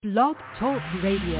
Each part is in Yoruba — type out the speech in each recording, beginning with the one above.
Blog Talk Radio.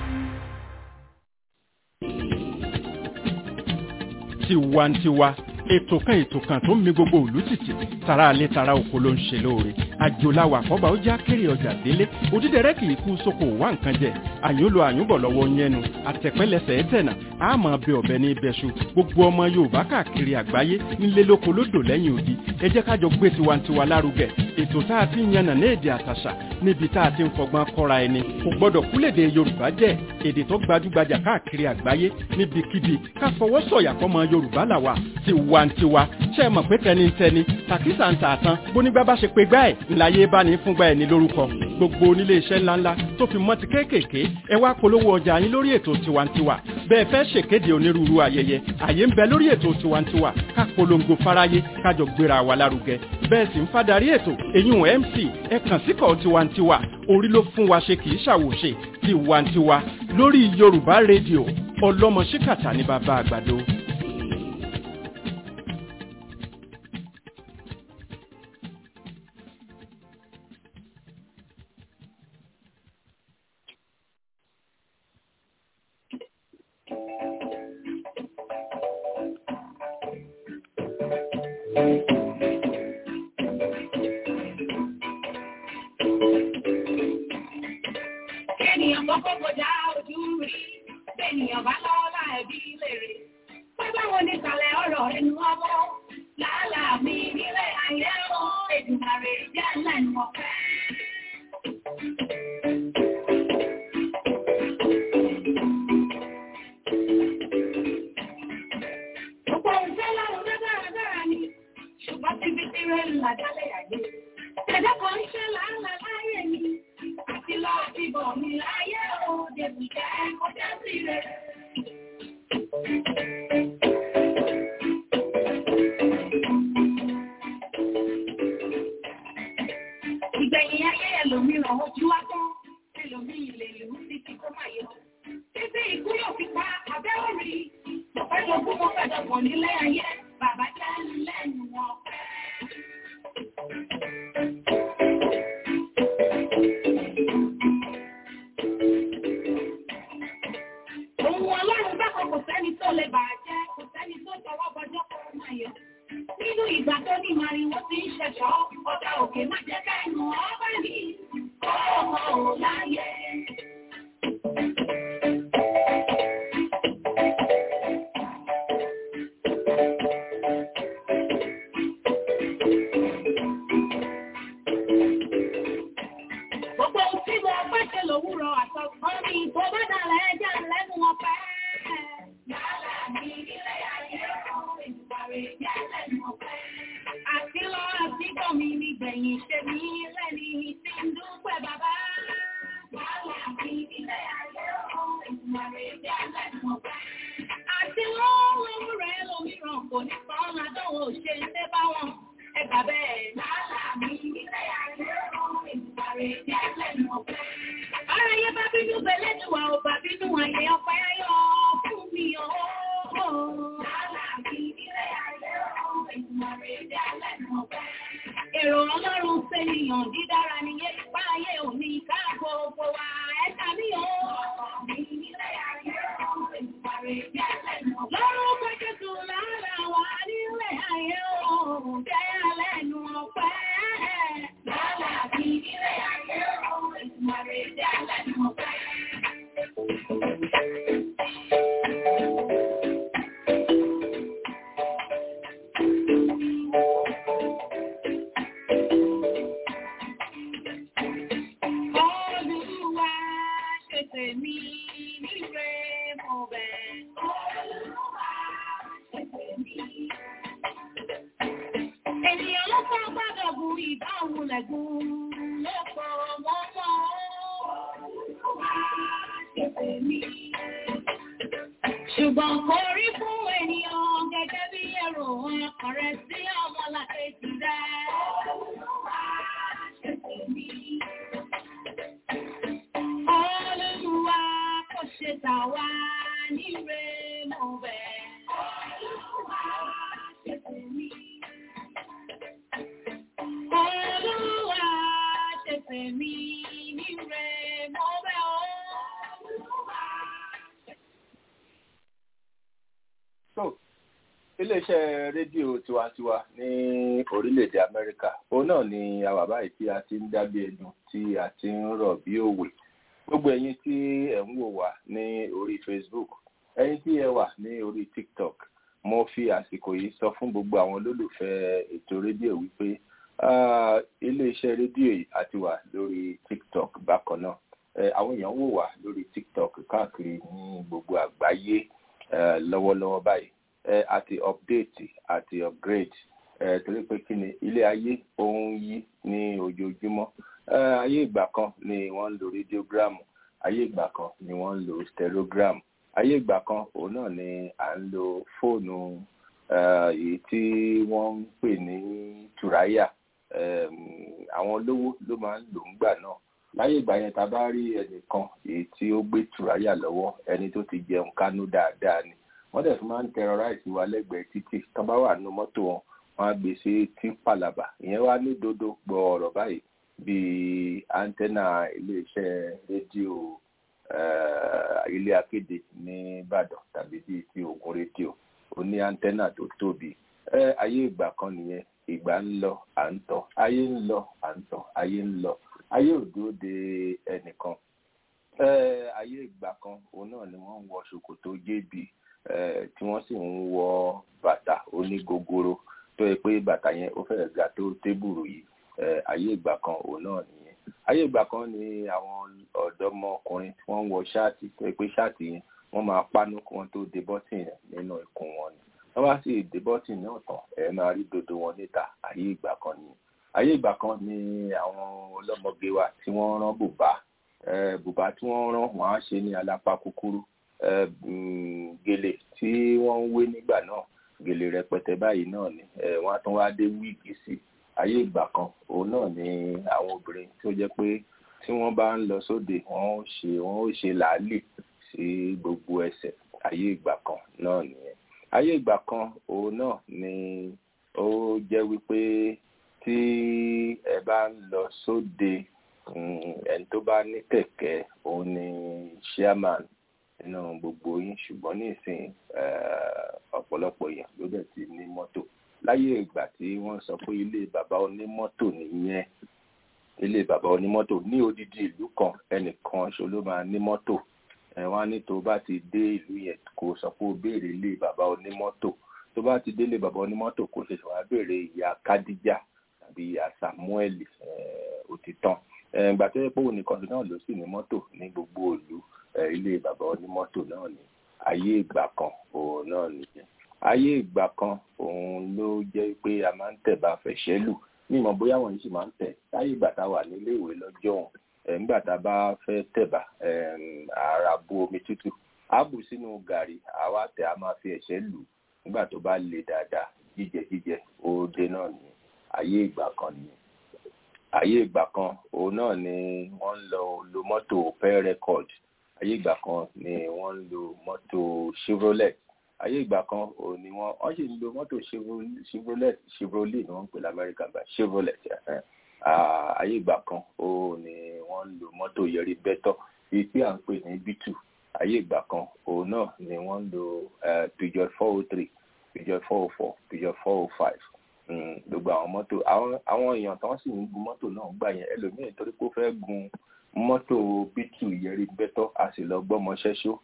tiwantiwa ètò kan ètò kan tó ń mi gbogbo òlú tìtì tara alẹ́ tara oko ló ń ṣe lóore àjòláwà àkọ́bà ó já kéré ọjà délé òdídẹrẹ́ kì í kú sóko wá nǹkan jẹ àyúnlò àyúnbọ̀ lọ́wọ́ yẹnu àtẹ̀pẹ́lẹsẹ̀ ẹ̀tẹ̀nà àmọ́ bẹ ọ̀bẹ ní ibẹ̀ṣu gbogbo ọmọ yorùbá káàkiri àgbáyé ńlé lóko lódò lẹ́yìn odi ẹ jẹ́ kájọ gbé tiwantiwa lárugẹ ètò tá a ti ń yànnà ní èdè àtàṣà níbi tá a ti ń fọgbọ́n kọ́ra ẹni kò gbọ́dọ̀ kúlèdè yorùbá jẹ́ èdè tó gbajúgbajà káàkiri àgbáyé níbikíbi ká fọwọ́ sọ̀yà fọmọ yorùbá làwà tiwantiwa ṣe é mọ̀ pé tẹnitẹni tàkísà ń tààtàn bónígbà bá ṣe pé gbá ẹ̀ ńláyé bá ní fúngbà ẹ̀ ní lórúkọ gbogbo onílé iṣẹ́ ńláńlá tó fi mọ́ ti kéékèèké ẹ wá polówó ọjà yín lórí ètò tiwantiwa bẹ́ẹ̀ fẹ́ ṣèkéde onírúurú ayẹyẹ àyè ń bẹ lórí ètò tiwantiwa ká polongo fáráyé kájọ gbéra wa lárugẹ bẹ́ẹ̀ sì ń fadarí ètò eyín mc ẹ kàn síkọ̀ tiwantiwa orí ló fún wa ṣe kì í ṣàwòṣe tiwantiwa lórí yorùbá rédíò ọlọ́mọ ṣíkàtà ní bàbá àgbàdo. Ènìyàn kọ́kọ́ kọjá ojú rí, ènìyàn bá lọ́wọ́ láẹ̀bí lèrè. Pé báwo ni ìsàlẹ̀ ọ̀rọ̀ ẹnu ọmọ? Làálàá mi nílé ayé o, Èdùmàrè jẹ́ lẹ́nu ọ̀fẹ́. Gbogbo ìfẹ́ lọ́run ló dáradára ni, ṣùgbọ́n ti fi tirẹ̀ ńlá dálẹ̀ ayé. Ẹ̀dá kan ń ṣe làálàá láyé mi, àti lọ ti bọ̀ mi láyé o, dèbì jẹ́ kọjá sí rẹ̀. Ìgbẹ̀yìn ayé ẹlòmíràn ojú wá tán, ẹlòmíì lè lù ú títí kó máa yọ. Títí ikú yóò fi pa abẹ́ òrì, mo fẹ́ jogún mo fẹ́ dọ̀gbọ̀n nílé ayé, bàbá jẹ́ lẹ́nu ọ̀pẹ́. Ohun ọlọ́run bákan kò sẹ́ni tó lè bàjẹ́, kò sẹ́ni tó tọwọ́ bọjọ́ kó máa yọ. Nínú ìgbà tó ní màrìwò ti ń ṣẹ̀ṣọ́, ọ̀dà òkè má jẹ́ ká ẹnu ọba ní ọmọ ò láyé. Gbogbo ohun tí mo fẹ́ ṣe lòwúrọ̀ àtọ̀gbọ́n mi tó bá dàlẹ̀ ẹja lẹ́nu ọ̀fẹ́. Yálà mi nílé ayé ọ̀hún ìgbàre jẹ́ lẹ́nu ọ̀fẹ́. Àti lọ àti bọ̀ mi nígbẹ̀yìn ṣe mí lẹ́ni tí ń dúpẹ́ bàbá. Yálà mi nílé ayé ọ̀hún ìgbàre jẹ́ lẹ́nu ọ̀fẹ́. Àti lọ́wọ́ rẹ̀ lómìíràn kò ní sàn ládọ́wọ́ ṣe ń dé bá wọn. Ẹgbà bẹ́ẹ̀ yálà mi nílé ayé ọ̀hún ìgbàre jẹ́ lẹ́nu ọ̀fẹ́. Ara yẹ bá bínú bẹ̀lẹ́ ni wà ó bá bínú ayé ọ̀pẹ́ ayọ̀ fún mi o. Yálà mi nílé ayé ọ̀hún ìgbàre jẹ́ lẹ́nu ọ̀fẹ́. Èrò ọlọ́run sẹ́niyàn dídára ni yé ipá ayé òní ká gbogbo wa ẹ̀ka mi o. Mi nílé ayé ọ̀hún ìgbàre jẹ́ lẹ́nu ọ̀fẹ́. Lọ́rùn Jésù lára wa nílé ayé ọ̀hún jẹ́ lẹ́nu ọ̀fẹ́. Yálà mi nílé ayé ọ̀hún ìgbàre jẹ́ lẹ́nu ọ̀fẹ́. Olúwa ṣe tèmi níre mo bẹ̀. Olúwa ṣe tèmi. Ènìyàn ló kọ́ gbọ́dọ̀ bu ìdáhùn lẹ́gùn lọ́pọ̀ mọ́mọ́. Olúwa ṣe tèmi. Ṣùgbọ́n kò rí fún ènìyàn gẹ́gẹ́ bí èrò ọkàn rẹ̀ sí ọmọlàkejì rẹ̀. Olúwa ṣe tèmi. Olúwa kò ṣe tà wá níre mo bẹ̀. Olúwa ṣe tèmi. Olúwa ṣe tèmi níre mo iléeṣẹ́ rédíò tiwantiwa ní orílẹ̀-èdè amẹ́ríkà òun náà ni àwa báyìí tí a ti ń dábí ẹdun tí a ti ń rọ̀ bí òwe gbogbo ẹ̀yin tí ẹ̀ ń wò wá ní orí facebook ẹ̀yin tí ẹ wà ní orí tiktok mo fi àsìkò yìí sọ fún gbogbo àwọn olólùfẹ́ ètò rédíò wípé iléeṣẹ́ rédíò yìí a ti wà lórí tiktok bákan náà àwọn èèyàn wò wá lórí tiktok káàkiri ní gbogbo àgbáyé lọ́wọ́lọ́wọ́ báyìí àti update àti upgrade torí pé kí ni ilé ayé ó ń yí ní ojoojúmọ́ ayé ìgbà kan ni wọ́n ń lo radiogram ayé ìgbà kan ni wọ́n ń lo stereogram ayé ìgbà kan òun náà ni à ń lo fóònù èyí tí wọ́n ń pè ní tùráyà àwọn olówó ló máa ń lò ń gbà náà láyé ìgbà yẹn tá a bá rí ẹnìkan èyí tí ó gbé tùráyà lọ́wọ́ ẹni tó ti jẹun kánú dáadáa ni wọ́n dẹ̀ tún máa ń terrorize wa lẹ́gbẹ̀ẹ́ títì tó bá wà nínú mọ́tò wọn wọ́n á gbé sí tí pàlàbà ìyẹn wá ní dodo gbọ́ ọ̀rọ̀ báyìí bíi antenna iléeṣẹ́ rédíò ilé akéde ní Ìbàdàn tàbí bíi ti Ògùn rédíò ó ní antenna tó tóbi ayé ìgbà kan nìyẹn ìgbà ń lọ à ń tọ̀ ayé ń lọ à ń tọ̀ ayé ń lọ ayé ò dúró de ẹnìkan ayé ìgbà kan òun náà ni wọ́n ń wọ ṣòkòtò jébì tí wọ́n sì ń wọ bàtà onígogoro tó yẹ pé bàtà yẹn ó fẹ́ẹ̀ ga tó tébùrù yìí ayé ìgbà kan òun náà nìyẹn ayé ìgbà kan ni àwọn ọ̀dọ́mọkùnrin tí wọ́n ń wọ ṣáàtì tó yẹ pé ṣáàtì yẹn wọ́n máa pánú kí wọ́n tó de bọ́tìn nínú ikùn wọn ni wọ́n bá sì de bọ́tìn náà tán ẹ̀ máa rí dodo wọn níta ayé ìgbà kan ni ayé ìgbà kan ni àwọn ọlọ́mọge wa tí wọ́n rán bùbá bùbá tí wọ́n rán wọ́n á ṣe ní alápá kúkúrú gèlè tí wọ́n ń wé nígbà náà gèlè rẹpẹtẹ báyìí náà ni wọ́n á tún wá dé wíìgì sí ayé ìgbà kan òun náà ni àwọn obìnrin tó jẹ́ pé tí wọ́n bá ń lọ sóde wọ́n ó ṣe wọ́n ó ṣe làálì sí gbogbo ẹsẹ̀ ayé ìgbà kan náà nìyẹn ayé ìgbà kan òun náà ni ó jẹ́ wípé tí ẹ bá ń lọ sóde ẹni tó bá ní kẹ̀kẹ́ òun ni chairman nínú gbogbo yín ṣùgbọ́n nísìnyí ọ̀pọ̀lọpọ̀ èèyàn ló dẹ̀ ti ní mọ́tò láyé ìgbà tí wọ́n sọ pé ilé bàbá onímọ́tò nìyẹn ilé bàbá onímọ́tò ní odidi ìlú kan ẹnìkan ṣo ló máa ní mọ́tò wọ́n á ní tó bá ti dé ìlú yẹn kó sọ pé ó béèrè ilé bàbá onímọ́tò tó bá ti délé bàbá onímọ́tò kó ṣẹ̀ṣẹ̀ wá béèrè ìyá kádíjà tàbí ìyá samuel òtítàn ìgbà tó yẹ pé òun nìkan náà ló sì ní mọ́tò ní gbogbo ìlú ilé bàbá onímọ́tò náà ni ayé ìgbà kan òun náà nìyẹn ayé ìgbà kan òun ló jẹ́ pé a máa ń tẹ̀ bá fẹ̀ṣẹ́ lù ní ìmọ̀ bóyá wọ́n sì máa ń tẹ̀ láyé ìgbà tá a wà nílé ìwé lọ́jọ́ òun nígbà tá a bá fẹ́ tẹ̀bà ara bu omi tútù á bù sínú gàrí àwa tẹ̀ a máa fi ẹ̀ṣẹ́ lù nígbà tó bá le dáadáa jíjẹ jíjẹ ó dé náà ní ayé ìgbà kan ni ayé ìgbà kan òun náà ni wọ́n ń lọ lo mọ́tò pay record ayé ìgbà kan ni wọ́n ń lo mọ́tò chevrolet ayé ìgbà kan ò ní wọ́n wọ́n sì ń lo mọ́tò chevrolet chevrolet ni wọ́n ń pè lamẹ́ríkà gba chevrolet ayé ìgbà kan ò ní wọ́n ń lo mọ́tò yẹrí bẹ́tọ̀ èyí tí à ń pè ní b2 ayé ìgbà kan òun náà ni wọ́n ń lo peugeot four oh three peugeot four oh four peugeot four oh five gbogbo àwọn mọ́tò àwọn èèyàn tó ń sì ń gun mọ́tò náà gbà yẹn ẹlòmíì torí pé ó fẹ́ gun mọ́tò b2 yẹrí bẹ́tọ̀ a sì lọ gbọ́mọṣẹ́ ṣó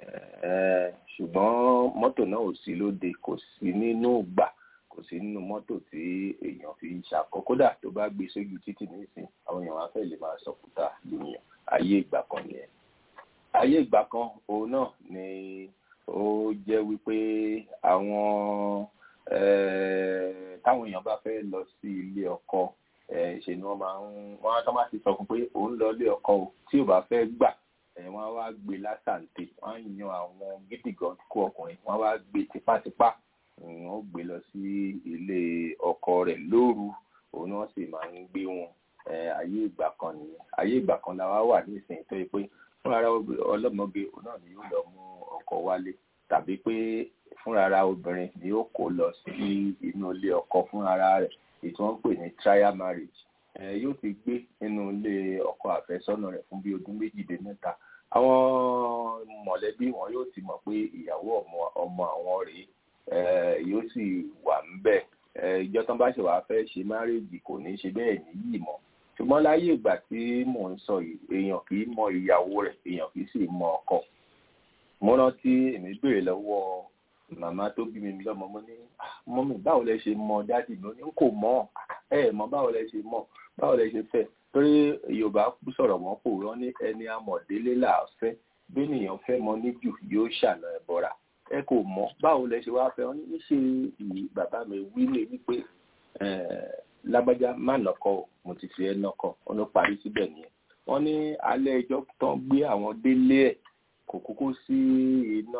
ṣùgbọ́n mọ́tò náà ò sí lóde kò sí nínú gbà kò sí nínú mọ́tò tí èèyàn fi ń ṣàkọ́ kódà tó bá gbé sójú títì nísìn àwọn èèyàn wá fẹ́ lè máa sọ̀kúta lóyún ayé ìgbà kan nìyẹn ayé ìgbà kan òun náà ni ó jẹ́ wípé àwọn táwọn èèyàn bá fẹ́ lọ sí ilé ọkọ ṣe ni wọ́n máa ń wọ́n á tọ́ máa ti sọ fún pé òun lọ ilé ọkọ o tí ò bá fẹ́ gbà wọ́n á wá gbé lásàǹtè wọ́n á yan àwọn gídígan kó ọkùnrin wọ́n á wá gbé tipátipá wọ́n gbé lọ sí ilé ọkọ rẹ̀ lóru òun náà sì máa ń gbé wọn ayé ìgbà kan nìyẹn ayé ìgbà kan la wá wà nísìnyí tó yẹ pé fúnra ọlọ́mọge òun náà ni yóò lọ mú ọkọ wálé tàbí pé fúnra obìnrin ni yóò kó lọ sí inú ilé ọkọ fúnra rẹ̀ èyí tí wọ́n ń pè ní trial marriage yóò ti gbé nínú ilé ọkọ àfẹ́sọ́nà rẹ̀ fún bí ọdún méjì dé mẹ́ta àwọn mọ̀lẹ́bí wọn yóò ti mọ̀ pé ìyàwó ọmọ àwọn rèé yóò sì wọ́n bá ṣe wàá fẹ́ ṣe márèèjì kò ní ṣe bẹ́ẹ̀ níyì mọ́ ṣùgbọ́n láyé ìgbà tí mò ń sọ yìí èèyàn kì í mọ ìyàwó rẹ̀ èèyàn kì í sì mọ ọkọ mo rántí èmi béèrè lọ́wọ́ màmá tó bí mi lọ́mọ mo ní mọ́mì báwo lẹ ṣe mọ dádì mi ó ní kò mọ̀ ẹ mọ̀ báwo lẹ ṣe mọ̀ báwo lẹ ṣe fẹ́ torí yorùbá sọ̀rọ̀ mọ́ kò rán ní ẹni amọ̀délé là á fẹ́ bẹ́nìyàn fẹ́ mọ níjù yóò ṣàna ẹ̀ bọ́ra ẹ kò mọ̀ báwo lẹ ṣe wáá fẹ́ wọn ní ṣe bàbá mi wí lè wípé lágbájá má nọkọ o mo ti fi ẹ nọkọ wọn ló parí síbẹ̀ nìyẹn wọ́n ní alẹ́ ẹjọ́ tán gbé àwọn délé ẹ̀ kò kúkú sí iná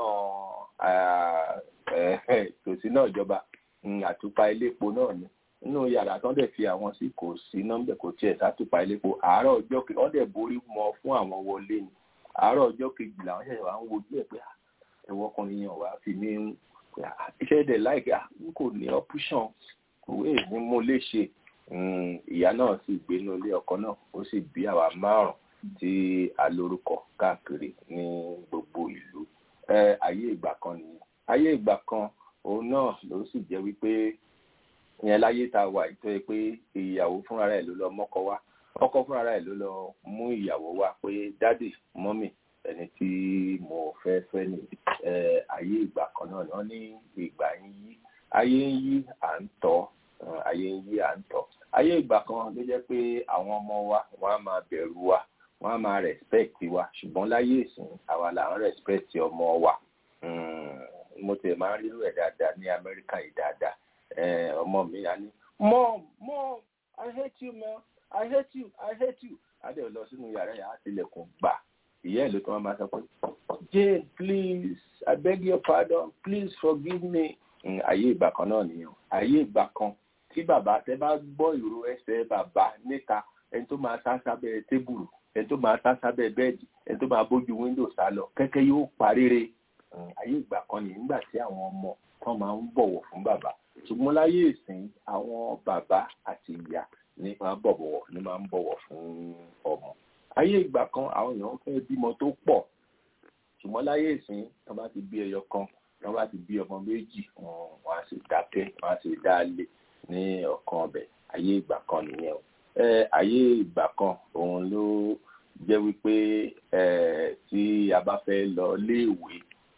tòsí náà ìjọba àtùpà iléepo náà ni nínú yàrá tán dẹ̀ fi àwọn sí kò sí nọ́mbẹ̀ kò tiẹ̀ sátùpà iléepo àárọ̀ ọjọ́ kejì wọ́n dẹ̀ borí mọ́ fún àwọn wọlé ni àárọ̀ ọjọ́ kejì làwọn ṣẹ̀ṣẹ̀ wá ń wojú ẹ̀ pé ẹ̀wọ́ ọkùnrin yẹn wà fi ní iṣẹ́ dẹ̀ láìka n kò ní ọ́púṣàn òwe ní mo lè ṣe ìyá náà sì gbénú ilé ọkọ náà ó sì bí àwa márùn tí a lórúkọ káàkiri ní gbogbo ìlú ayé ìgbà kan nìyẹn ayé ìgbà kan òun náà ló sì jẹ́ wípé ìyẹn láyé tá a wà ìtọ́ ẹ pé ìyàwó fúnra rẹ̀ ló lọ mọ́kọ wá ọkọ fúnra rẹ̀ ló lọ mú ìyàwó wá pé dádì mọ́mì ẹni tí mo fẹ́ fẹ́ ní ayé ìgbà kan náà wọ́n ní ìgbà ń yí ayé ń yí à ń tọ́ ayé ń yí à ń tọ́ ayé ìgbà kan ló jẹ́ pé àwọn ọmọ wa wọ́n á máa bẹ̀rù wa wọ́n á máa respect wa ṣùgbọ́n láyé ìsìn àwa là ń respect ọmọ wa mo tẹ̀ máa ń rírú ẹ̀ dáadáa ní Amẹ́ríkà yìí dáadáa ọmọ mi á ní mom mom I hate you mom I hate you I hate you adé lọ sínú yàrá yàrá tilẹ̀kùn gbà ìyá ẹ̀ ló tún wọn máa sọ pé Jane please I beg your pardon please forgive me ayé ìgbà kan náà nìyẹn ayé ìgbà kan tí bàbá tẹ bá gbọ́ ìró ẹsẹ̀ bàbá níta ẹni tó máa sá sábẹ́ tébùrù ẹni tó máa sá sábẹ́ bẹ́ẹ̀dì ẹni tó máa bójú wíńdò sá lọ kẹ́kẹ́ yóò parére ayé ìgbà kan nìyẹn nígbà tí àwọn ọmọ tán máa ń bọ̀wọ̀ fún bàbá ṣùgbọ́n láyé ìsìn àwọn bàbá àti ìyá ní máa ń bọ̀wọ̀ ní máa ń bọ̀wọ̀ fún ọmọ ayé ìgbà kan àwọn èèyàn fẹ́ bímọ tó pọ̀ ṣùgbọ́n láyé ìsìn tán bá ti bí ẹyọ kan tán bá ti bí ọmọ méjì wọn á sì dákẹ́ wọn á sì dá lé ní ọ̀kan ọbẹ̀ ayé ìgbà kan nìyẹn o ayé ìgbà kan òun ló jẹ́ wípé tí a bá fẹ́ lọ léèwé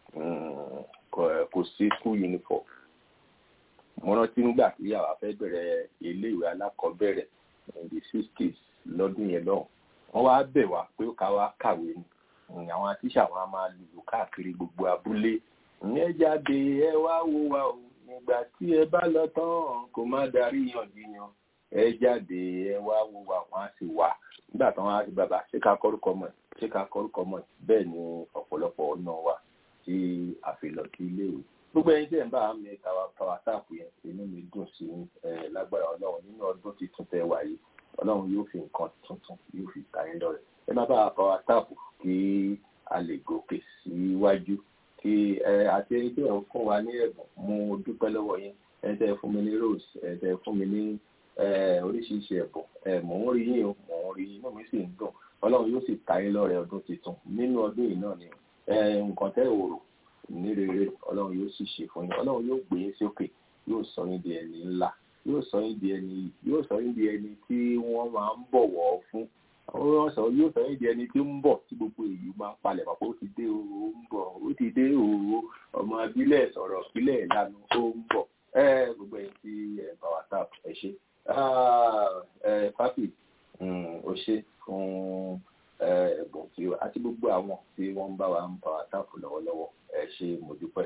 kò sí school uniform mo rántí nígbà tí àwa fẹ́ bẹ̀rẹ̀ iléèwé alákọ̀ọ́bẹ̀rẹ̀ in the sixties lọ́dún yẹn lọ́hùn wọ́n wá bẹ̀ wá pé ká wá kàwé ni àwọn tíṣà wọn máa lùlù káàkiri gbogbo abúlé ẹ jáde ẹ wá wo wa o nígbà tí ẹ bá lọ tán kò má darí yànjiyàn ẹ jáde ẹ wá wo wa wọn á sì wá nígbà tí wọn á sì bàbá ṣé ká kọrúkọ mọ ṣé ká kọrúkọ mọ bẹ́ẹ̀ ni ọ̀pọ̀lọpọ̀ ọ̀nà wa tí a fi lọ sí iléèwé gbogbo ẹni tí ẹ ń bá mi kàwá kàwá táàpù yẹn inú mi dùn sí ẹ lágbára Ọlọ́run nínú ọdún tuntun tẹ wá yìí Ọlọ́run yóò fi nǹkan tuntun yóò fi ta yín lọ́rẹ ẹ má bá kàwá táàpù kí a lè gòkè síwájú kí ẹ àti ẹni tí ẹ ń fún wa ní ẹ̀bùn mo dúpẹ́ lọ́wọ́ yín ẹ tẹ́ fún mi ní rose ẹ tẹ́ fún mi ní oríṣiríṣi ẹ̀bùn ẹ mò ń rí yín o mò ń rí yín inú mi sì ń dùn Ọlọ́run yóò sì ta yín lọ́rẹ ọdún tuntun nínú ọdún yìí náà ni nǹkan tẹ́ ò rò ní rere Ọlọ́run yóò sì ṣe fún yín Ọlọ́run yóò gbé yín sókè yóò sọ yín di ẹni ńlá yóò sọ yín di ẹni yóò sọ yín di ẹni tí wọ́n máa ń bọ̀wọ̀ fún wọ́n sọ yóò sọ yín di ẹni tí ń bọ̀ tí gbogbo èyí máa ń palẹ̀ pàpọ̀ ó ti dé o ó ń bọ̀ ó ti dé o ọmọ abílẹ̀ sọ̀rọ̀ ìpínlẹ̀ ìlànà ó ń bọ̀ ẹ gbogbo ẹ̀yin tí ẹ̀ bá wa tap ẹ ṣe ẹ pápì ó ṣe fún ẹ̀bùn tí ó àti gbogbo àwọn tí wọ́n ń bá wa ń bá wa tap lọ́wọ́lọ́wọ́ ẹ ṣe mo dúpẹ́.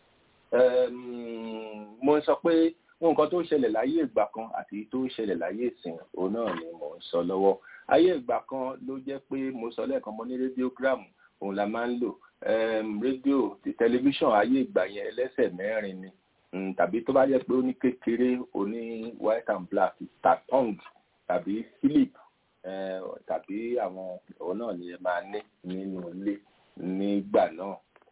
mo sọ pé nǹkan tó ṣẹlẹ̀ láyé ìgbà kan àti tó ṣẹlẹ̀ láyé ìsìn òun náà ni mo ń sọ lọ́wọ́ ayé ìgbà kan ló jẹ́ pé mo sọ lẹ́ẹ̀kan mo ní rédíógráàmù òun la máa ń lò rédíò tẹlifíṣàn ayé ìgbà yẹn ẹlẹ́sẹ̀ mẹ́rin ni tàbí tó bá jẹ́ pé ó ní kékeré ó ní white and black tatong tàbí philip tàbí àwọn òun náà ni ẹ máa ní nínú ilé nígbà náà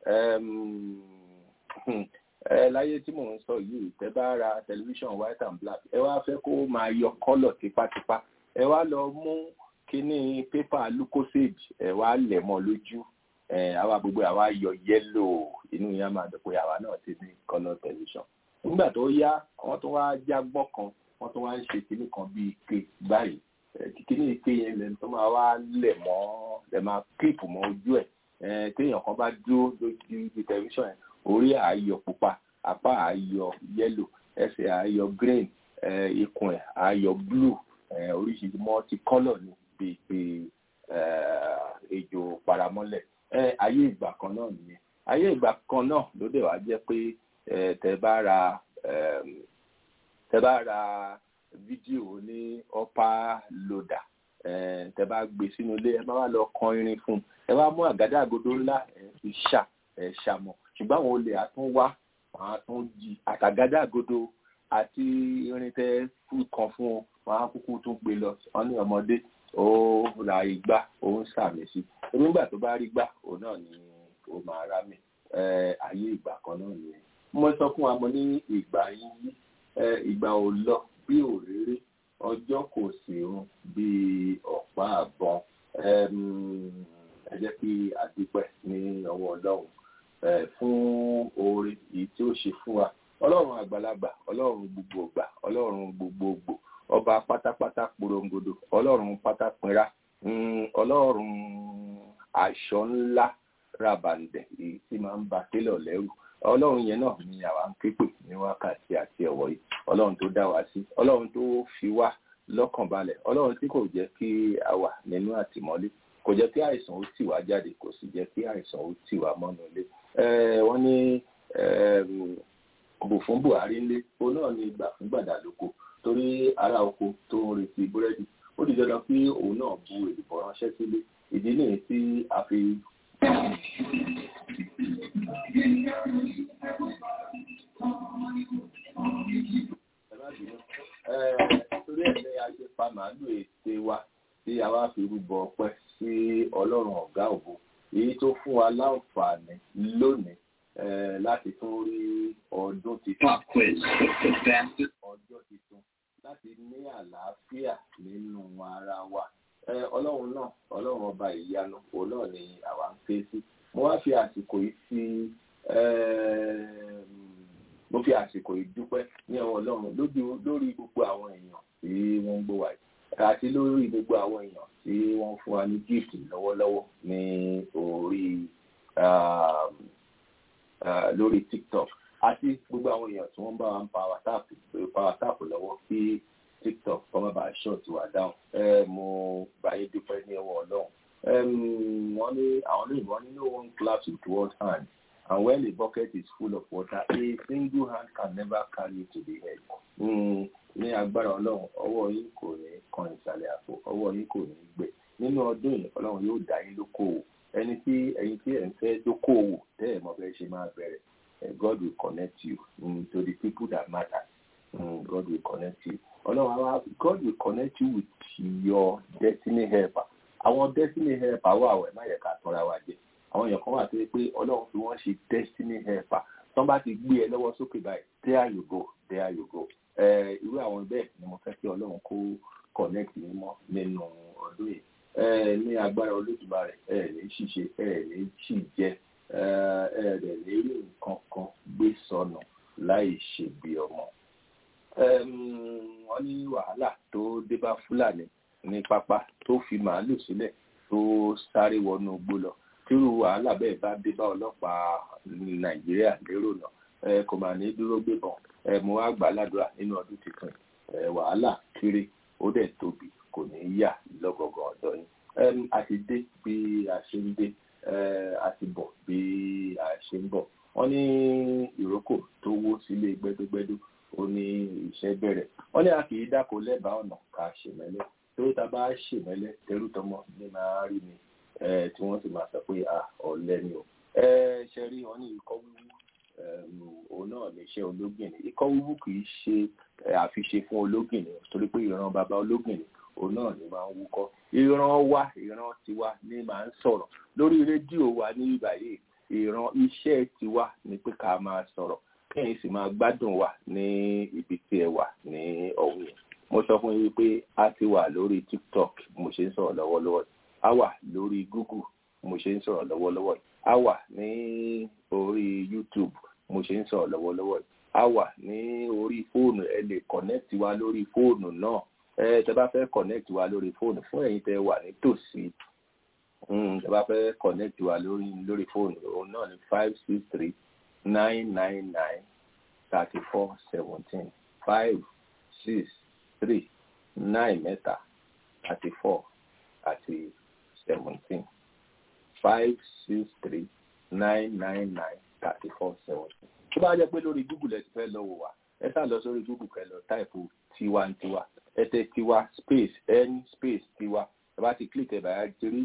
ẹ láyé tí mò ń sọ yìí tẹ́ bá ra tẹlifíṣàn white and black ẹ wá fẹ́ kó máa yọ kọ́lọ̀ tipátipá ẹ wá lọ mú kíní pépà lucosade ẹ wá lẹ̀ mọ́ lójú ẹ àwa gbogbo àwa yọ yẹ́lò inú yẹn máa dùn pé àwa náà ti ní kọ́lọ̀ tẹlifíṣàn nígbà tó yá wọ́n tó wá jágbọ́n kan wọ́n tún wá ń ṣe kinní kan bíi ike báyìí kíní ike yẹn lẹ́nu tó máa wá lẹ̀ mọ́ lẹ́ máa kíìpù mọ́ ojú ẹ̀ téèyàn kan bá dúró lójú tẹlifíṣàn yẹn orí àáyọ pupa apá àáyọ yẹ́lò ẹsẹ̀ àáyọ green ikùn ẹ̀ àáyọ blue oríṣiríṣi multicolour ni bíi pé ejò paramọ́lẹ̀ ayé ìgbà kan náà nìyẹn ayé ìgbà kan náà ló dẹ̀ wá jẹ́ pé tẹ́ bá ra tẹ́ bá ra fídíò ní upper loader tẹ́ bá gbé sínú ilé ẹ bá wà lọ kan irin fún un ẹ wá mú àgádágodo ńlá ẹ fi ṣà ẹ ṣàmọ ṣùgbọ́n àwọn olè àtún wá wọn àtún jí àtàgádágodo àti irin tẹ́ fún kan fún un wọn á kúkú tún gbé lọ wọn ní ọmọdé ó ra igbá ó ń sàmì sí i nígbà tó bá rí gbá òun náà ni ó máa rá mi ayé ìgbà kan náà nìyẹn mo sọ fún wa mo ní ìgbà yín yí ìgbà ò lọ bí òréré ọjọ́ kò sì run bí ọ̀pá àbọn ẹ jẹ́ kí a dúpẹ́ ní ọwọ́ ọlọ́run fún oore èyí tí ó ṣe fún wa ọlọ́run àgbàlagbà ọlọ́run gbogbogbà ọlọ́run gbogbogbò ọba pátápátá porongodo ọlọ́run pátápínra ọlọ́run aṣọ ńlá rabandẹ̀ èyí tí máa ń ba télọ̀ lẹ́rù ọlọ́run yẹn náà ni àwa ń képè ní wákàtí àti ọ̀wọ́ yìí ọlọ́run tó dá wa sí ọlọ́run tó fi wá lọ́kàn balẹ̀ ọlọ́run tí kò jẹ́ kí a wà nínú àtìmọ́lé kò jẹ́ kí àìsàn ó tì wá jáde kò sì jẹ́ kí àìsàn ó tì wá mọ́nú ilé wọ́n ní bù fún buhari ńlé òun náà ní gbà fún gbàdá lóko torí ará oko tó ń retí búrẹ́dì ó di dandan kí òun náà bu èdìbò ránṣẹ́ sílé ìdí nìyí tí a fi torí ẹ̀ ní a ṣe pa màálù ète wa tí a wá fi rúbọ ọpẹ́ sí ọlọ́run ọ̀gá ògo èyí tó fún wa láǹfààní lónìí láti tún rí ọdún titun ọjọ́ titun láti ní àlàáfíà nínú ara wa ọlọ́run náà ọlọ́run ọba ìyanu òun náà ni àwa ń ké sí mo wá fi àsìkò yìí fi mo fi àsìkò yìí dúpẹ́ ní ọwọ́ ọlọ́run lójú lórí gbogbo àwọn èèyàn tí wọ́n ń gbọ́ wa yìí àti lórí gbogbo àwọn èèyàn tí wọ́n fún wa ní gift lọ́wọ́lọ́wọ́ ní orí lórí tiktok àti gbogbo àwọn èèyàn tí wọ́n bá wa ń power tap power tap lọ́wọ́ kí tiktok kọ́mọ́ bá ṣọ́ọ̀tì wà dáhùn mo báyé dúpẹ́ ní ọwọ́ ọlọ́run wọ́n ní àwọn olóyìnbó wọ́n ní no one claps with one hand and when a bucket is full of water a single hand can never carry it to the head. ní agbára ọlọ́run ọwọ́ yín kò ní kan ìsàlẹ̀ àpò ọwọ́ yín kò ní gbẹ nínú ọdún yìí ọlọ́run yóò dá yín lókòwò ẹni tí ẹ̀yin tí ẹ̀ ń fẹ́ dókòwò tẹ́ ẹ̀ mọ̀ bẹ́ẹ̀ ṣe máa bẹ̀rẹ̀ God will connect you um, to the people that matter um, God will connect you ọlọ́run àwa God will connect you with your destiny helper àwọn destiny helper wà wẹ̀ má yẹ ká tọ́ra wa jẹ àwọn èèyàn kan wà tó yẹ pé ọlọ́run fi wọ́n ṣe destiny helper tí wọ́n bá ti gbé ẹ lọ́wọ́ sókè báyìí there you go there you go irú àwọn bẹ́ẹ̀ ni mo fẹ́ kí ọlọ́run kó connect mi mọ́ nínú ọdún yìí ní agbára olódùmarè ẹ ní ṣìṣe ẹ ní ṣì jẹ ẹ rẹ̀ ní rí nǹkan kan gbé sọnù láì ṣègbè ọmọ. wọ́n ní wàhálà tó dé bá fúlàní ní pápá tó fi màálù sílẹ̀ tó sáré wọnú igbó lọ tírú wàhálà bẹ́ẹ̀ bá dé bá ọlọ́pàá nàìjíríà lérò náà kò mà ní dúró gbébọn mo wá gbà ládùúrà nínú ọdún tuntun wàhálà kéré ó dẹ̀ tóbi kò ní yà lọ́gọ̀gàn ọ̀dọ́ yín a ti dé bí a ṣe ń dé a ti bọ̀ bí a ṣe ń bọ̀ wọ́n ní ìrókò tó wó sílé gbẹ́dúgbẹ́dú ó ní iṣẹ́ bẹ̀rẹ̀ wọ́n ní a kì í dáko lẹ́bàá ọ̀nà ká ṣèmẹ́lẹ́ tó ta bá ṣèmẹ́lẹ́ tẹrú tọmọ ní máa rí ni tí wọ́n sì máa sọ pé ọ̀lẹ ni o ṣe rí wọn ní ikọ́ wíwú òun náà ní iṣẹ́ ológìnní ikọ́ wíwú kì í ṣe àfiṣe fún ológìnní torí pé ìran bàbá ológìnní òun náà ni máa ń wúkọ́ ìran wa ìran tiwa ni máa ń sọ̀rọ̀ lórí rédíò wa ní ìbàyè ìran iṣẹ́ tiwa ni pé ká máa sọ̀rọ̀ kẹ́yìn sì máa gbádùn wa ní ibi tí ẹ wà ní ọ̀hún yẹn mo sọ fún yín pé a ti wà lórí tiktok mo ṣe ń sọ̀rọ̀ lọ́wọ́lọ́wọ́ a wà lórí google mo ṣe ń sọ̀rọ̀ lọ́wọ́lọ́wọ́ a wà ní orí youtube mo ṣe ń sọ̀rọ̀ lọ́wọ́lọ́wọ́ a wà ní orí fóònù ẹ lè connect wa lórí fóònù náà ẹ tẹ bá fẹ́ connect wa lórí fóònù fún ẹ̀yin tẹ wà nítòsí tẹ bá fẹ́ connect wa lórí lórí fóònù òun náà ní five six three nine nine nine thirty four seventeen five six three nine mẹ́ta thirty four àti seventeen five six three nine nine nine thirty four seventeen. tó bá jẹ́ pé lórí google ẹ ti fẹ́ lọ wò wá ẹ sá lọ sórí google kẹ́ lọ táìpù tiwantiwa ẹ tẹ tiwa space n space tiwa ẹ bá ti click ẹ bá ẹ ti rí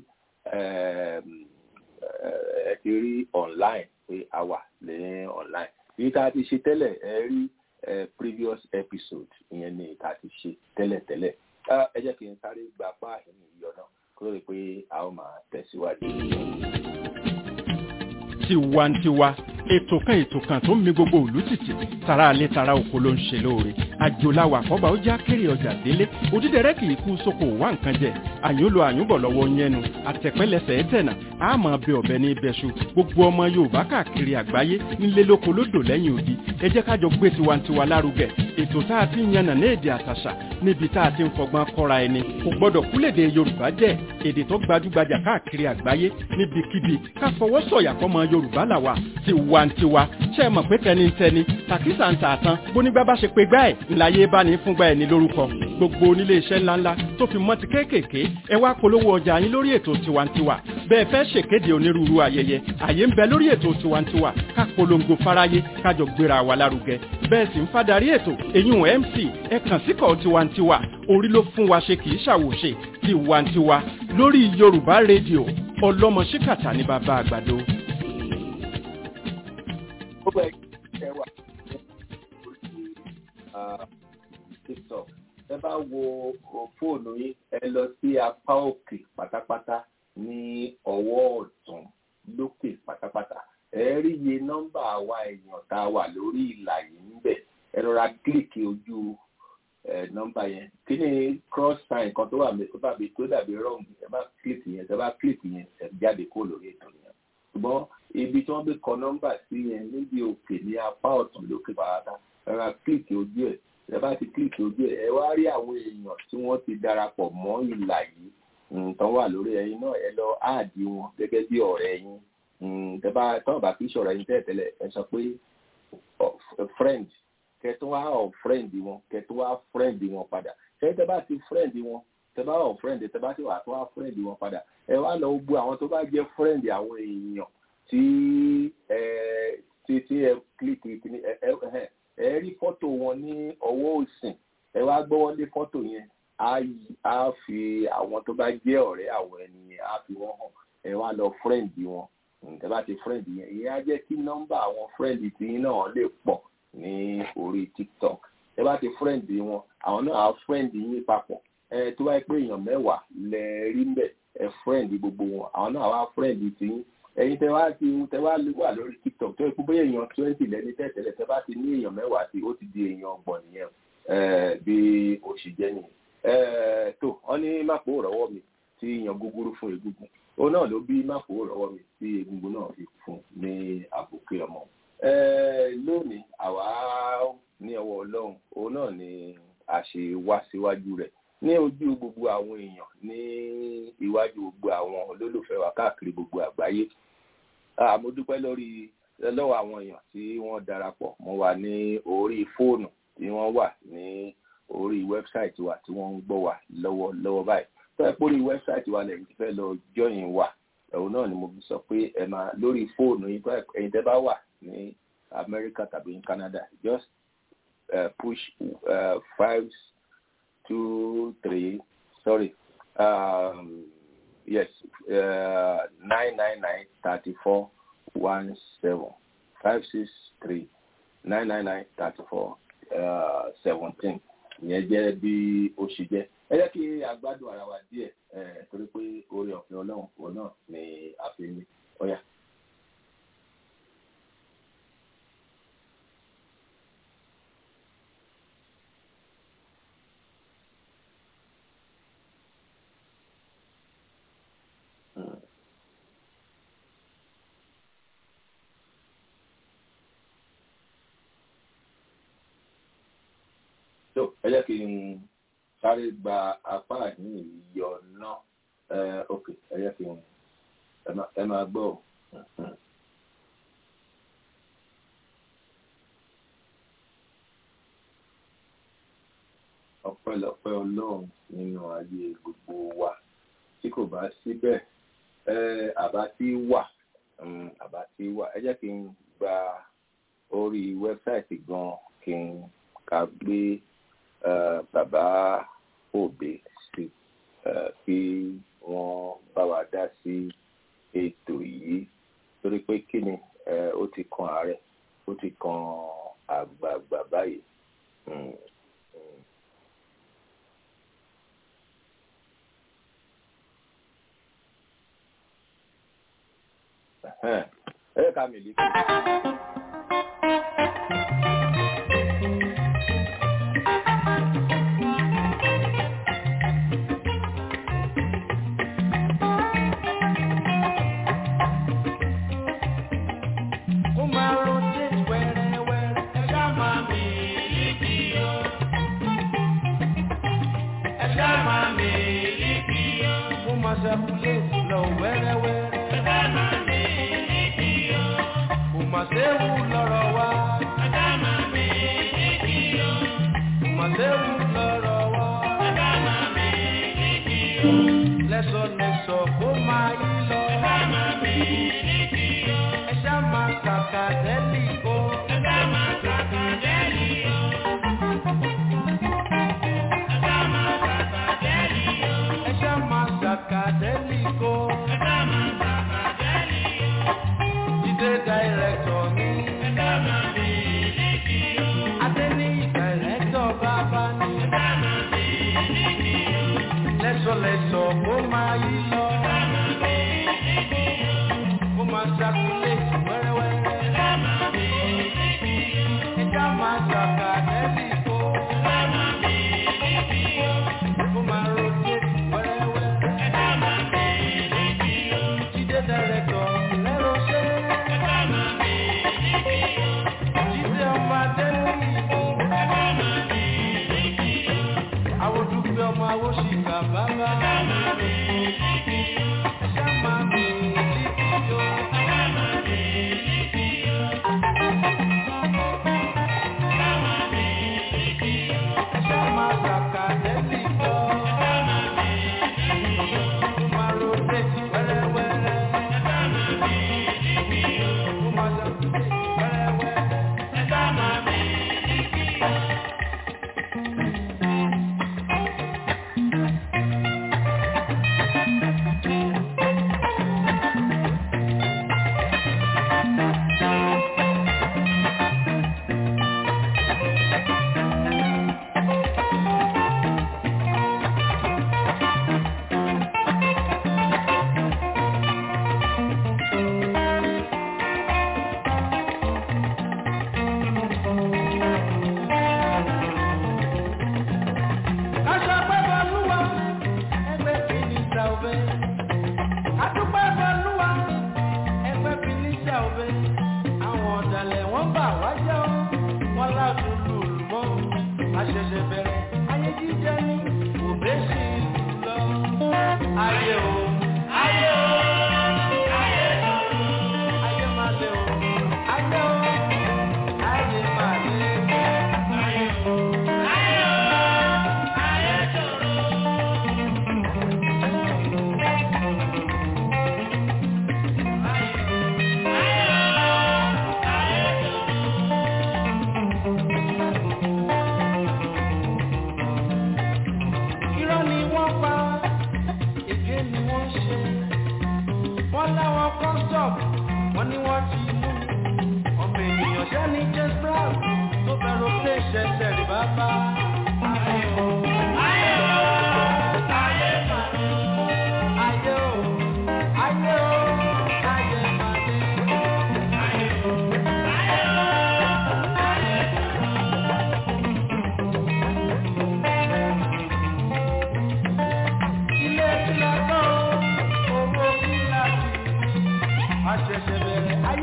ẹ ti rí online pé a wà ní online èyí tá a ti ṣe tẹ́lẹ̀ ẹ rí previous episode ìyẹn ni tá a ti ṣe tẹ́lẹ̀tẹ́lẹ̀ ẹ jẹ́ kí n sáré gba páàkì ní ìyọ̀ náà kó lè pé a ó máa tẹ̀síwájú. tiwantiwa ètò kan ètò kan tó ń mi gbogbo òlú tìtì tara alẹ́ tara oko ló ń ṣe lóore àjòláwà àkọ́bà ó já kéré ọjà délé òdídẹrẹ́ kì í kú sóko wá nǹkan jẹ àyùnlò àyùnbọ̀ lọ́wọ́ yẹnu àtẹ̀pẹ́lẹsẹ̀ ẹ̀tẹ̀nà àmọ́ bẹ ọ̀bẹ ní ibẹ̀ṣu gbogbo ọmọ yorùbá káàkiri àgbáyé nílé lóko lódò lẹ́yìn odi ẹ jẹ́ kájọ gbé tiwantiwa lárugẹ ètò tá a ti ń yànnà ní èdè àtàṣà níbi tá a ti ń fọgbọ́n kọ́ra ẹni kò gbọ́dọ̀ kúlèdè yorùbá jẹ́ èdè tó gbajúgbajà káàkiri àgbáyé níbikíbi ká fọwọ́ sọ̀yà fọmọ yorùbá làwà tiwantiwa ṣe mọ̀ pé tẹnitẹni tàkísà ń tààtàn bónígbà bá ṣe pé gbá ẹ̀ ńláyé bá ní fúngbà ẹ̀ ní lórúkọ gbogbo onílé iṣẹ́ ńláńlá tó fi mọ́ ti kéékèèké ẹ wá polówó ọjà yín lórí ètò tiwantiwa bẹ́ẹ̀ fẹ́ ṣèkéde onírúurú ayẹyẹ àyè ń bẹ lórí ètò tiwantiwa ká polongo fáráyé kájọ gbéra wa lárugẹ bẹ́ẹ̀ sì ń fadarí ètò èyún mc ẹ kàn síkọ̀ tiwantiwa orí ló fún wa ṣe kì í ṣàwòṣe tiwantiwa lórí yorùbá rédíò ọlọ́mọ ṣíkàtà ní bàbá àgbàdo. ó bẹ ẹ wà tiktok ẹ bá wo fóònù yín ẹ lọ sí apá òkè pátápátá ní ọwọ́ ọ̀tún lókè pátápátá ẹ rí iye nọ́mbà àwa èèyàn tá a wà lórí ìlà yìí níbẹ̀ ẹ rọra kílìkì ojú nọ́mbà yẹn kí ni cross sign kan tó wà tó dàbí tó dàbí wrong ẹ bá kílìkì yẹn ẹ bá kílìkì yẹn ẹ jáde kó lórí ètò yẹn ṣùgbọ́n ibi tí wọ́n gbé kọ nọ́mbà sí yẹn níbi òkè ní apá ọ̀tún lókè pàápàá ẹ rọra kílìkì ojú ẹ̀ ẹ bá ti kílìkì ojú ẹ̀ ẹ wá rí àwọn èèyàn tí wọ́n ti darapọ̀ mọ́ ìlà yìí nǹkan wà lórí ẹyin náà ẹ lọ áàdì wọn gẹ́gẹ́ bí ọ̀rẹ́ yín tẹ́bá tọ́ bá fi ṣọ̀rọ̀ yín tẹ́lẹ̀tẹ́lẹ̀ ẹ sọ pé friend kẹtọ́ wá ọ̀ friend wọn kẹtọ́ wá friend wọn padà tẹ́ bá ti friend wọn tẹ́bá ọ̀ friend tẹ́bá ti wà tó wá friend wọn padà ẹ wá lọ gbọ́ àwọn tó bá jẹ́ friend àwọn èèyàn tí ẹ tí tí ẹ click ẹ ẹ ẹ rí fọ́tò wọn ní ọwọ́ òsìn ẹ wá gbọ́wọ́ lé fọ́tò yẹn á fi àwọn tó bá jẹ́ ọ̀rẹ́ àwọn ẹni á fi wọ́n hàn ẹ wá lọ friend wọn ǹtẹ́ bá ti friend yẹn ìyẹn á jẹ́ kí nọ́mbà àwọn friend tí yín náà lè pọ̀ ní orí tiktok ẹ bá ti friend wọn àwọn náà á friend yín papọ̀ ẹ tó bá yẹ pé èèyàn mẹ́wàá lẹ rí mbẹ̀ ẹ friend gbogbo wọn àwọn náà wá friend tí yín ẹ̀yin tẹ wá ti tẹ wá wà lórí tiktok tó yẹ kó bóyá èèyàn twenty lẹni tẹ́tẹ̀lẹ̀ tẹ bá ti ní èèyàn mẹ́wàá sí ó ti di èèyàn ọgbọ̀n nìyẹn bí oṣù jẹ́ nìyẹn tó wọ́n ní mápò rọ́wọ́ mi tí yan gúgúrú fún egungun òun náà ló bí mápò rọ́wọ́ mi tí egungun náà fi fún ní àbùké ọmọ. lónìí àwa ní ọwọ́ ọlọ́run òun náà ni a ṣe wá síwájú rẹ̀ ní ojú gbogbo àwọn èèyàn ní iwájú gbogbo àwọn olólùfẹ́ wa káàkiri gbogbo àgbáyé mo dúpẹ́ lórí lọ́wọ́ àwọn èèyàn tí wọ́n darapọ̀ mọ́ wa ní orí fóònù tí wọ́n wà ní orí wẹ́bsáìtì wa tí wọ́n ń gbọ́ wa lọ́wọ́ lọ́wọ́ báyìí tó ẹ pórí wẹ́bsáìtì wa lẹ́yìn tí fẹ́ lọ jọyìn wa ẹ̀hún náà ni mo fi sọ pé ẹ máa lórí fóònù yín tó ẹ̀yin tẹ́ bá wà ní Amẹ́ríkà tàbí ní Canada just uh, push uh, five two three sorry um, yes uh, nine nine nine thirty four one seven five six three nine nine nine thirty four seventeen ìyẹn jẹ́ bí ó ṣe jẹ́ ẹ jẹ́ kí a gbádùn ara wa díẹ̀ torí pé oore ọ̀fẹ́ ọlọ́run òun náà ni a fi ní ọ̀yà. jẹ́ kí n sáré gba apá ní ìyọ náà ok ẹ jẹ́ kí n ẹ máa gbọ́ ọ. ọpẹ́lọpẹ́ Ọlọ́run nínú ayé gbogbo wa tí kò bá síbẹ̀ àbá tí wà àbá tí wà ẹ jẹ́ kí n gba orí wẹ́bsáìtì gan kí n ka gbé bàbá òbí sí kí wọ́n bá wa dá sí ètò yìí torí pé kí ni ó ti kan ààrẹ ó ti kan àgbààgbà báyìí. ẹ ká mi lè kí.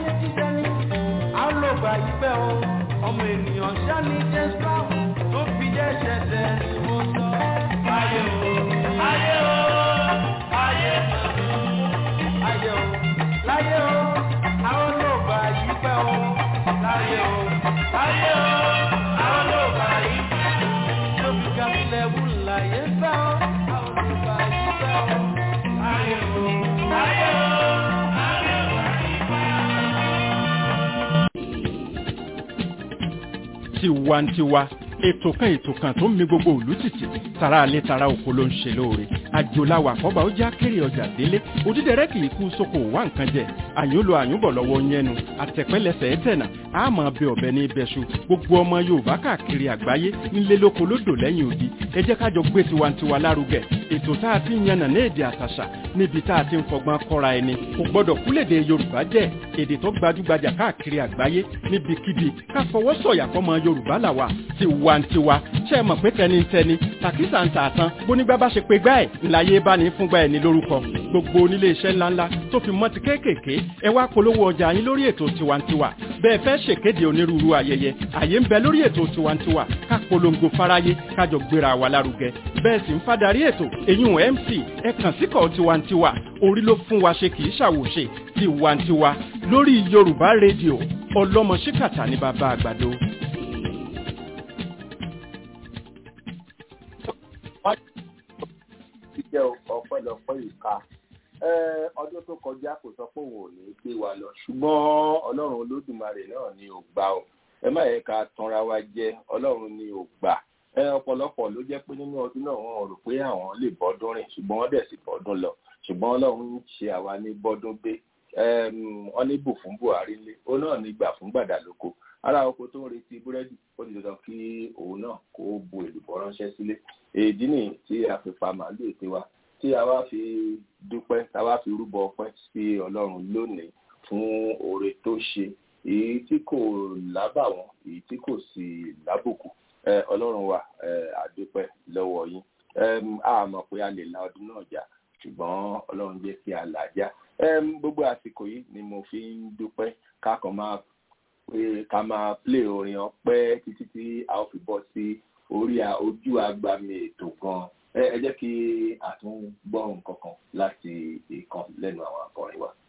ọmọ ènìyàn ṣáni jẹ́ sáà tó fi jẹ́ ṣẹ̀ṣẹ̀ ni mo sọ. Ayé o, ayé o, ayé ayé o, láyé o, àwọn ló bá yí pẹ́ o. Láyé o, láyé o, àwọn ló bá yí pẹ́ o. Lóbi gàmílẹ̀ wù láyé fẹ́ o, àwọn ló bá yí pẹ́ o. Ayé o, ayé o, ayé o, ayé tiwantiwa ètò kan ètò kan tó ń mi gbogbo òlú tìtì tara alẹ́ tara oko ló ń ṣe lóore àjòláwà àkọ́bà ó já kéré ọjà délé òdídẹrẹ́ kì í kú sóko wá nǹkan jẹ àyúnlò àyúnbọ̀ lọ́wọ́ yẹnu àtẹ̀pẹ́lẹsẹ̀ ẹ̀tẹ̀nà àmọ́ bẹ ọ̀bẹ ní ibẹ̀ṣu gbogbo ọmọ yorùbá káàkiri àgbáyé ńlé lóko lódò lẹ́yìn odi ẹ jẹ́ kájọ gbé tiwantiwa lárugẹ ètò tá a ti ń yànnà ní èdè àtàṣà níbi tá a ti ń fọgbọ́n kọ́ra ẹni kò gbọ́dọ̀ kúlèdè yorùbá jẹ́ èdè tó gbajúgbajà káàkiri àgbáyé níbikíbi ká fọwọ́ sọ̀yà fọmọ yorùbá làwà tiwantiwa ṣe é mọ̀ pé tẹnitẹni tàkísà ń tààtàn bónígbà bá ṣe pé gbá ẹ̀ ńláyé bá ní fúngbà ẹ̀ ní lórúkọ gbogbo onílé iṣẹ́ ńláńlá tó fi mọ́ ti kéékèèké ẹ wá polówó ọjà yín lórí ètò tiwantiwa bẹ́ẹ̀ fẹ́ ṣèkéde onírúurú ayẹyẹ àyè ń bẹ lórí ètò tiwantiwa ká polongo fáráyé kájọ gbéra wa lárugẹ bẹ́ẹ̀ sì ń fadarí ètò eyín mc ẹ kàn síkọ̀ tiwantiwa orí ló fún wa ṣe kì í ṣàwòṣe tiwantiwa lórí yorùbá rédíò ọlọ́mọ ṣíkàtà ní bàbá àgbàdo. ti jẹ́ ọpẹ́lọpẹ́ ìka ọdún tó kọjá kò sọ pé òun ò ní gbé wa lọ ṣùgbọ́n ọlọ́run olódùmarè náà ni ò gbà ó ẹ má yẹ ká tanra wa jẹ ọlọ́run ni ò gbà ẹ ọ̀pọ̀lọpọ̀ ló jẹ́ pé nínú ọdún náà wọn rò pé àwọn lè bọ́dún rìn ṣùgbọ́n wọ́n dẹ̀ sì bọ́dún lọ ṣùgbọ́n ọlọ́run ń ṣe àwa ní bọ́dún gbé wọ́n ní bù fún buhari lé ó náà ní gbà fún gbàdálóko ara oko tó ń retí búrẹ́dì ó di dandan kí òun náà kó bu èlùbọ́ ránṣẹ́ sílé èdí nìyí tí a fi pa màálù ète wa tí a wá fi dúpẹ́ tá a wá fi rúbọ ọpẹ́ sí ọlọ́run lónìí fún oore tó ṣe èyí tí kò lábàwọ́n èyí tí kò sì lábùkù ọlọ́run wa àdúpẹ́ lọ́wọ́ yín a mọ̀ pé a lè la ọdún náà jà ṣùgbọ́n ọlọ́run jẹ́ kí a là já gbogbo àsìkò yìí ni mo fi ń dúpẹ́ kákan máa pé ká máa plé orin ọpẹ́ títí tí a ó fi bọ́ sí orí ojú agbami ètò gan ẹ jẹ́ kí a tún gbọ́ nǹkan kan láti ìkan lẹ́nu àwọn akọrin wa.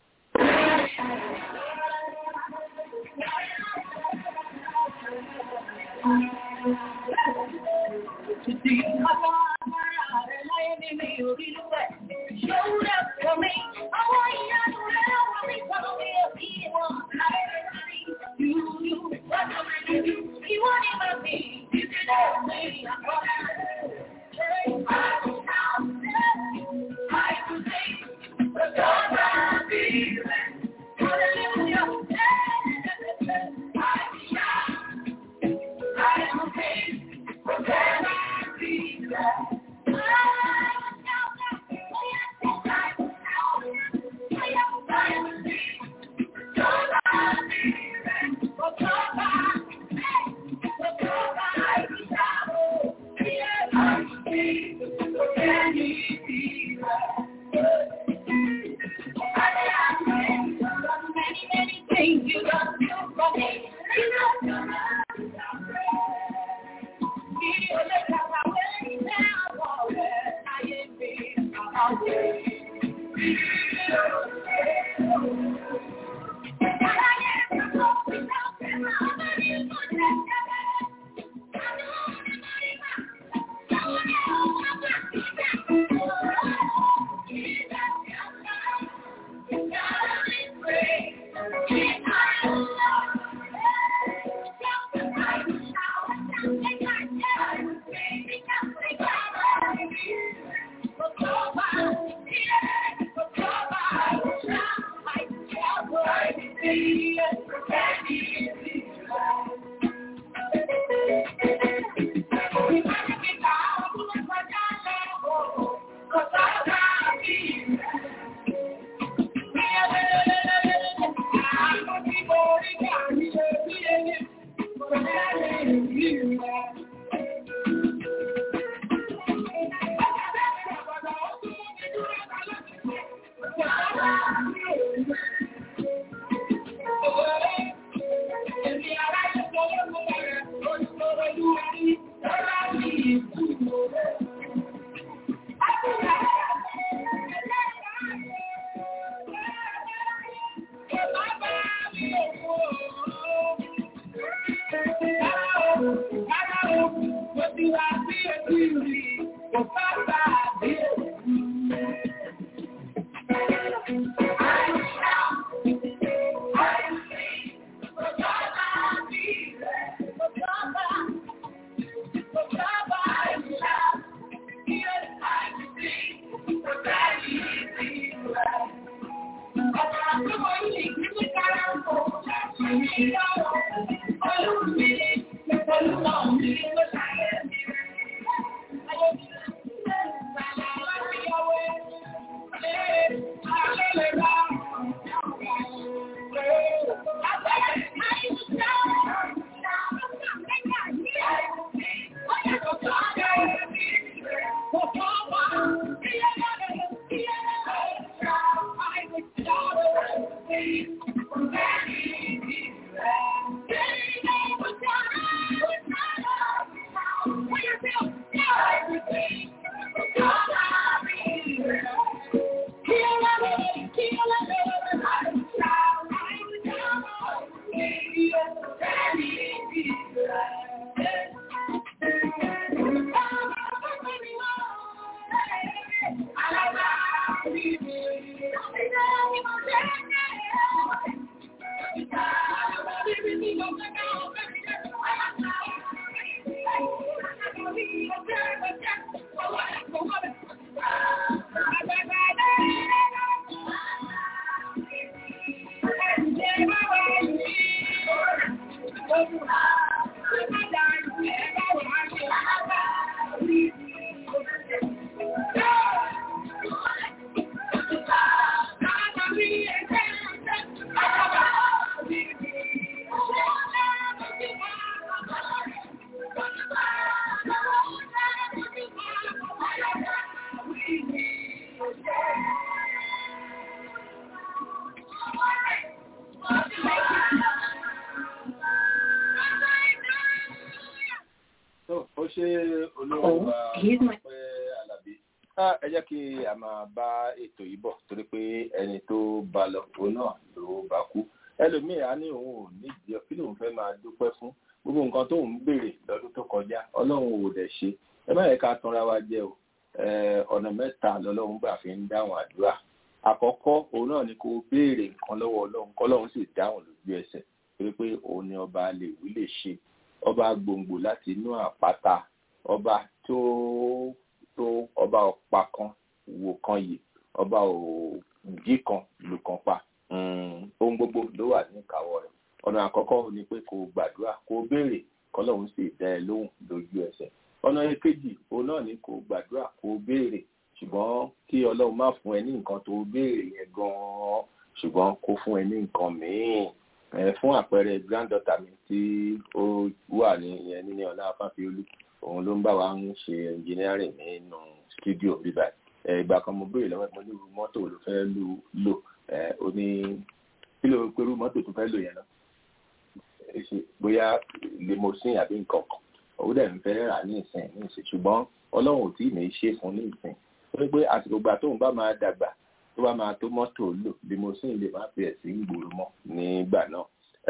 tó ó ṣe olóhùn wa pẹ́ alábí. ẹ jẹ́ kí a máa bá ètò yìí bọ̀ torí pé ẹni tó bá lọ òun náà ló bá kú ẹlòmíì á ní òun ò nídìí ọ kí lòun fẹ́ máa dúpẹ́ fún gbogbo nǹkan tó ń béèrè lọ́dún tó kọjá ọlọ́run ò dẹ̀ ṣe ẹ má yẹ ká tanra wa jẹ o ọ̀nà mẹ́ta lọ́lọ́run gbà fi ń dáhùn àdúrà àkọ́kọ́ òun náà ni kó béèrè nǹkan lọ́wọ́ ọlọ́run kọ́lọ́run sì dáhùn lójú ẹsẹ̀ torí pé òun ni ọba lè wí lè ṣe ọba gbòǹgbò láti inú àpáta ọba tó tó ọba ọ̀pá kan wò kan yìí ọba òjì kan lù kan pa ohun gbogbo ló wà ní ìkáwọ́ rẹ̀ ọ̀nà àkọ́kọ́ ni pé kó gbàdúrà kó béèrè kọ́lọ́run sì dá ẹ lóhùn lójú ẹsẹ̀ ọ̀nà èkejì òun náà ni kó gbàdúrà kó béèrè ṣùgbọ́n kí ọlọ́run má fún ẹ ní nǹkan tó béèrè yẹn gan-an ṣùgbọ́n kó fún ẹ ní nǹkan míì fún àpẹẹrẹ granddaughter mi tí ó wà ní ìyẹn níní ọlá afáfiolú òun ló ń bá wa ń ṣe engineering nínú studio bíbá ìgbà kan mo béèrè lọ́wọ́ mo ní irú mọ́tò ló fẹ́ lò ó ní kí ló pẹ̀lú mọ́tò tó fẹ́ lò yẹn náà bóyá limousine àbí nǹkan kan òun dẹ̀ ń fẹ́ rà ní ìsìn ní ìsìn ṣùgbọ́n ọlọ́run ò tí ì ní ṣe fún ní ìsìn torí pé àsìkò gbà tóun bá máa dàgbà tó bá máa tó mọ́tò lò limousine lè má fi ẹ̀sìn ń gbòòrò mọ́ nígbà náà.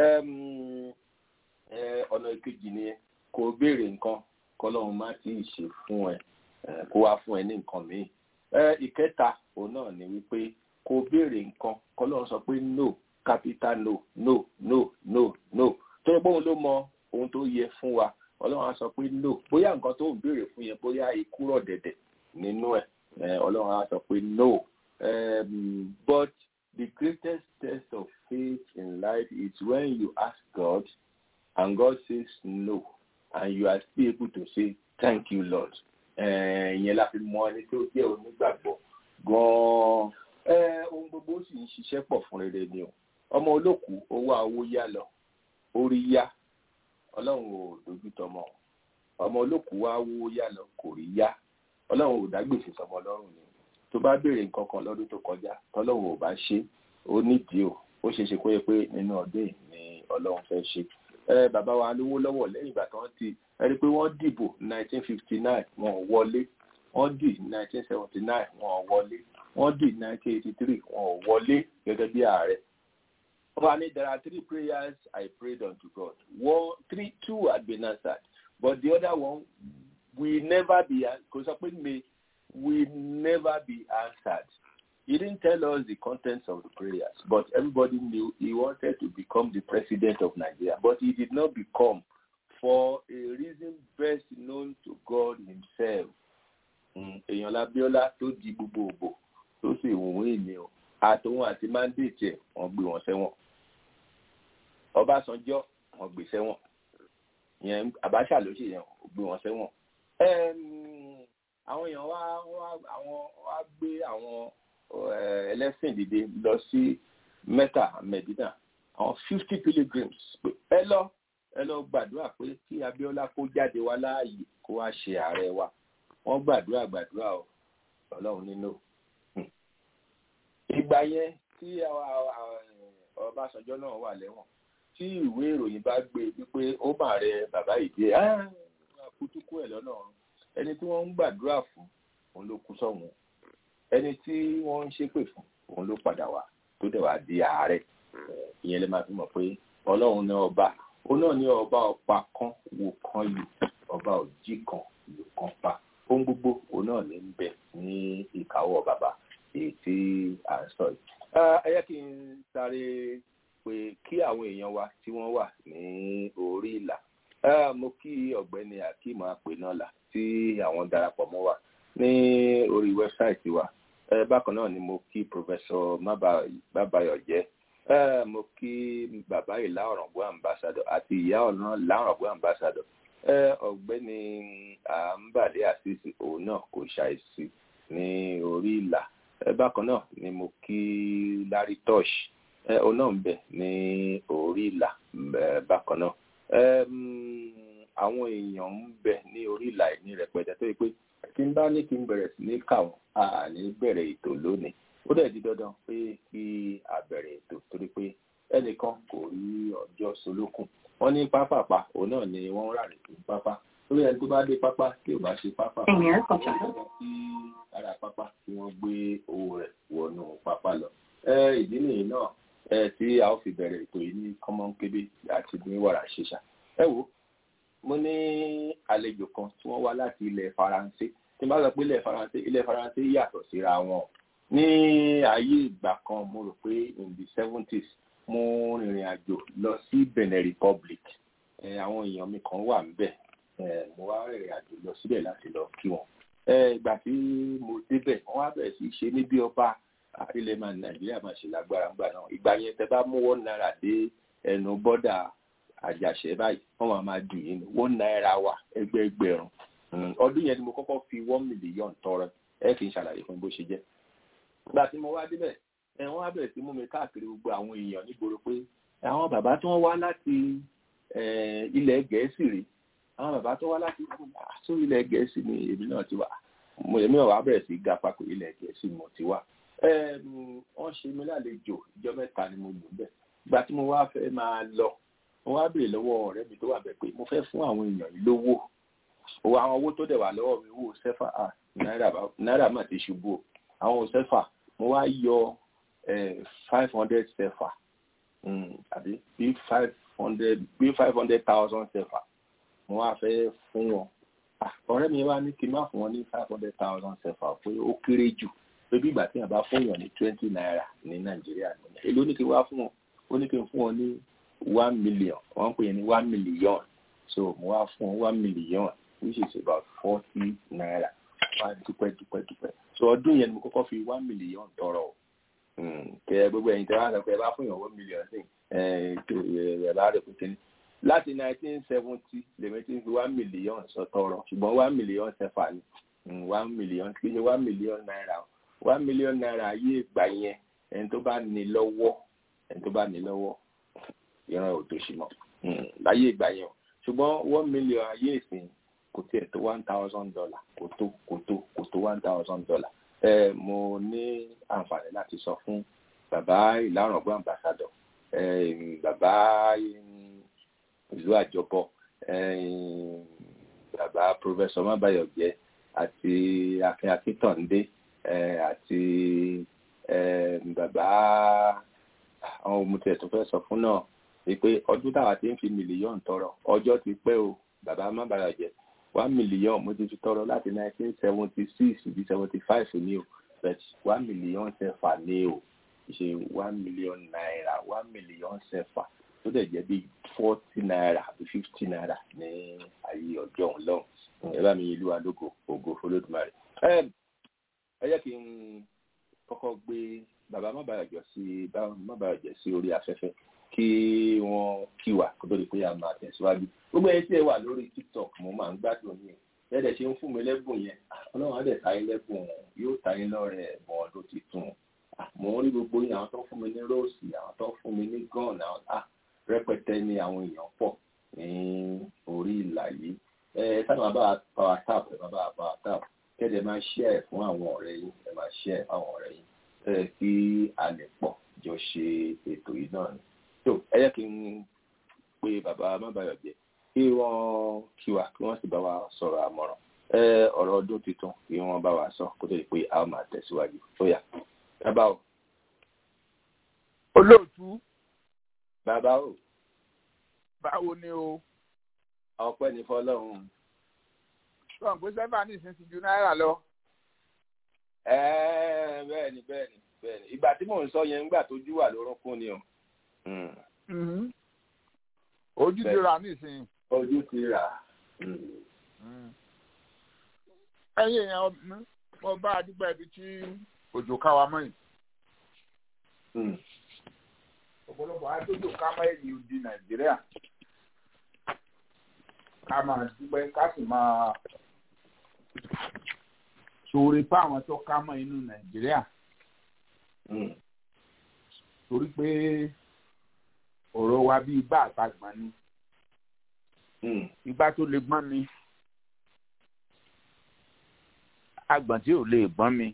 ọ̀nà ìkejì ni kò béèrè nǹkan kọ́lọ́run má tí ì ṣe fún ẹ kó wá fún ẹ ní nǹkan míì. ìkẹta òun náà ni wípé kò béèrè nǹkan kọ́lọ́run sọ pé no capital no no no no no torí pé òun ló mọ ohun tó yẹ fún wa ọlọ́run á sọ pé no bóyá nǹkan tó ń béèrè fún yẹn bóyá ikú rọ̀ dẹ̀dẹ̀ nínú ẹ̀ ọlọ́run á sọ pé no um, but the greatest test of faith in life is when you ask God and God says no and you are still able to say thank you Lord ìyẹn la fi mọ ẹni tó jẹ́ onígbàgbọ́ gan-an ohun gbogbo sì ń ṣiṣẹ́ pọ̀ fún rere ni o ọmọ olókùú owó owó yá lọ orí yá ọlọ́run ò dojú tọmọ ọmọ olókùú wá wó yá lọ kò rí yá ọlọ́run ò dágbèsè sọmọ lọ́rùn ni tó bá béèrè nǹkan kan lọ́dún tó kọjá tọ́lọ́run ò bá ṣe ó nídìí o ó ṣeé ṣe kó yẹ pé nínú ọdún yìí ni ọlọ́run fẹ́ ṣe ẹ bàbá wa lówó lọ́wọ́ lẹ́yìn ìgbà tí wọ́n ti ẹ rí i pé wọ́n dìbò 1959 wọn ò wọlé wọ́n dì 1979 wọn ò wọlé wọ́n dì 1983 wọn ò wọlé gẹ́gẹ́ bí ààrẹ Obani, there are three prayers I prayed unto God. One, three, two had been answered, but the other one will never be. Because may will never be answered. He didn't tell us the contents of the prayers, but everybody knew he wanted to become the president of Nigeria, but he did not become for a reason best known to God Himself. Èèyàn Labiola tó di gbogbo ògbò tó sì wùn ènìyàn àtòun àti mandate ẹ̀ wọ́n gbé wọn sẹ́wọ̀n Ọbásanjọ́ wọ́n gbé sẹ́wọ̀n yẹn Abacha ló ṣe yẹn ó gbé wọn sẹ́wọ̀n àwọn èèyàn wá àwọn wá gbé àwọn ẹlẹ́sìn dìde lọ sí Mecca Medina àwọn fifty pilgrims pé ẹ lọ ẹ lọ gbàdúrà pé kí Abíọ́lá kó jáde wá láàyè kó wá ṣe ààrẹ wa wọ́n gbàdúrà gbàdúrà o Ọlọ́run nínú ìgbà yẹn tí Ọbásanjọ́ náà wà lẹ́wọ̀n tí ìwé ìròyìn bá gbé wípé ó mà rẹ bàbá ìdí ẹ kútúkú ẹ lọ́nà ọ̀run ẹni tí wọ́n ń gbàdúrà fún òun ló kú sọ́hun ẹni tí wọ́n ń ṣépè fún òun ló padà wá tó dẹ̀ wá di ààrẹ ìyẹn lè máa fi mọ̀ pé ọlọ́run ní ọba ó náà ní ọba ọ̀pá kan wò kan lù ọba òjì kan lù kan pa ohun gbogbo òun náà ní ń bẹ ní ìkáwọ́ bàbá èyí tí à ń sọ yìí. ẹ yẹ kí n sáré pé kí àwọn èèyàn wa tí wọ́n wà ní orí ìlà mo kí ọ̀gbẹ́ni akeem apẹ̀nọ́là tí àwọn darapọ̀ mọ́ wa ní orí wẹ́bsáìtì wa bákan náà ni mo kí pòfẹ́sọ̀ mábàyọ̀jẹ́ mo kí bàbá ìlà ọ̀ràngún ambassador àti ìyá ọ̀nà láràngún ambassador ọ̀gbẹ́ni àǹbàdé àṣìṣe òun náà kò ṣàìsí ní orí ìlà bákan náà ni mo kí larry tosh òun náà ń bẹ ní orí ìlà bákan náà àwọn èèyàn ń bẹ ní orí ìlà ní rẹpẹtẹ tó yẹ pé tí n bá ní kí n bẹ̀rẹ̀ sí ní kà wọ́n a ní bẹ̀rẹ̀ ètò lónìí ó dẹ̀ di dandan pé kí a bẹ̀rẹ̀ ètò torí pé ẹnìkan kò rí ọjọ́ solókùn wọ́n ní pápápá òun náà ni wọ́n rà ní pápá lórí ẹni tó bá dé pápá tí ò bá ṣe pápá kí ara pápá kí wọ́n gbé owó rẹ̀ wọnú pápá lọ ìdí nìyí náà tí a ó fi bẹ̀rẹ̀ ètò yìí ní kọ́mọ́nkébé àti ní wàrà ṣíṣà ẹ wo mo ní àlejò kan tí wọ́n wá láti ilẹ̀ faransé tí n bá sọ pé ilẹ̀ faransé ilẹ̀ faransé yàtọ̀ síra wọn ní ayé ìgbà kan mo rò pé in the seventies mo rìnrìn àjò lọ sí benin republic àwọn èèyàn mi kan wà níbẹ̀ mo wá rìnrìn àjò lọ síbẹ̀ láti lọ kí wọn ìgbà tí mo débẹ̀ wọ́n wá bẹ̀rẹ̀ sí ṣe ní bí ọba ilẹ̀ máa nàìjíríà máa ṣe lágbára ńgbà náà ìgbà yẹn tẹ bá mú one naira dé ẹnu bọ́dà àjàṣẹ́ báyìí wọ́n máa máa dùn yín one naira wa ẹgbẹẹgbẹ̀rún ọdún yẹn ni mo kọ́kọ́ fi one million tọrọ ẹ kì í ṣàlàyé fún bó ṣe jẹ́ ìgbà tí mo wá débẹ̀ ẹ wọ́n á bẹ̀rẹ̀ sí mú mi káàkiri gbogbo àwọn èèyàn nígboro pé àwọn bàbá tí wọ́n wá láti ilẹ̀ gẹ̀ẹ́sì rí àwọn bàbá tó wá láti sọ ilẹ̀ gẹ̀ẹ́sì ni èmi náà ti wà mo èmi náà wá bẹ̀rẹ̀ sí ga papọ̀ ilẹ̀ gẹ̀ẹ́sì mo ti wà wọ́n ṣe mi lálejò ìjọ mẹ́ta ni mo lò bẹ́ẹ̀ ìgbà tí mo wá fẹ́ máa lọ mo wá béèrè lọ́wọ́ ọ̀rẹ́ mi tó wà bẹ́ẹ̀ pé mo fẹ́ fún àwọn èèyàn yìí lówó owó àwọn owó tó dẹ̀ wà lọ́wọ́ mi owó sẹ́fà náírà mà ti ṣubú o àwọn sẹ́fà mo wá yọ five hundred sẹ́fà àbí bí five hundred bí five hundred thousand sẹ́fà mo wá fẹ́ fún wọn ọ̀rẹ́ mi wá ní kí n má fún wọn ní five hundred thousand sẹ́fà pé ó kéré jù pé bí ìgbà tí yàn bá fún yàn ní twenty naira ní nàìjíríà nìyẹn èló ní kí n wá fún wọn ó ní kí n fún wọn ní one million wọ́n ń pè é ní one million so mo wá fún wọn one million which is about forty naira wá dúpẹ́ dúpẹ́ dúpẹ́ so ọdún yẹn ni mo kọ́kọ́ fi one million tọrọ o kẹ gbogbo ẹ̀yin tẹ wá sọ pé ẹ bá fún yàn one million sí ẹ ẹ bá rẹ pété ní láti nineteen seventy lèmi ti fi one million sọ tọrọ ṣùgbọ́n one million ṣẹfà ni one million kì í ṣe one million naira one million naira ayé ìgbà yẹn ẹni tó bá ní lọ́wọ́ ẹni tó bá ní lọ́wọ́ ìran ò tó ṣì mọ́ láyé ìgbà yẹn o ṣùgbọ́n one million ayé ìsìn kò tiẹ̀ tó one thousand dollar kò tó kò tó kò tó one thousand dollar ẹ mo ní àǹfààní láti sọ fún bàbá ìlàrọ̀gbọ́n ambassador ẹ bàbá ìlú àjọbọ ẹ bàbá professor mabayọjẹ àti akin akintande ẹ àti ẹ bàbá àwọn òmùtẹ̀ tó fẹ́ sọ fún náà wípé ọdún táwa ti ń fi mílíọ̀nù tọrọ ọjọ́ ti pẹ́ o bàbá mabayọjẹ one million mo ti fi tọrọ láti nineteen seventy six di seventy five ní o but one million sẹfà ní o ṣe one million naira one million sẹfà tó dẹ̀ jẹ́ bí forty naira àbí fifty naira ní ayé ọjọ́ òun lọ́hùn ẹ bá mi ìlú alógo ògo fọlọ́dúnmáre. ẹ jẹ́ kí n kọ́kọ́ gbé bàbá mábàyọ̀jọ́ sí mábàyọ̀jọ́ sí orí afẹ́fẹ́ kí wọ́n kí wa kó tó di pé a máa tẹ̀síwájú gbogbo ẹni tí ẹ wà lórí tiktok mo máa ń gbádùn yín lẹ́dẹ̀ ṣe ń fún mi lẹ́bùn yẹn ọlọ́run á dẹ̀ ta yín lẹ́bùn yóò ta yín lọ́rẹ̀ ẹ̀bùn ọdún tuntun mo ń rí gbogbo yín àwọn tó ń fún mi ní róòsì àwọn tó ń fún mi ní gọ́ọ̀nù àwọn ah rẹpẹtẹ ni àwọn èèyàn pọ̀ ní orí ìlà yìí ẹ sábà bá power tap ẹ bá bá power tap kẹ́dẹ̀ máa share ẹ̀ fún àwọn ọ̀rẹ́ yín ẹ máa share ẹ̀ fún àwọn ọ̀rẹ́ yín ẹ kí a lè pọ̀ jọ ṣe ètò yìí náà ni tó ẹ yẹ kí n pe bàbá mábàyọ̀jẹ́ kí wọ́n kí wa kí wọ́n sì bá wa sọ̀rọ̀ àmọ̀ràn ẹ ọ̀rọ̀ ọdún tuntun kí wọ́n bá wa sọ kó tó di pé a ó máa tẹ̀síwájú tó yá bàbá o. olóòtú bàbá o. báwo ni o. ọpẹ́ ní fọ́lọ́run. sọ pé sẹfà ní ìsinsìn ju náírà lọ. ẹẹ bẹ́ẹ̀ni bẹ́ẹ̀ni bẹ́ẹ̀ni ìgbà tí mò ń sọ yẹn ńgbà tójú wà lórúnkún ni o. ojú ti rà nísìnyí. ojú ti rà. ẹ̀yin èèyàn mo bá a dúpẹ́ ibi tí òjò ká wa mọ́ yìí. ọ̀pọ̀lọpọ̀ àdójò ká mọ́ èyí di nàìjíríà ká máa dúpẹ́ ká sì máa ṣoore fáwọn tó ká mọ́ inú nàìjíríà. torí pé ọ̀rọ̀ wa bí igbá àtàgbọ̀n ni igbá tó lè gbọ́n mi agbọ̀n tí ò lè gbọ́n mi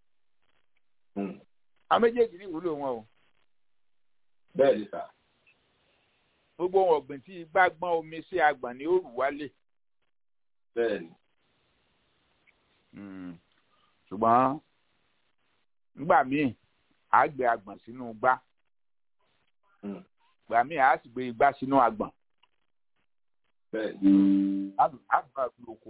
a méjèèjì ní ìwúlò wọn o. bẹ́ẹ̀ ni sà. gbogbo ohun ọ̀gbìn tí igbá gbọ́n omi sí agbọ̀n ni ó rù wálé. bẹ́ẹ̀ ni. ṣùgbọ́n nígbà míì á gbé agbọ̀n sínú igbá ìgbà míì á sì gbé igbá sínú agbọ̀n. bẹ́ẹ̀ ni. á gbà lóko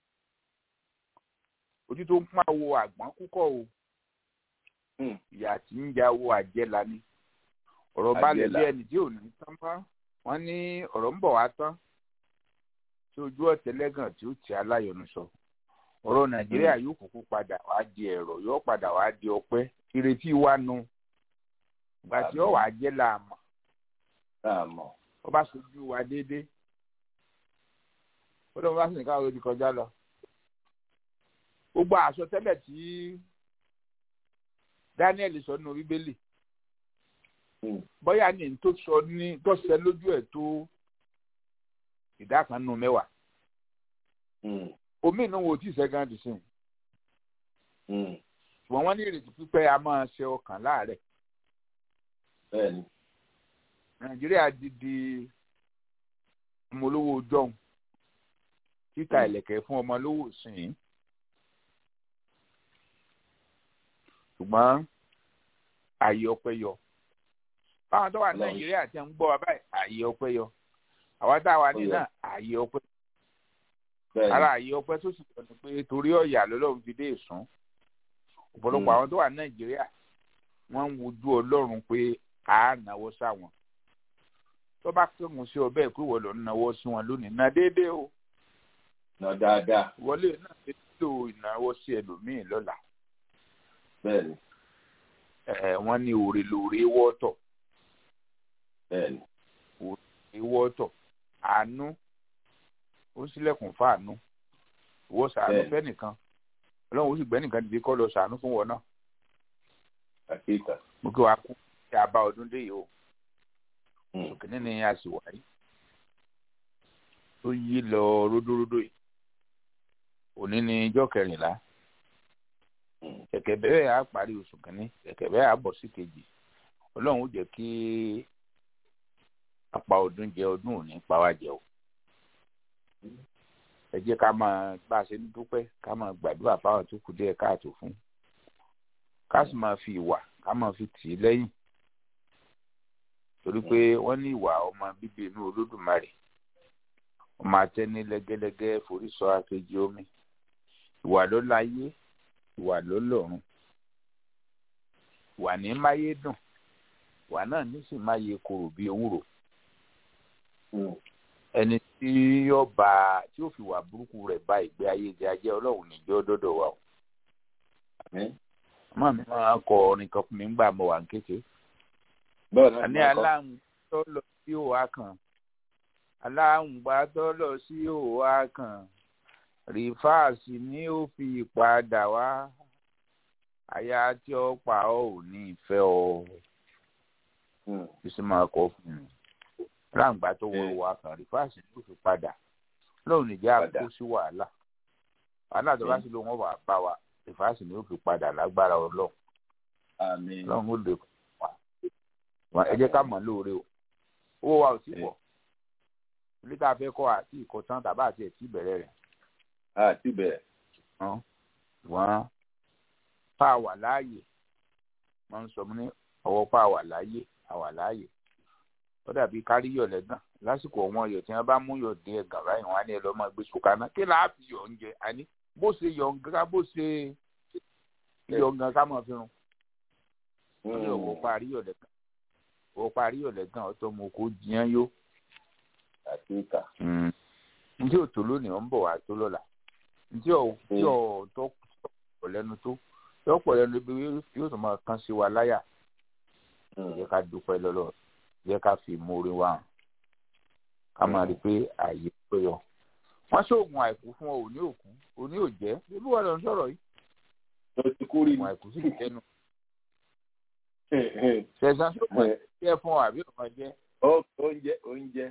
ojú tó ń pọ́n àwo àgbọ̀n púpọ̀ o ìyá tí ń ja owó àjẹlá ni ọ̀rọ̀ balẹ̀ bí ẹni tí ò ní tán bá wọ́n ní ọ̀rọ̀ ń bọ̀ wá tán tí ojú ọ̀tẹ̀lẹ́gàn tí ó ti aláyọ̀nù sọ ọ̀rọ̀ nàìjíríà yóò kúkú padà wá di ẹ̀rọ yóò padà wá di ọpẹ́ ìrètí wa nu ìgbà tí ó wàá jẹ́ làmọ̀ làmọ̀ ó bá sojú wa déédéé ó lóun bá sì ní káwọn odi kọjá lọ gbogbo àsọtẹ́lẹ̀ tí daniel sọ nínú bíbélì bóyá ní tó sọ ní tó ṣẹ lójú ẹ̀ tó ìdá kan nínú mẹ́wàá omi inú wo tí ìṣẹ́gun ti sìn ṣùgbọ́n wọ́n ní ìrètí pípẹ́ a máa ṣe ọkàn láàrẹ̀ nàìjíríà di di ọmọ olówó jọ̀hún títa ìlẹ̀kẹ̀ fún ọmọ olówó sìn ṣùgbọ́n ààyè ọpẹ́ yọ báwọn tó wà ní nàìjíríà ti ń gbọ́ wa báyìí ààyè ọpẹ́ yọ àwa tá a wà ní náà ààyè ọpẹ́ ara ààyè ọpẹ́ tó sì sọ ni pé torí ọ̀yà lọ́lọ́run fi dé ìsún ọ̀pọ̀lọpọ̀ àwọn tó wà ní nàìjíríà wọ́n ń wojú ọlọ́run pé a náwó sáwọn tó bá kéwọn sí ọbẹ̀ pé wọ́n lọ náwó sí wọn lónìí ná déédéé o. ná dáadáa. wọlé náà nílò ìnáwó sí ẹlòmíín lọ́la bẹ́ẹ̀ni. ẹ wọ́n ní òrè lóore wọ́tọ̀. bẹ́ẹ̀ni. òrè wọ́tọ̀ àánú ó sílẹ̀kùn fáànú ìwọ sàánú fẹ́nìkan ọlọ́run ó sì gbẹ́nìkan dìde kọ́ lọ sàánú fún wọn náà. àkíkà. mo kí wàá kú kí a bá ọdún dé yìí o. òkè nínú a sì wáyé tó yí lọ ródóródó yìí òní ní ijọ́ kẹrìnlá kẹ̀kẹ́ bẹ́ẹ̀ á parí oṣù kìíní kẹ̀kẹ́ bẹ́ẹ̀ á bọ̀ sí kejì ọlọ́run ó jẹ́ kí apá ọdún jẹ ọdún òní pa wá jẹ o ẹ jẹ́ ká máa bá a ṣe ń dúpẹ́ ká máa gbàdúrà fáwọn tó kù díẹ̀ káàtó fún ká sì máa fi ìwà ká máa fi tì í lẹ́yìn torí pé wọ́n ní ìwà ọmọ bíbí inú olódùmarè ọmọ atẹ́ni lẹ́gẹ́lẹ́gẹ́ forí sọ akéjì omi ìwà ló láyé ìwà ló lọ́run ìwà ní máyé dùn ìwà náà ní sì máyé korò bí ewúro ẹni tí yóò bá tí yóò fi wà burúkú rẹ̀ bá ìgbé ayé jẹ ajẹ́ ọlọ́run níjọ́ dọ́dọ̀ wa o. ọmọ mi máa kọ orin kan fún mi ńgbà mo wà ń kéke. àní aláhùn tó lọ sí òwà kan aláǹgbá tó lọ sí òwà kan rìfáàsì ni ó fi padà wá aya tí ó pa ọ ò ní ìfẹ́ ọ bísí máa kọ fún un aláǹgbá tó wọ òwà kan rìfáàsì ni ó fi padà lóun nìjà kó sí wàhálà wàhálà tó bá sì lóun wà bá wa rìfáàsì ni ó fi padà lágbára ọlọ́run lọ́run ó lè wà ẹ jẹ́ ká mọ̀ lóore o owó wa ò tí pọ̀ ilé tá a fẹ́ kọ́ àti ìkọ̀tán tàbá àti ẹ̀tí ìbẹ̀rẹ̀ rẹ̀. àti bẹ̀rẹ̀. wọ́n pa àwà láàyè wọ́n ń sọ ní ọwọ́ pa àwà láàyè àwà láàyè ó dàbí káríyọ̀ lẹ́gàn lásìkò ọ̀wọ́n ọyọ̀ tí wọ́n bá mú yọ̀ dín ẹ̀gàn báyìí wọ́n á ní ẹ lọ́ọ́ máa gbé sùkà náà kí láà fi yọ̀ oúnjẹ àní bó ṣe yọ̀ nǹkan bó ṣe yọ̀ nǹkan ká máa fi rún. wọ́n ní ọ̀wọ́ parí yọ̀ lẹ́gàn ọ̀wọ́ parí yọ̀ lẹ́gàn ọ̀tọ̀ mo kò jiyàn yó àti ìkà. ǹjẹ́ ò tó lónìí ọ̀ ń bọ̀ wá tó lọ́la ǹjẹ́ ò tí ọ̀ tó pọ̀ lẹ́nu tó yọ pọ̀ lẹ́nu bí yóò tó máa kán sí wa láyà jẹ́ ká dúpẹ́ lọ́lọ́ jẹ́ ká fi mórí wa hàn ká máa rí i pé ààyè tó yọ. wọ́n ṣoògùn àìkú fún ọ òní òkú òní òjẹ́ ibi wọn lọ ń sọ̀rọ̀ yìí. ló ti kú rí ògùn àìkú sì jẹ́nu. ṣẹ̀sán ṣoògùn àìkú jẹ́ fún ọ àbí ọ̀kan jẹ́. oúnjẹ oúnjẹ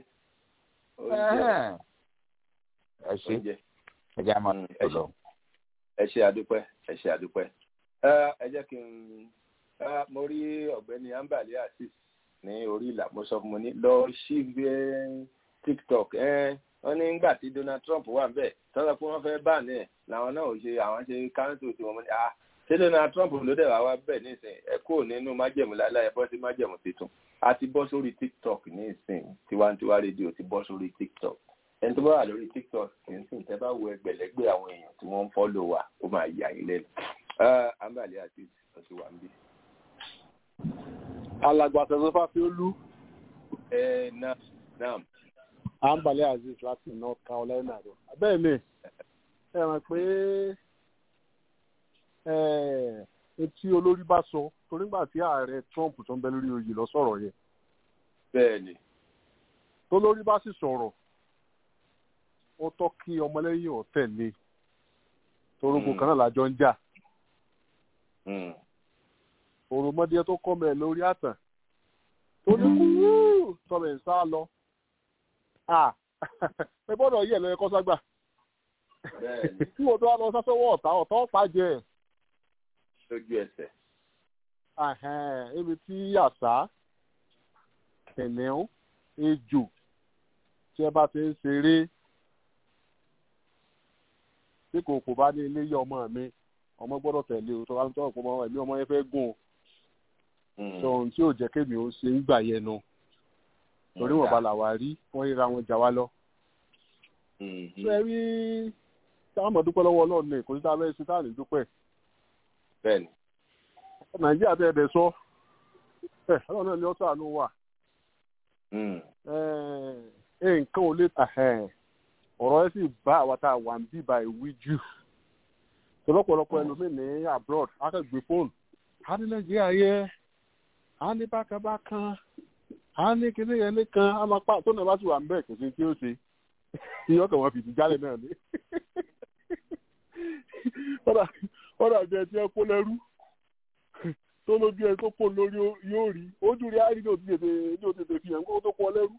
ẹ ṣe ẹ jẹ́ àmọ́ ẹ lọ. ẹ ṣe àdúpẹ́ ẹ ṣe àdúpẹ́ ẹ jẹ́ kí n mo rí ọ̀gbẹ́ni ambali asis ní orí ìlà mo sọ fún mo ní lọ sí tiktok wọ́n ní nígbà tí donald trump wà ń bẹ̀ tọ́lá pé wọ́n fẹ́ bá ní ẹ̀ làwọn náà ò ṣe àwọn ṣe káńtò tí wọ́n mú ní ah ṣé donald trump ló dẹ̀ wá wá bẹ̀ nísìn ẹ kúrò nínú májẹ̀mú láíláí ẹ bọ́ sí májẹ̀mú tuntun a ti bọ́ sórí tiktok ní ìsìn tiwantiwa rédíò ti bọ́ sórí tiktok ẹni tó bá wà lórí tiktok kì í sìn tẹ́ bá wo ẹgbẹ̀lẹ́gbẹ̀ àwọn èèyàn tí wọ́n ń fọ́lò wa ó máa yà yín lẹ́nu ambali àti ọtí wa ń bí. alàgbà tẹ̀sán fáfiolú. ẹ náà náà. ambali aziz láti north carolina rẹ bẹ́ẹ̀ ni ẹ mọ̀ pé etí olórí bá sọ torí nígbà tí ààrẹ trump tó ń bẹ lórí oyè lọ sọ̀rọ̀ yẹn. bẹ́ẹ̀ni. tó lórí bá sì sọ̀rọ̀ ó tọ́ kí ọmọlẹ́yìn ọ̀ tẹ̀lé torógbó kan náà lájọ ń jà. òròmọdé tó kọ́ mẹ́ lórí àtàn tó ní kúrú tọ́mẹ̀ ń sá lọ. ẹ gbọ́dọ̀ yẹ̀ lọ́yẹ kọ́ságbà. tí wọ́n tó wá lọ sásọ́wọ́ ọ̀tá ọ̀tá ọ̀pá jẹ́ ẹ̀ lójú ẹsẹ̀. ibi tí àṣà kẹ̀nẹ́ún ejò tí ẹ bá ti ń ṣeré tí kò kò bá ní ilé yẹ ọmọ mi ọmọ gbọ́dọ̀ tẹ̀lé o tó bá ń tọ́ ọ̀pọ̀ ẹ̀mí ọmọ yẹn fẹ́ gùn o sọ̀rọ̀ tí ò jẹ́ kémi ó ṣe ń gbà yẹn nu torí wọn bá là wá rí wọ́n ríra wọn jà wá lọ. ṣé ẹ rí táwọn ọmọ dúpẹ́ lọ́wọ́ ọlọ́run ní kò sí táwọn ẹ̀sìn táwọn dúpẹ́ bẹ́ẹ̀ni. nàìjíríà tẹ ẹdẹ sọ ẹ ọlọ́run náà ni ó sàánú wà. nǹkan ò lè tà ọ̀rọ̀ ẹ sì bá àwa tá a wà ń bíbá ìwí jù tọ́lọ́pọ̀lọpọ̀ ẹlòmíín ní abroad akẹ́gbé fóònù a ní nàìjíríà yẹ a ní bákanbákan a ní kíní yẹn nìkan a máa pa tó náà bá sì wà ń bẹ̀ kò sí tí ó ṣe ìyọ́kàn wọn fìdí jálẹ̀ náà ni wọ́n dàbí ẹ tí ẹ kó lẹ́rú tó lójú ẹ tó kó lórí yóò rí ojú rí àárín ní òtítètè ní òtítètè fi hàn kó tó kó lẹ́rú.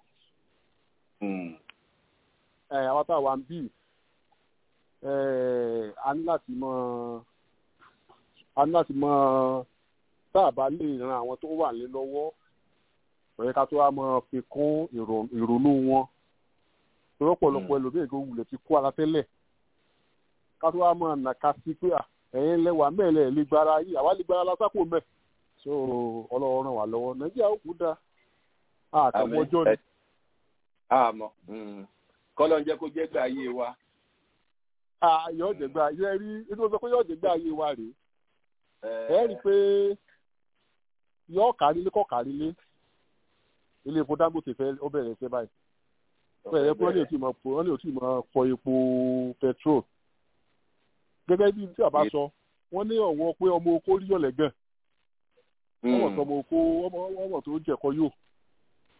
ẹ àwọn tá a wà ń bì a ní láti mọ a ní láti mọ tá a bá lè ran àwọn tó wà ní lọ́wọ́ ọ̀rẹ́ ká tó wá mọ fi kún ìrònú wọn lọ́pọ̀lọpọ̀ ẹlòmíì tó wulẹ̀ ti kó ara tẹ́lẹ̀ ká tó wá mọ nàka sí pé à ẹ̀yin lẹ́wà mẹ́lẹ̀ lè gbára yìí àwa lè gbára lásápò mẹ́ so ọlọ́run ràn wá lọ́wọ́ nàìjíríà ó kú da àtàwọn ọjọ́ ni. àmọ́ kọ́lọ́ ń jẹ́ kó jẹ́ gbà ayé wa. yóò jẹ́ gbà ayé rí inú sọ pé yóò jẹ́ gbà ayé wa rèé ẹ rí i pé yóò kárí lé kọ́ kárí lé ilé epo dangote fẹ́ ó bẹ̀rẹ̀ ṣe báyìí bẹ̀rẹ̀ pé wọ́n lè tí ì máa fọ epo petrol gẹ́gẹ́ bí tí a bá sọ wọ́n ní ọ̀wọ́ pé ọmọ oko rí yọ̀lẹ̀ gan ọmọ tó ọmọ oko ọmọ tó jẹ̀kọ́ yóò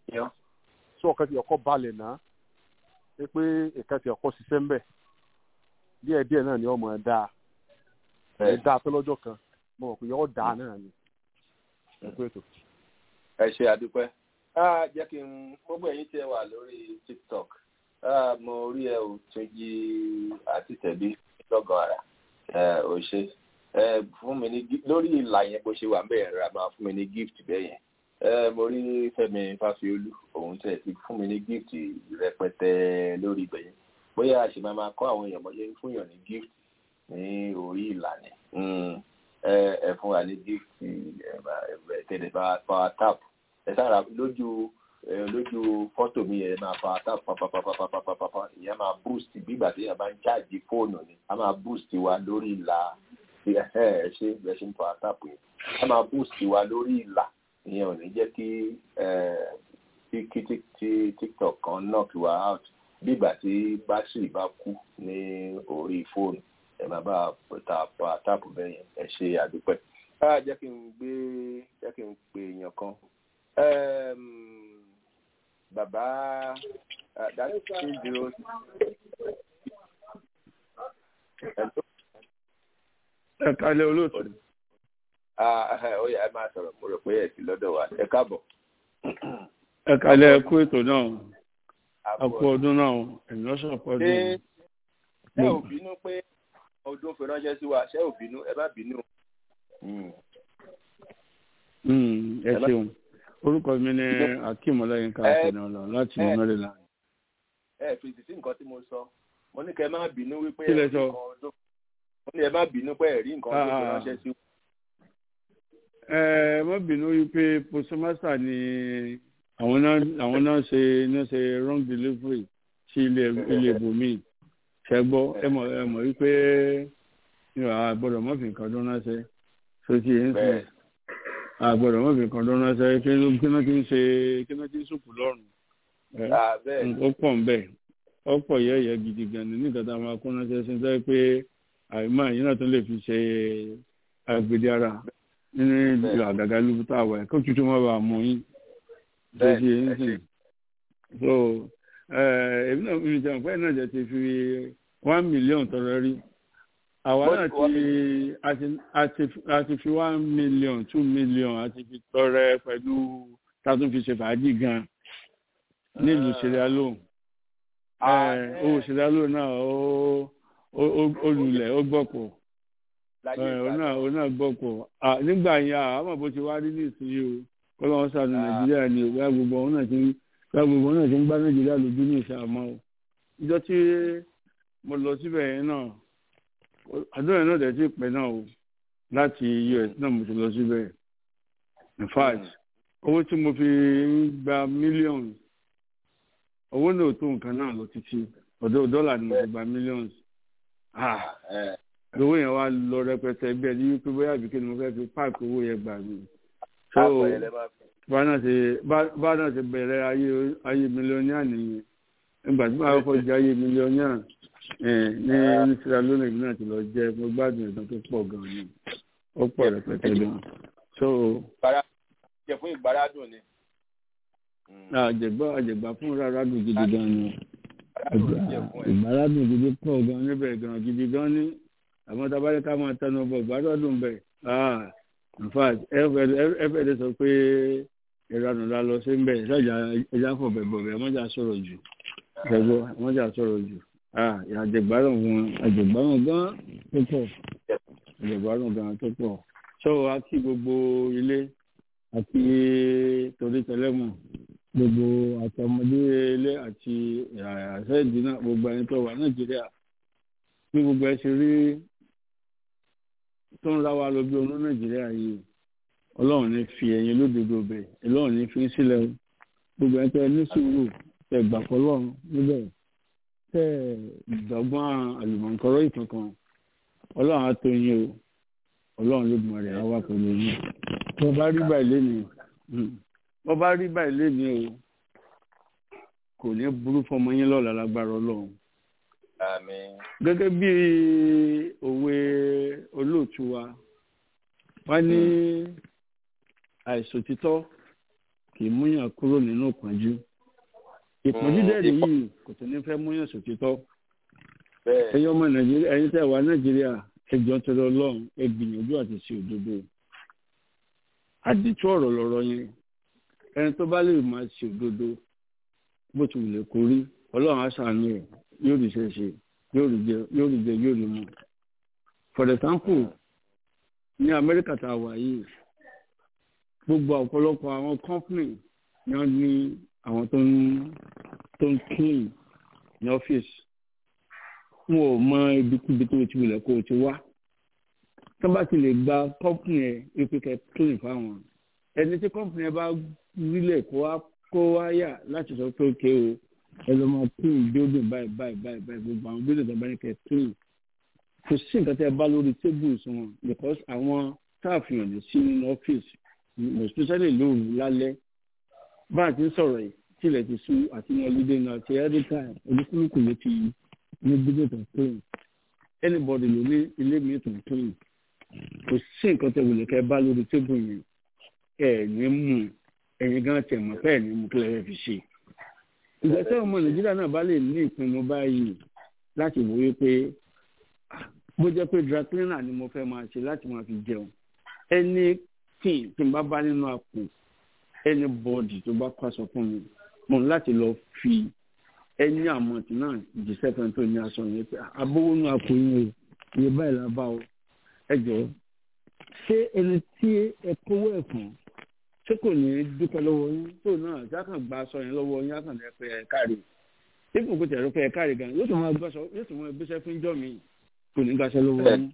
yan. sọ ọ̀kan ti ọkọ̀ balẹ̀ náà pé pé ìkan ti ọkọ̀ ṣiṣẹ́ ńbẹ̀ díẹ̀ díẹ̀ náà ni ọmọ ẹ̀ dáa ẹ̀ dáa tó lọ́jọ́ kan mo rò pé yọ dáa náà ni ẹ pé ètò. ẹ ṣe àdúpẹ́ jẹ́ kí n gbogbo ẹ̀yin tí ẹ wà lórí tiktok mo rí ẹ ò tún yí àti tẹ̀bí lọ́gàn ara ò ṣe fún mi ní lórí ìlà yẹn bó ṣe wà ń bẹ̀rẹ̀ ra máa fún mi ní gift bẹ́ẹ̀ yẹn mo rí Fẹ́mi Fáfiolú òun tẹ̀ ti fún mi ní gift rẹpẹtẹ lórí ibẹ̀ yẹn bóyá a ṣe máa máa kọ́ àwọn èèyàn mọ́ṣẹ́ fún yàn ní gift ní orí ìlànà ẹ fún wa ní gift tẹ̀lé power tap ẹ sára lójú lójú fọ́tò mi yẹn máa power tap papapapapapapa ìyẹn máa boost bígbà tí yẹn bá ń ṣáàjì fóònù ni a máa boost wa lórí ìlà ẹ ṣe ẹ ṣe ń power tap yẹn a máa boost wa lórí ìlà ìyẹn ò ní jẹ́ kí kí tí tiktok kan knock wa out bígbà tí bátìrì bá kú ní orí fóònù ẹ máa bá ta power tap bẹ́ẹ̀ yẹn ẹ ṣe àdúpẹ́ ah jẹ́ kí n gbé jẹ́ kí n pè èèyàn kan bàbá dájú two zero ẹ kalẹ̀ olóòtú. ó yá ẹ máa sọ̀rọ̀ mo rò pé ẹ ti lọ́dọ̀ wa ẹ káàbọ̀. ẹ kalẹ̀ ẹ kú ètò náà a kú ọdún náà ènìyàn sọ̀pọ̀ ọdún. ṣé ò bínú pé ọdún fi ránṣẹ́ sí wa ṣé ò bínú ẹ má bínú ẹ ṣeun orúkọ mi ni akeem ọláyínká àtẹnulọ láti maryland. ẹ fèsì sí nǹkan tí mo sọ mo ní kẹ ẹ má bínú wípé Kí lẹ sọ? mo ní ẹ má bínú pé ẹ rí nǹkan tó fi ránṣẹ́ sí. ẹ má bínú wípé postmaster ni àwọn náà àwọn náà ṣe náà ṣe wrong delivery sí ilé ilé ibòmíì ṣẹgbọ́ ẹ mọ̀ ẹ mọ̀ wípé àgbọ̀dọ̀ mọ́fì nǹkan tó náà ṣe sókè ẹ̀ ń sìn àgbọ̀dọ̀ mọ́fì nǹkan tó náà ṣe kí ló kí ló ti ń ṣe kí ló ti ń sùkú lọ́rùn ó pọ̀ ń bẹ̀ ó pọ̀ yẹ́yẹ́ gidi gan ni nígbà tá a máa kó ránṣẹ́ sí sẹ́yìn pé àìmọ́ àyìn náà tó lè fi ṣe àgbèdè ara nínú ìlú àgàgà lóbi tá a wà kó tuntun má bàa mú yín sókè ẹ̀ ń sìn so èmi náà mi jẹun pé náà jẹ ti fi one million tọrọ rí àwa náà ti a ti fi one million two million a ti fi tọrẹ pẹ̀lú tátún fi ṣe fàájì gan nílùú Sierra Leone owó Sierra Leone náà ó lulẹ̀ ó gbọ́pọ̀ ó náà gbọ́pọ̀ nígbà yẹn àmọ́ bó ti wá rí nísìnyí o kọ́lọ́wọ́n sànù Nàìjíríà ni ìwé gbogbo ọ̀hún náà ti ń gbogbo náà ti ń gbá Nàìjíríà lójú ní ìṣàmọ́ o ìjọ tí mo lọ síbẹ̀ yẹn náà àdúrà náà dẹ̀ ti pẹ́ náà o láti US náà mo ti lọ síbẹ̀ in fact owó tí mo fi gba millions owó náà tó nǹkan náà lọ títí ọ̀dọ̀ dọ́là ni mo fi gba millions ah owó yẹn wá lọ rẹpẹtẹ bí ẹni wípé bóyá àbíké ni mo fẹ́ fi páàkì owó yẹn gbà mí so bá náà ṣe bẹ̀rẹ̀ ayé mílíọ̀nìà nìyẹn nígbà tí màá kọ́ jẹ́ ayé mílíọ̀nìà ní ní Sierra Leone náà ti lọ jẹ́ mo gbádùn ìtàn tó pọ̀ gan-an ni ó pọ̀ rẹpẹtẹ gan-an so. jẹ fún ìgbàládùn ni. àjẹgbá àjẹgbá fún rárá dùn gidi gan ni ìgbàládùn gidi pọ̀ gan níbẹ̀ gan gidi gan ní àmọ́ tabalẹ̀ ká máa tẹnu bọ̀ ìgbàládùn bẹ̀ in fact ẹ fẹ́ ẹ sọ pé ìranù la lọ sí mbẹ ìṣàjà ẹja fọ bẹbọ bẹ ọmọjà sọ̀rọ̀ jù bẹbọ ọmọjà sọ̀rọ̀ jù àjẹgbárùn wọn àjẹgbárùn gan tó pọ̀ àjẹgbárùn gan tó pọ̀ sọ wa kí gbogbo ilé àti torí tẹlẹmù gbogbo àtọmọdé ilé àti àṣẹjì náà gbogbo ẹni tó wà nàìjíríà bí gbogbo ẹ ṣe rí tó ń ra wa lọ bí olú nàìjíríà yìí ọlọ́run ní fi ẹ̀yin lódodo bẹ̀ ọlọ́run ní fi ń sílẹ̀ o gbogbo ẹni tẹ́ ní sùúrù tẹ́ gbà fọlọ́run níbẹ̀ tẹ́ ìdọ́gbọ́n àlùmọ̀ǹkọ́rọ́ ìkankan ọlọ́run á tó yín o ọlọ́run ló gbọ́n rẹ̀ á wà pẹ̀lú yín bọ́ bá rí báyìí lénìí bọ́ bá rí báyìí lénìí o kò ní burú fọmọ yín lọ́la lágbára ọlọ́run gẹ́gẹ́ bí òwe olóòtú wa wọ́n ní àìsòtítọ́ kì í múyàn kúrò nínú ìpọ́njú ìpọ́njú dẹ́rẹ̀ yìí kò tó ní fẹ́ múyàn sòtítọ́ ẹ̀yin ọmọ nàìjíríà ẹ̀yin tẹ́ wà nàìjíríà ẹjọ́ tẹ̀lé ọlọ́run ẹ gbìyànjú àti ṣe òdodo àdìtú ọ̀rọ̀ lọ́rọ̀ yẹn ẹni tó bá lè máa ṣe òdodo bó ti wùlẹ̀ kó rí ọlọ́run á ṣàánú ẹ̀ yóò rí ṣe ṣe yóò rí jẹ yóò rí jẹ yóò rí mu for example ní amẹ́ríkà tá a wà yìí gbogbo ọ̀pọ̀lọpọ̀ àwọn company ni wọ́n ní àwọn tó ń tó ń clean ní ọ́fíìsì wọn ò mọ ibikíbi tó ti wulẹ̀ kó o ti wá tó bá ti lè gba company ẹ̀ ipe kẹ́ clean fáwọn ẹni tí company ẹ bá rílẹ̀ kó wá kó wá yà láti sọ pé ókè o ẹ lọ máa clean building báyìí báyìí báyìí báyìí gbogbo àwọn building tó bá ní kẹ́ clean kò sí nǹkan tẹ́ ẹ bá lórí tables wọn because àwọn staff yàn lè sí nínú ọ́fíìsì especially lóru lálẹ́ bá a ti ń sọ̀rọ̀ yìí tilẹ̀ ti sú àti ní ọlídé náà ti every time olúkúlùkù ló ti ní business of clean anybody ló ní ilé mi tó ń clean kò sí nǹkan tẹ́ wòlé kẹ́ bá lórí table yẹn ẹ̀ ní mú ẹ̀yin gan tẹ̀ mọ́ pẹ́ẹ́ ní mú kí lẹ́yìn fi ṣe ìgbà tí ọmọ nàìjíríà náà bá lè ní ìpinnu báyìí láti wòye pé bó jẹ́ pé dry cleaner ni mo fẹ́ máa ṣe láti máa fi jẹun ẹni tí tí n bá bá nínú àpò anybody tó bá kọ́ aṣọ fún mi mo ní láti lọ fi ẹni àmọ̀tí náà jíṣẹ́ fẹ́ tó ní aṣọ yẹn pé abówó nínú àpò yín o iye báyìí la bá o ẹ jọ ṣé ẹni tí ẹ kówó ẹ̀ fún ṣé kò ní dúpẹ́ lọ́wọ́ yín tó náà jákàn gba aṣọ yẹn lọ́wọ́ yín jákàn lẹ́ pé ẹ káre dípò kó tẹ̀rọ pé ẹ káre gan yóò tún máa gbàṣọ yóò tún máa gbéṣẹ́ fún jọ́ mi kò ní gbàṣẹ lọ́wọ́ yín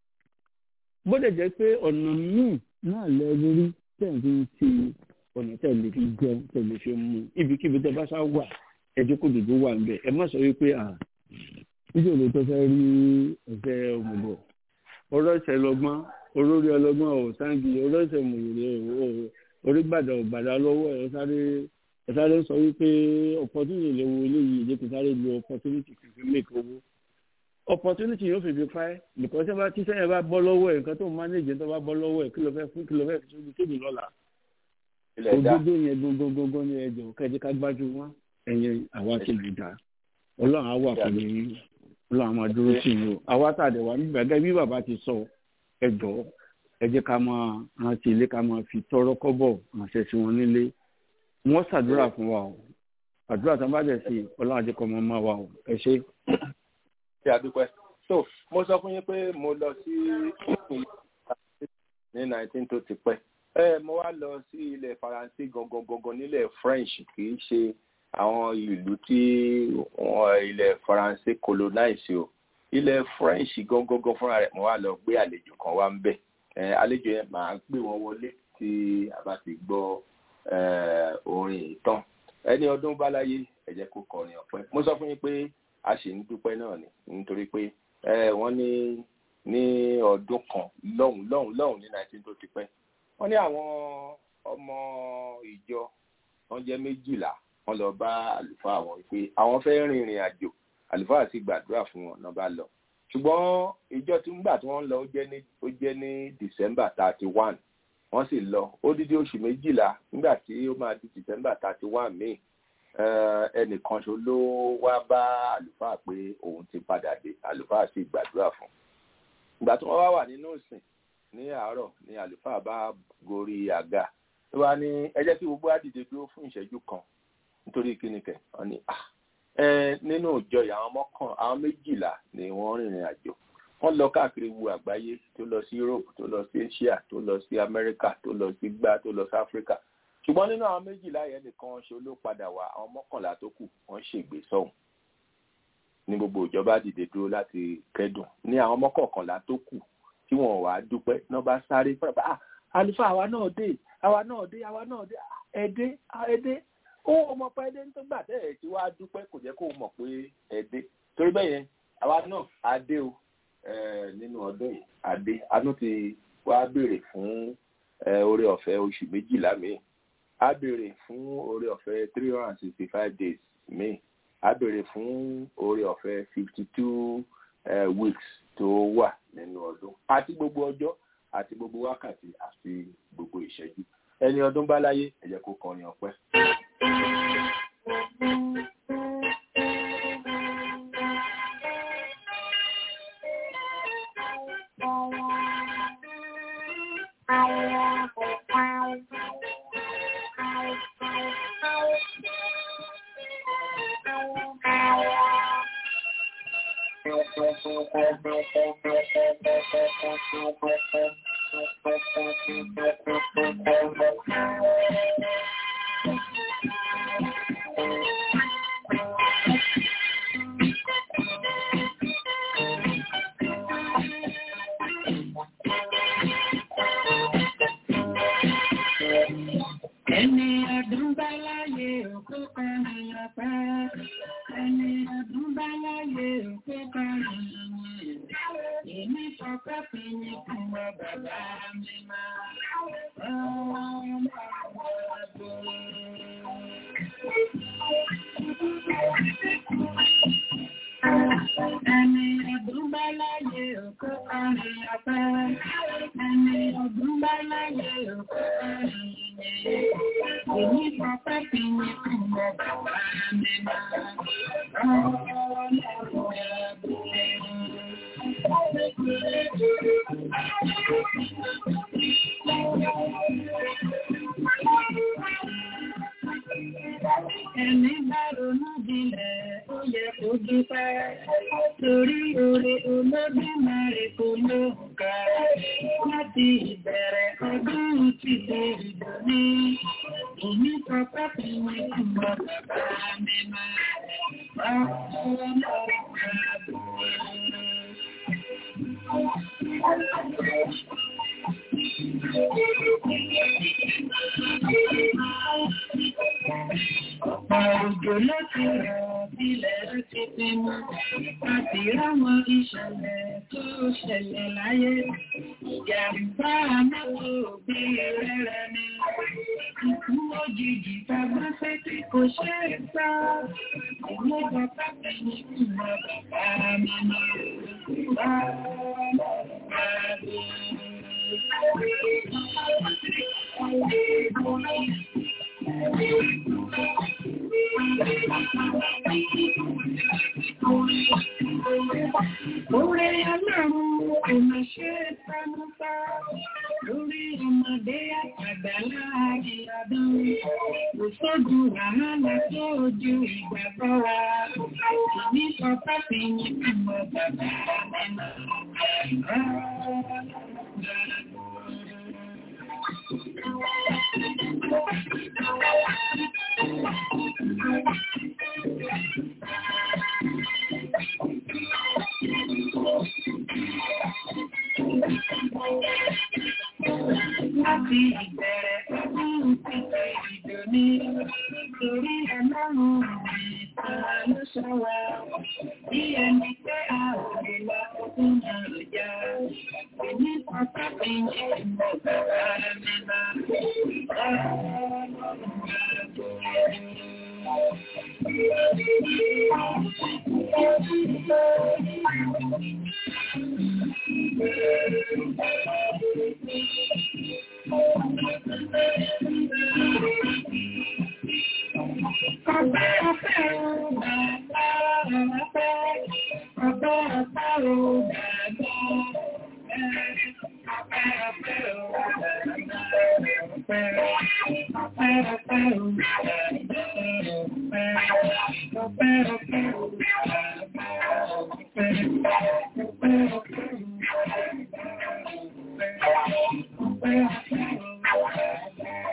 bó dẹ̀ jẹ́ pé ọ̀nà míì náà lẹ lórí tẹ̀ fi ń ti ọ̀nà tẹ̀ lè fi jẹun tẹ̀ lè fi mú ibikíbi tẹ̀ bá sá wà ẹjọ́ kò dòdò wà ń bẹ̀ ẹ má sọ wípé à níṣẹ́ ló tó fẹ́ rí ẹ̀fẹ́ ọmọbọ̀ ọ̀rọ̀ ìṣẹ̀ lọ́gbọ́n olórí ọlọ́gbọ́n ò sáǹgì ọ̀rọ̀ ìṣẹ̀ mòwòrè orí gbàdà ọ̀gbàdà lọ́wọ́ ẹ̀ sáré ẹ̀ sáré sọ wípé opportunity lè wo eléyìí ìdí kò sáré lo opportunity kò fi make owó opportunity yóò fi fi pa ẹ́ because ẹ bá tí sẹ́yìn bá bọ́ lọ́wọ́ ẹ̀ nǹkan tó ń manage tó bá bọ́ lọ́wọ́ ẹ̀ kí ló fẹ́ fún kí ló fẹ́ fi sóbi tóbi lọ́la òdodo yẹn gbogbogbò ní ẹjọ́ kẹjẹ ká gbájú wọn ẹ̀yìn àwa ti lè dá ọlọ́run á wà pẹ̀lú yín ọlọ́run á máa dúró sí yín o àwa tàdé wa nígbà gẹ́gẹ́ bí bàbá ti sọ ẹjọ́ ẹ jẹ́ ká máa rántí ilé ká máa fi tọrọ kọ́bọ̀ ránṣẹ́ sí wọn nílé wọ́n ṣàdúrà fún wa o àdúrà tó ń bá dẹ̀ sí ọlọ́run àjẹkọ̀ máa máa wa o ẹ ṣé ṣe àdúpẹ́. so mo sọ fún yín pé mo lọ sí ní nineteen tó ti pẹ́ ẹ mo wá lọ sí ilẹ̀ faransé gangan gangan nílẹ̀ french kì í ṣe àwọn ìlú tí ilẹ̀ faransé colonize o ilẹ̀ french gangan gangan fúnra rẹ̀ mo wá lọ gbé àlejò kan wá ń bẹ̀ àlejò yẹn màá gbé wọn wọlé tí a bá ti gbọ́ orin ìtàn ẹni ọdún bá láyé ẹ jẹ́ kó kọrin ọpẹ́ mo sọ fún yín pé a sì ń dúpẹ́ náà ni nítorí pé wọ́n ní ní ọdún kan lọ́hùn lọ́hùn lọ́hùn ní nineteen tó ti pẹ́ wọ́n ní àwọn ọmọ ìjọ wọ́n jẹ́ méjìlá wọ́n lọ bá àlùfáà wọn pé àwọn fẹ́ rin ìrìn àjò àlùfáà sì gbàdúrà fún wọn náà bá lọ ṣùgbọ́n ìjọ tí ńgbà tí wọ́n lọ ó jẹ́ ní ó jẹ́ ní december thirty one wọ́n sì lọ ó dídí oṣù méjìlá nígbà tí ó máa di december thirty one míì ẹnìkan ṣo ló wá bá àlùfáà pé òun ti padà dé àlùfáà sì gbàdúrà fún ìgbà tí wọ́n wá wà nínú ìsìn ní àárọ̀ ni àlùfáà bá gorí àga tó wá ní ẹ jẹ́ kí gbogbo àdìde dúró fún ìṣẹ́jú kan nítorí kíni kẹ̀ wọ́n ní nínú ìjọ yìí àwọn mọ́kàn àwọn méjìlá ni wọ́n rìnrìn àjò wọ́n lọ káàkiri wu àgbáyé tó lọ sí Europe tó lọ sí Asia tó lọ sí America tó lọ sí gbá tó lọ sí Africa ṣùgbọ́n nínú àwọn méjìlá yẹn nìkan ṣe ló padà wá àwọn mọ́kànlá tó kù wọ́n ṣègbè sọ́hùn ní gbogbo ìjọba dìde dúró láti kẹ́dùn ní àwọn mọ́kànlá tó kù tí wọ́n wá dúpẹ́ náà bá sáré pẹ́ẹ́pẹ́ ah àlùfáà àwa náà dé àwa náà dé àwa náà dé ẹ̀dẹ́ ẹ̀dẹ́ ó mọ̀ pé ẹ̀dẹ́ tó gbà tẹ́ ẹ̀ tí wàá dúpẹ́ kò jẹ́ kó mọ̀ pé ẹ̀dẹ́ torí bẹ́ẹ̀ yẹn àwa náà adé o nínú ọdún yìí adé anú ti wá béèrè fún oore ọ̀fẹ́ oṣù méjìlá míì a béèrè fún oore ọ̀fẹ́ three hundred and sixty five days míì a béèrè fún oore ọ̀fẹ́ fifty two weeks tó wà nínú ọdún àti gbogbo ọjọ́ àti gbogbo wákàtí àti gbogbo ìṣẹ́jú ẹni ọdún bá láyé ẹ jẹ́ kó kọrin ọpẹ́. Ẹni ọdún bá láyé òkú kan ìyàpẹ́. Ẹni ọdún bá láyé òkú kan ìyàwó. Èmi fọpẹ́ fi ní fún ọ bàbá mi máa. Ẹni ọdún bá láyé òkú kan ìyàpẹ́. Ẹni ọdún bá láyé òkú kan ìyàwó. Èmi fọpẹ́ fi ní fún ọ bàbá mi máa. Ẹni bá ronú jinlẹ̀ ó yẹ kó dúpẹ́. Torí oore Olódùmarè kò lóǹkà. Láti ìbẹ̀rẹ̀ ọdún títí ìbò ní. Èmi sọ pé kí ni ìmọ̀ bàbá mi máa. Ọ̀pọ̀ òjò ló ti rọ̀ sílẹ̀ ti ti mú. Àti ráwọn ìṣẹ̀lẹ̀ tó ṣẹlẹ̀ láyé. Ìjàmbá mọ́tò bí rẹ̀rẹ̀ ni. Ikú òjijì tàbí pé tí kò ṣe é sá. Ìlú bàbá mi ní ìmọ̀ bàbá mi máa. Orí ọlọ́run kò máa ṣe é sámúsá. Lórí ọmọdé àtàgbà láàrin ọdún. Kò sógun wàhálà tó ojú ìgbàgbọ́ wa. Èmi sọ pápí ní ìmọ̀ bàbá mi Láti ìbẹ̀rẹ̀ ọdún títí ìdò ní torí ọlọ́run ìtàn ló sọ wa. Bí ẹni pé a ò lè lọ fún àrùjá. Èmi kan pápí ní ìmọ̀ bàbá mi máa. Ọpẹ́ ọpẹ́ o bàbá ọpẹ́, ọpẹ́ ọpẹ́ o bàbá ọpẹ́ ọpẹ́ o bàbá ọpẹ́, ọpẹ́ ọpẹ́ o bàbá ọpẹ́, ọpẹ́ ọpẹ́ o bàbá ọpẹ́, ọpẹ́ ọpẹ́ o bàbá ọpẹ́,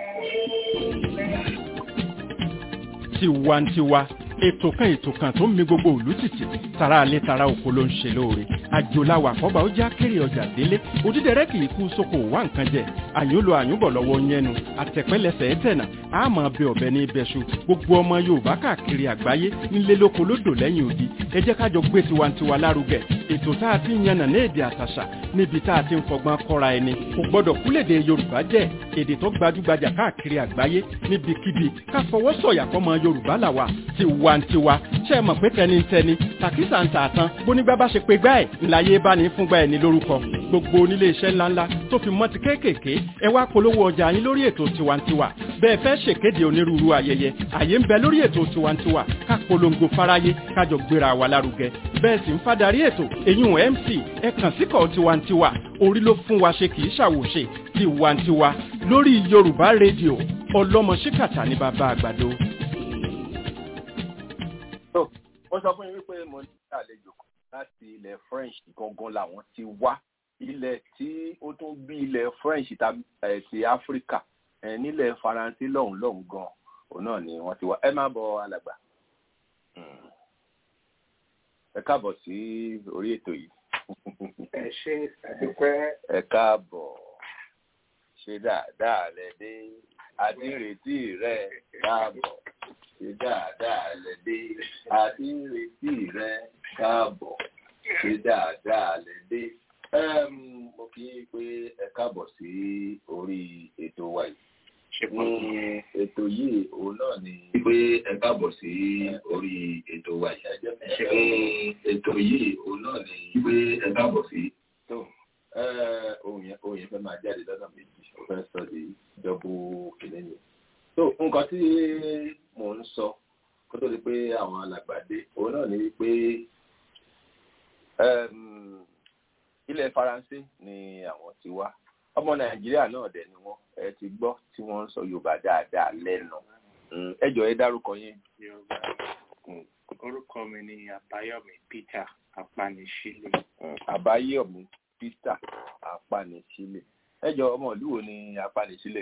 tiwantiwa ètò kan ètò kan tó ń mi gbogbo òlú tìtì tara alẹ́ tara oko ló ń ṣe lóore àjòláwà kọ́ba ó já kéré ọjà délé òdídẹrẹ́ kì í kú sóko wá nǹkan jẹ àyúnlò àyúnbọ̀ lọ́wọ́ yẹnu àtẹ̀pẹ́lẹsẹ̀ ẹ̀tẹ̀nà àmọ́ bẹ ọ̀bẹ ní ibẹ̀ṣu gbogbo ọmọ yorùbá káàkiri àgbáyé nílé lóko lódò lẹ́yìn odi ẹ jẹ́ kájọ gbé tiwantiwa lárugẹ ètò tá a ti ń yànnà ní èdè àtàṣà níbi tá a ti ń fọgbọ́n kọ́ra ẹni kò gbọ́dọ̀ kúlèdè yorùbá jẹ́ èdè tó gbajúgbajà káàkiri àgbáyé níbikíbi ká fọwọ́ sọ̀yà fọmọ yorùbá làwà tiwantiwa ṣe é mọ̀ pé tẹnitẹni tàkísà ń tà tán bónígbà bá ṣe pé gbá ẹ̀ ńláyé bá ní fúngbà ẹ̀ ní lórúkọ gbogbo onílé iṣẹ́ ńláńlá tó fi mọ́ ti kéékèèké ẹ wá polówó ọjà yín lórí ètò tiwantiwa bẹ́ẹ̀ fẹ́ ṣèkéde onírúurú ayẹyẹ àyè ń bẹ lórí ètò tiwantiwa ká polongo fáráyé kájọ gbéra wa lárugẹ bẹ́ẹ̀ sì ń fadarí ètò èyún mc ẹ kàn síkọ̀ tiwantiwa orí ló fún wa ṣe kì í ṣàwòṣe tiwantiwa lórí yorùbá rédíò ọlọ́mọ ṣíkàtà ní bàbá àgbàdo. wọ́n sọ fún yín wípé mo ní àlejò kan láti ilẹ̀ french gangan làwọn ti wá ilẹ̀ tí ó tún bí ilẹ̀ french ti áfíríkà nílẹ̀ faransé lọ́hùn lọ́hùn gan òun náà ni wọ́n ti wá ẹ má bọ alàgbà ẹ káàbọ̀ sí orí ètò yìí. ẹ ṣe àdúpẹ́. ẹ káàbọ̀ ṣe dáadáa lẹ dé adírètí rẹ káàbọ̀ ṣe dáadáa lẹ dé adírètí rẹ káàbọ̀ ṣe dáadáa lẹ dé. mo kí i pé ẹ káàbọ̀ sí orí ètò wa yìí. ètò yìí òun náà ni pé ẹ káàbọ̀ sí orí ètò wa yìí. ètò yìí òun náà ni pé ẹ káàbọ̀ sí. ohun yẹn ohun yẹn fẹ́ máa jáde lọ́nà méjì ó fẹ́ sọ di dọ́bù kìnìún yẹn. so nǹkan tí mò ń sọ kó tó di pé àwọn alàgbàdé òun náà ni wípé ilẹ̀ faransé ni àwọn ti wá ọmọ nàìjíríà náà dẹ̀ ni wọ́n ẹ ti gbọ́ tí wọ́n ń sọ yorùbá dáadáa lẹ́nu ẹ jọ̀ọ́ ẹ dárúkọ yín. orúkọ mi ni àbáyọ̀mí peter apanisílẹ̀. àbáyọ̀mí peter apanisílẹ̀ ẹ jọ̀ọ́ ọmọ ìlú wo ni apanisílẹ̀.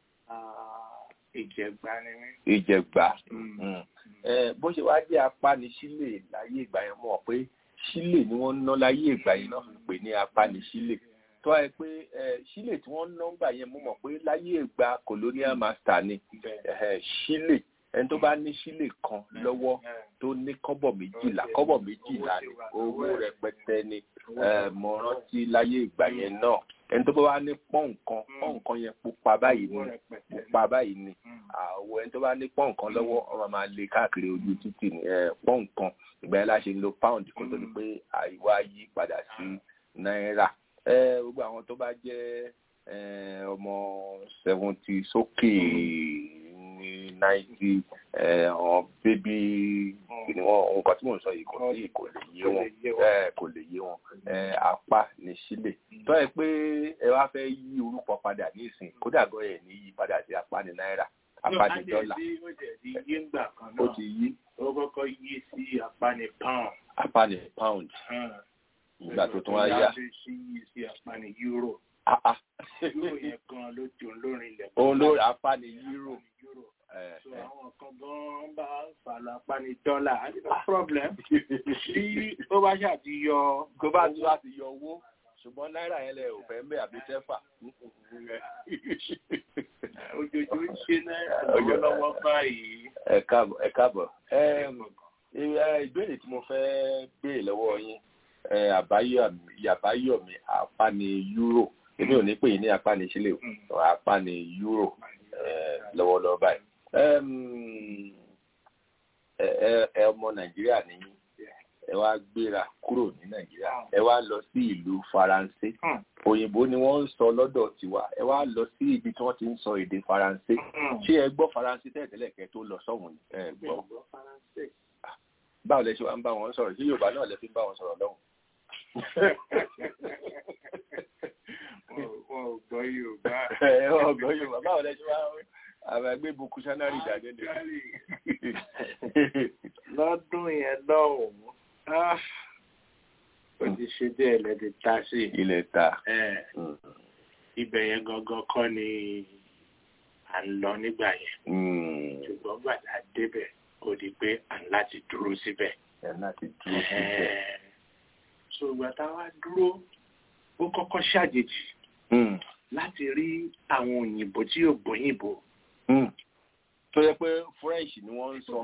ìjẹ̀gbá ni mí. ìjẹ̀gbá bó ṣe wá jẹ́ apanisílẹ̀ láyé ìgbà yẹn mọ̀ pé sílè ni wọ́n ń ná láyé ìgbà yẹn náà fi pè ní apanisílẹ̀ tó ẹ pé sílè tí wọ́n ń ná gbà yẹn mo mọ̀ pé láyé ìgbà colonial master ni sílè ẹni tó bá ní sílè kan lọ́wọ́ tó ní kọ́bọ̀ méjìlá kọ́bọ̀ méjìlá ni owó rẹpẹtẹ ni mo rántí láyé ìgbà yẹn náà ẹni tó bá wá ní pọ́n nǹkan pọ́n nǹkan yẹn pupa báyìí ni pupa báyìí ni àwọ̀ ẹni tó bá ní pọ́n nǹkan lọ́wọ́ ọmọ máa lè káàkiri ojú títì ní pọ́n nǹkan ìgbà yẹn la ṣe ń lo pound kó tó di pé àìwá yí padà sí náírà gbogbo àwọn tó bá jẹ́ ọmọ seventy sókè ní ninety àwọn bébí nǹkan tí mò ń sọ yìí kò sí kò lè yé wọn kò lè yé wọn apá ní sílè tó yẹ pé ẹ wá fẹ́ yí orúkọ padà ní ìsìn kódà gan ẹ̀ ní yí padà sí apá ní náírà apá ní dọ́là ó ti yí ó kọ́kọ́ yí sí apá ní pound. apá ní pound ìgbà tó tún wá yá. ó yí sí apá ní euro. euro yẹn gan ló di olórin ilẹ̀. òun ló apá ní euro. so àwọn kan gan bá fà lọ apá ní dọ́là no problem. tí ó bá ṣàti yọ. tó bá tún láti yọ owó ṣùgbọ́n náírà yẹn lẹ ò fẹ́ mbẹ́ àbí tẹ́fà. ojoojúmọ́ ṣe náírà lọ́wọ́lọ́wọ́ báyìí. ẹ káàbọ̀ ẹ káàbọ̀ ìbéèrè tí mo fẹ́ béèrè lọ́wọ́ yín àbáyọ̀mí apáni euro èmi ò ní pè ní apáni sílẹ̀ o apáni euro lọ́wọ́lọ́wọ́ báyìí ẹ ọmọ nàìjíríà nìyí ẹ wá gbéra kúrò ní nàìjíríà ẹ wá lọ sí ìlú faransé òyìnbó ni wọ́n ń sọ lọ́dọ̀ tiwa ẹ wá lọ sí ibi tí wọ́n ti ń sọ èdè faransé ṣé ẹ gbọ́ faransé tẹ́lẹ̀tẹ́lẹ̀ kẹ́ tó lọ sọ́hùn ẹ gbọ́ báwo lẹ ṣe wá ń bá wọn sọ̀rọ̀ sí yorùbá náà lẹ fi ń bá wọn sọ̀rọ̀ lọ́hùn. wọn ò gbọ́ yorùbá. ẹ wọn ò gbọ́ yorùbá báwo lẹ ṣe wá àwọn ẹgbẹ́ ibùkún sanari dàdé ni. lọ́dún yẹn lọ́hùn-ún ó ti ṣe díẹ̀ lẹ́dí ta sí. ilẹ̀ ta. ibẹ̀ yẹn gangan kọ́ ni à ń lọ nígbà yẹn. ṣùgbọ́n gbàdá débẹ̀ ó di pé à ń láti dúró síbẹ̀. ẹ̀ láti dúró síbẹ̀. so ìgbà tá a wá dúró ó kọ́kọ́ ṣàjèjì láti rí àwọn òyìnbó tí yóò gbóyìnbó. tó yẹ pé french ni wọ́n ń sọ.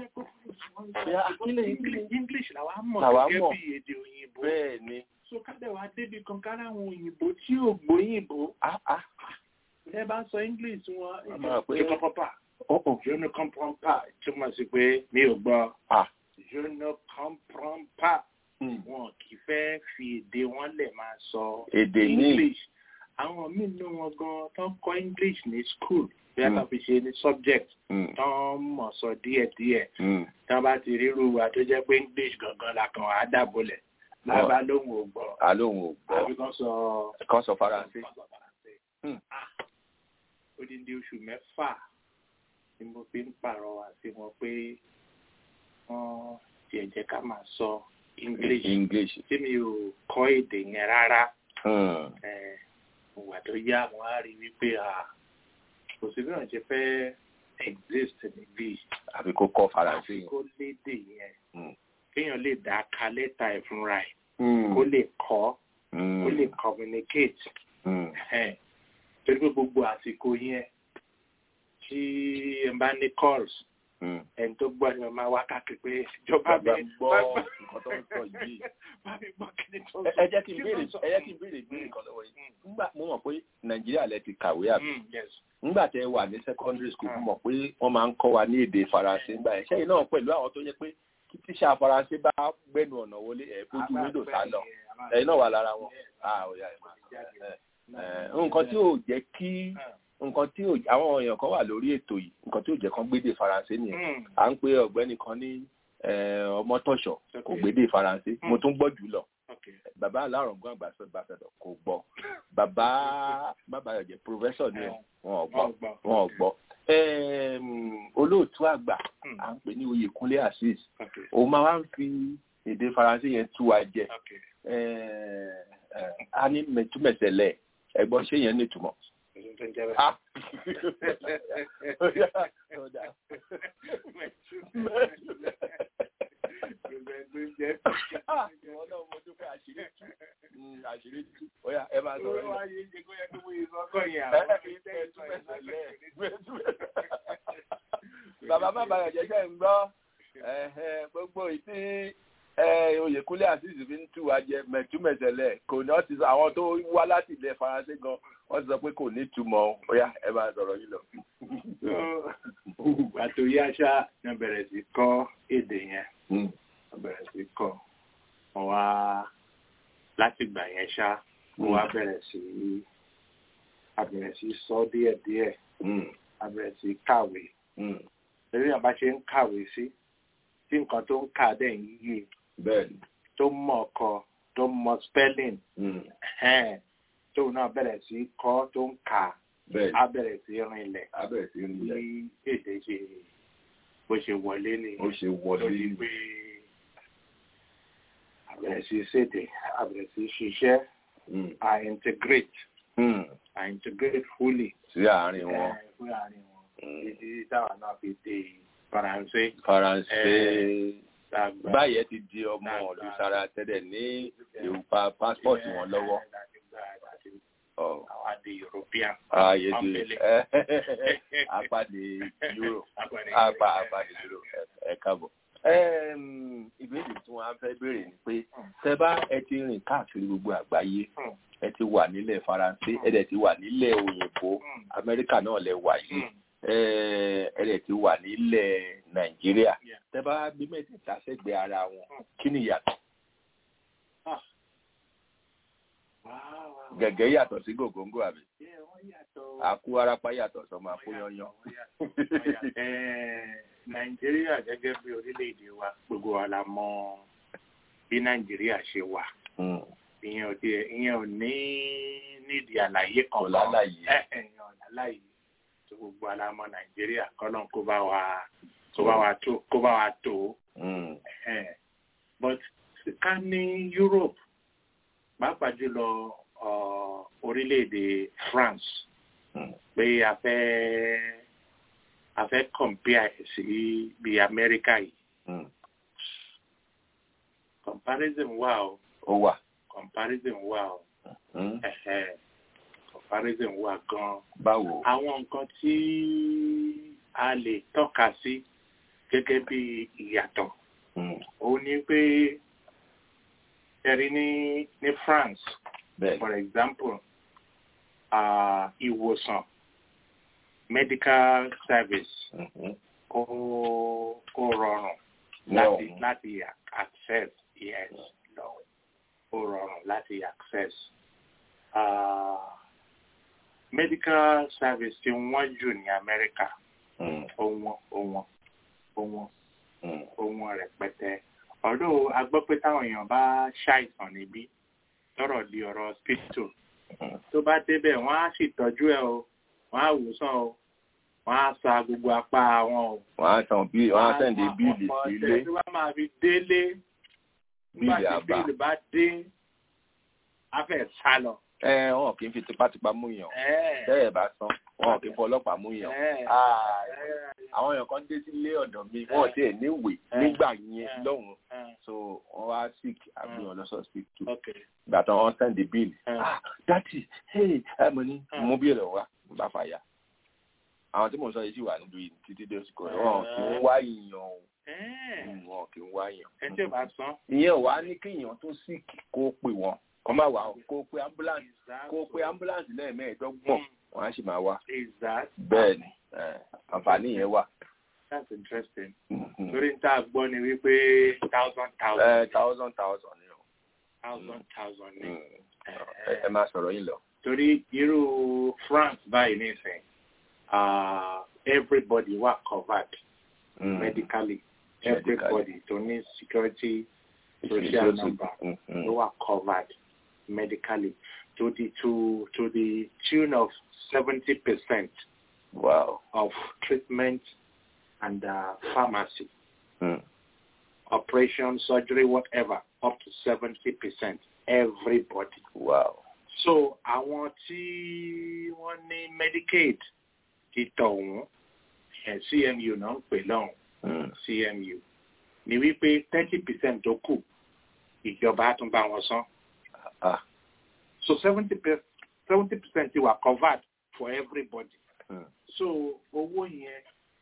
english làwa mọ̀ Làwa gẹ́gẹ́ mọ̀. bí èdè òyìnbó. bẹ́ẹ̀ ni. so kádẹ́ wa débi kan kára àwọn òyìnbó tí yóò gbóyìnbó. ah ah. ẹ bá sọ english wọn A máa pé- je comprends pas. oh oh. je ne comprends pas túmọ̀ sí pé mi ò gbọ́. ah. je ne comprends pas. wọn kì í fẹ́ fi èdè wọn lẹ̀ máa sọ Èdè míì. english àwọn míì nínú wọn gan tó ń kọ́ english ní school bí a kàn fi ṣe ní subject tó ń mọ̀ sọ díẹ̀díẹ̀ tí wọ́n bá ti ríru wa tó jẹ́ pé english gangan la kàn á dàbọ̀lẹ̀ lábá lóhùn ò gbọ́ àlóhùn ò gbọ́ àbí kan sọ kan sọ faransé odindi oṣù mẹ́fà ni mo fi ń pàrọwà sí wọn pé wọ́n tiẹ̀ jẹ́ ká máa sọ english english tí mi ò kọ́ èdè yẹn rárá Hmm. Eh, ìwà tó yá wọn á rí wípé ah, kò sí bí wọn ṣe fẹ́ exist níbí àfi kó kọ́ faransé yẹn. kó lédè yẹn Hmm. kéèyàn lè dá ka lẹ́tà ẹ̀ fúnra ẹ̀ Hmm. kó lè kọ́ Hmm. kó lè communicate Hmm. Ẹhẹ́n. torí pé gbogbo àsìkò yẹn tí ẹ bá ní calls Hmm. ẹni tó gbọ́ ni mo máa wá káàkiri pé ìjọba mi Bàbá ń gbọ́ nǹkan tó ń sọ yìí. bá mi gbọ́ kí ni tó ń Ẹ sọ. ẹ jẹ́ kí n Kí béèrè ló ń sọ? ẹ jẹ́ kí n béèrè ìbéèrè kan lọ́wọ́ yìí. Nígbà mo mọ̀ pé Nàìjíríà lẹ ti kàwé àbí. Mm, yes. Nígbà tẹ wà ní secondary school mo mọ̀ pé wọ́n máa ń kọ́ wa ní èdè Faransé nígbà yẹn. Ṣẹ́yìn náà pẹ̀lú àwọn tó yẹ pé kí tíṣà Faransé bá gbẹ́nu ọ̀nà wọlé ẹ̀ fojú wíńdò sá lọ. Ẹ̀yin náà wà lára wọn. Ah, ó yá, ẹ máa sọ. Ẹ, ẹ, Nǹkan tí ò jẹ́ kí nǹkan tí ò àwọn èèyàn kan wà lórí ètò yìí nǹkan tí ò jẹ́ kán gbédè Faransé nìyẹn Mm, à ń pe ọ̀gbẹ́ni kan ní eh, ọmọtọ̀ṣọ́ kò Okay. gbédè faransé mo tún gbọ́ jù lọ okay. bàbá alárùngún àgbàsọ ìbàfẹ́dọ̀ kò gbọ́ bàbá bàbá yọ̀jẹ̀ pòfẹ́sọ̀ ni Eh, wọn ò gbọ́ wọ́n gbọ́. wọn ò gbọ́ Em, olóòtú àgbà Mm, à ń pè ní Oyèkúnlé Azeez okay. òun máa wá ń fi èdè faransé yẹn tú wa jẹ Okay. Eh, eh, a ní mẹtúmẹsẹlẹ ẹ̀gbọ́n ṣé yẹn ní ìtumọ̀. Èyí tó ń jẹ́ bẹ́ẹ̀. Ah. Ó dà, ó dà. Ah, ìwọ náà mo dúpẹ́ àṣírí tú. Mm, àṣírí tú. Ó yá, ẹ máa sọ̀rọ̀ yìí. Bàbá má bàyọ̀ jẹ́jẹ́ ń gbọ́ ẹ̀hẹ̀, gbogbo ìtí ẹ, Oyèkúnlé Azeez fi ń tú wa jẹ mẹ̀túmẹ̀sẹ̀lẹ̀ kò ní wọ́n ti sọ àwọn tó wá láti ilẹ̀ Faransé gan wọ́n ti sọ pé kò ní túmọ̀ ó yá ẹ máa sọ̀rọ̀ yìí lọ. Àtò yá ṣá ni wọ́n bẹ̀rẹ̀ sí kọ́ èdè yẹn. Mm. Wọ́n bẹ̀rẹ̀ sí kọ́. Wọ́n wá láti gbà yẹn ṣá. Wọ́n wá bẹ̀rẹ̀ sí a bẹ̀rẹ̀ sí sọ díẹ̀díẹ̀. Mm. A bẹ̀rẹ̀ sí kàwé. Mm. Lórí àbá ṣe ń kàwé sí. Tí nǹkan tó ń kà dẹ̀ ń yé. Bẹ́ẹ̀ni. Tó mọ̀ ọkọ. Tó mọ̀ spelling. Mm. Ẹ̀hẹ́n. Tóun náà bẹ̀rẹ̀ sí kọ́ tó ń kà. Bẹ́ẹ̀ni. Á bẹ̀rẹ̀ sí rinlẹ̀. Abẹ́rẹ́ sí ní ilẹ̀. Bí èdè ṣe bó ṣe wọlé ni. Ó ṣe wọlé. lórí pé àbẹ̀rẹ̀ sí ṣèdè àbẹ̀rẹ̀ sí ṣiṣẹ́ Mm. à integrate Mm. à integrate fully Sí àárín wọn. ẹ̀, fún àárín wọn Mm. títí táwa náà fi dé faransé Faransé. Eh, tàgbà Báyẹn ti di ọmọ ọ̀lú sára tẹ́lẹ̀ ní ìwúpa pásítọ̀tì wọn lọ́wọ́. Ọ̀. àwọn àdé european Ààyè di Pọ́nbélé. apáde Euro. Apàdé Apá Euro. apáde Euro. Ẹ káàbọ̀. Ẹm, Ìbéèrè tí wọ́n á fẹ́ béèrè ni pé tẹ bá ẹ ti rìn káàkiri gbogbo àgbáyé Hmm. ẹ ti wà nílẹ̀ Faransé ẹ dẹ̀ ti wà nílẹ̀ òyìnbó Hmm. Amẹ́ríkà náà lẹ wà yìí Hmm. ẹ ẹ dẹ̀ ti wà nílẹ̀ Nàìjíríà Yeah. tẹ bá bí mẹ́tẹ̀ẹ̀ta sẹ́gbẹ̀ẹ́ ara wọn Hmm. kí ni ìyàtọ̀ Wow, wow. gẹ̀gẹ́ yàtọ̀ sí gògóńgò àbí Yeah, wọ́n yàtọ̀. àkú arápá yàtọ̀ sọmọ àkóyanyan. Eh, nàìjíríà gẹ́gẹ́ bí orílẹ̀-èdè wa gbogbo wa la mọ bí nàìjíríà ṣe wà Hmm. ìyẹn ò tiẹ̀ ìyẹn ò ní nídìí àlàyé kan Kò lálàyé. ẹ ẹ ìyẹn ò lálàyé tó gbogbo wa la mọ nàìjíríà kọ́lọ́n kó bá wa kó bá wa tó kó bá wa tó Hmm. ẹ but ká ní Europe pàápàá jùlọ ọ, orílẹ̀-èdè France Hmm. pé a fẹ́ a fẹ́ compare sí bí Amẹ́ríkà yìí Hmm. comparison wà o ó wà. comparison wà o Hmm. ẹ̀hẹ́ comparison wà gan báwo. àwọn nǹkan tí a lè tọ́ka sí gẹ́gẹ́ bí ìyàtọ̀ Hmm. ó ní pé ẹ̀rí ní ní France bẹ́ẹ̀ for example uh, ìwòsàn medical service Mhm. ó ó rọrùn Ní láti ọ̀hún. láti access yes lọ láti access. Uh, medical service tí wọ́n jù ní Amẹ́ríkà ohun ohun ohun ohun rẹpẹtẹ ọdún a gbọ́ pé táwọn èèyàn bá ṣàìsàn níbí lọ́rọ̀ di ọ̀rọ̀ hospital tó bá débẹ̀ wọ́n á sì tọ́jú ẹ̀ o wọ́n á wòsàn o wọ́n á sa gbogbo apá wọn o. wọ́n á san bíi wọ́n á sẹ̀ǹdé bíìlì sílé tí wọ́n máa fi délé nígbà bíìlì tí àbá. bíìlì bá dé á fẹ́ sá lọ. ẹ wọn kì í fi tipátipá mú yàn Ẹ, bẹ́ẹ̀ bá san wọn kì í fọ ọlọ́pàá mú yàn. ẹ, Ah, ẹ, àwọn èèyàn kan dé sílé ọ̀dọ̀ mi wọn ò tiẹ̀ níwèé nígbà yẹn lọ́hùn ẹ, so wọ́n wá sick àbí wọn lọ sọ́ọ̀sìpìtì ok. ìgbà tán wọ́n sẹ́ǹdì bíìlì ẹ, ah dátì hey ẹ mọ̀ ní Ah. mú bíìlì wá bá fàyà àwọn tí mò ń sọ yìí sì wà nílùú yìí títí dé oṣù kan wọn kì í wá ìyàn o ẹ, wọn kì í wá ìyàn. ẹ tí ò bá san. ìyẹn ò wá ní kéèyàn tó sick kó pè wọn kó má wà ó kó pe ambulance kó pe ambulance lẹ́ẹ̀mẹ́ẹ̀ẹ́dọ́gbọ̀n wọn á sì máa wá Is that? bẹ́ẹ̀ ni eh, àǹfààní yẹn wà. That's interesting. Mhm. Torí n tá a gbọ́ ni wípé thousand thousand. Eh, thousand thousand ni o. thousand thousand ni. Mm. ẹ ẹ máa sọ̀rọ̀ yín lọ. Torí irú France báyìí nísìn, uh, everybody wà covered Mm. medically. Medically. Everybody tó ní security social Social- number Mm, mm. ló wà covered medically to the to to the tune of seventy percent wow. of treatment and uh, pharmacy. Mm. operation, surgery, whatever, up to 70%. Everybody. wow. So àwọn tí wọ́n ní Medicaid ti tọ̀hún ẹ̀ CMU náà ń pè lọ́hùn Mm. CMU ni wípé thirty percent tó kù ìjọba á tún bá wọn san. Ah. So seventy seventy percent ti wà covered for everybody. Mm. So owó yẹn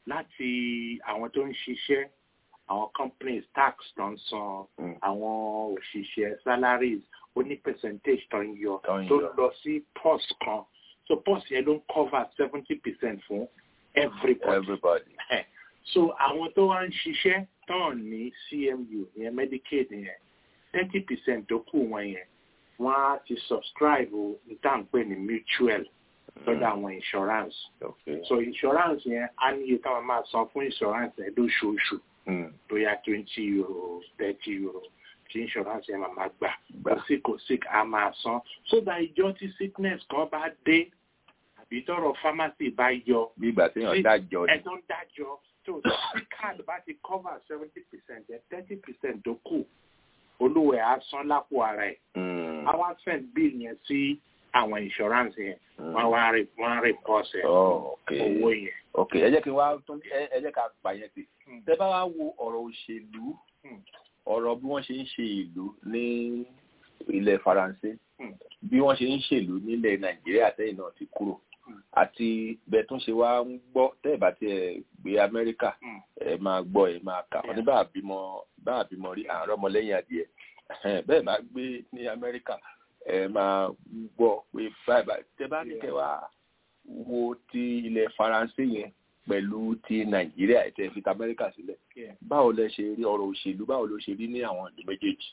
láti àwọn tó ń ṣiṣẹ́ àwọn companies tax tó ń san Mm. àwọn òṣìṣẹ́ salaries ó ní percentage tó ń yọ Tó ń tó yọ. lọ sí pos kan so pos yẹn ló ń cover seventy percent fún everybody. everybody. Eh, so àwọn tó wá ń ṣiṣẹ́ tán ní CMU yẹn Medicaid yẹn thirty percent tó kù wọn yẹn wọ́n á ti subscribe o ní tá à ń pè ní mutual lọ́dọ̀ àwọn insurance okay. so insurance yẹn á ní iye táwọn máa san fún insurance yẹn lóṣooṣù Mm. bóyá twenty euro thirty euro tí insurance yẹn máa máa gbà Gbà. kò sí kò sí á máa san so that ìjọ tí sickness kan bá dé àbí tọrọ pharmacy bá yọ bí ìgbà téèyàn Sí. dájọ́ ni. ẹ̀tọ́ ń dájọ́ tó tí card bá ti cover seventy percent ẹ̀ thirty percent tó kù olúwẹ̀ á san lápò ara ẹ̀ Mm. á wá send bill yẹn sí àwọn insurance yẹn Mm. wọ́n wá rí wọ́n rí pọ́ọ̀sì ẹ̀ Oh, okay. owó yẹn. ok ẹ jẹ́ kí n wá tún ẹ ẹ jẹ́ ká pa yẹn sí. Mm. tẹ́ bá wá wo ọ̀rọ̀ òṣèlú Mm. ọ̀rọ̀ bí wọ́n ṣe ń ṣe ìlú ní ilẹ̀ faransé Mm. bí wọ́n ṣe ń ṣèlú nílẹ̀ nàìjíríà tẹ́yìn náà ti kúrò Mm. àti bẹ́ẹ̀ tún ṣe wá ń gbọ́ tẹ́ ẹ̀ bá tiẹ̀ gbé amẹ́ríkà Mm. ẹ máa gbọ́ ẹ máa kà wọ́n ní bá àbímọ bá àbímọ rí àárọ̀ ọmọlẹ́yìn adìẹ Ẹhẹ́n, bẹ́ẹ̀ bá gbé ní amẹ́ríkà ẹ máa gbọ́ pé báyìí báyìí tẹ́ bá ní kẹ́ wá wo ti ilẹ̀ faransé yẹn pẹ̀lú ti nàìjíríà ẹ̀ tẹ́ fi ta amẹ́ríkà sílẹ̀ Yeah. báwo lẹ ṣe rí ọ̀rọ̀ òṣèlú báwo ló ṣe rí ní àwọn ìlú méjèèjì.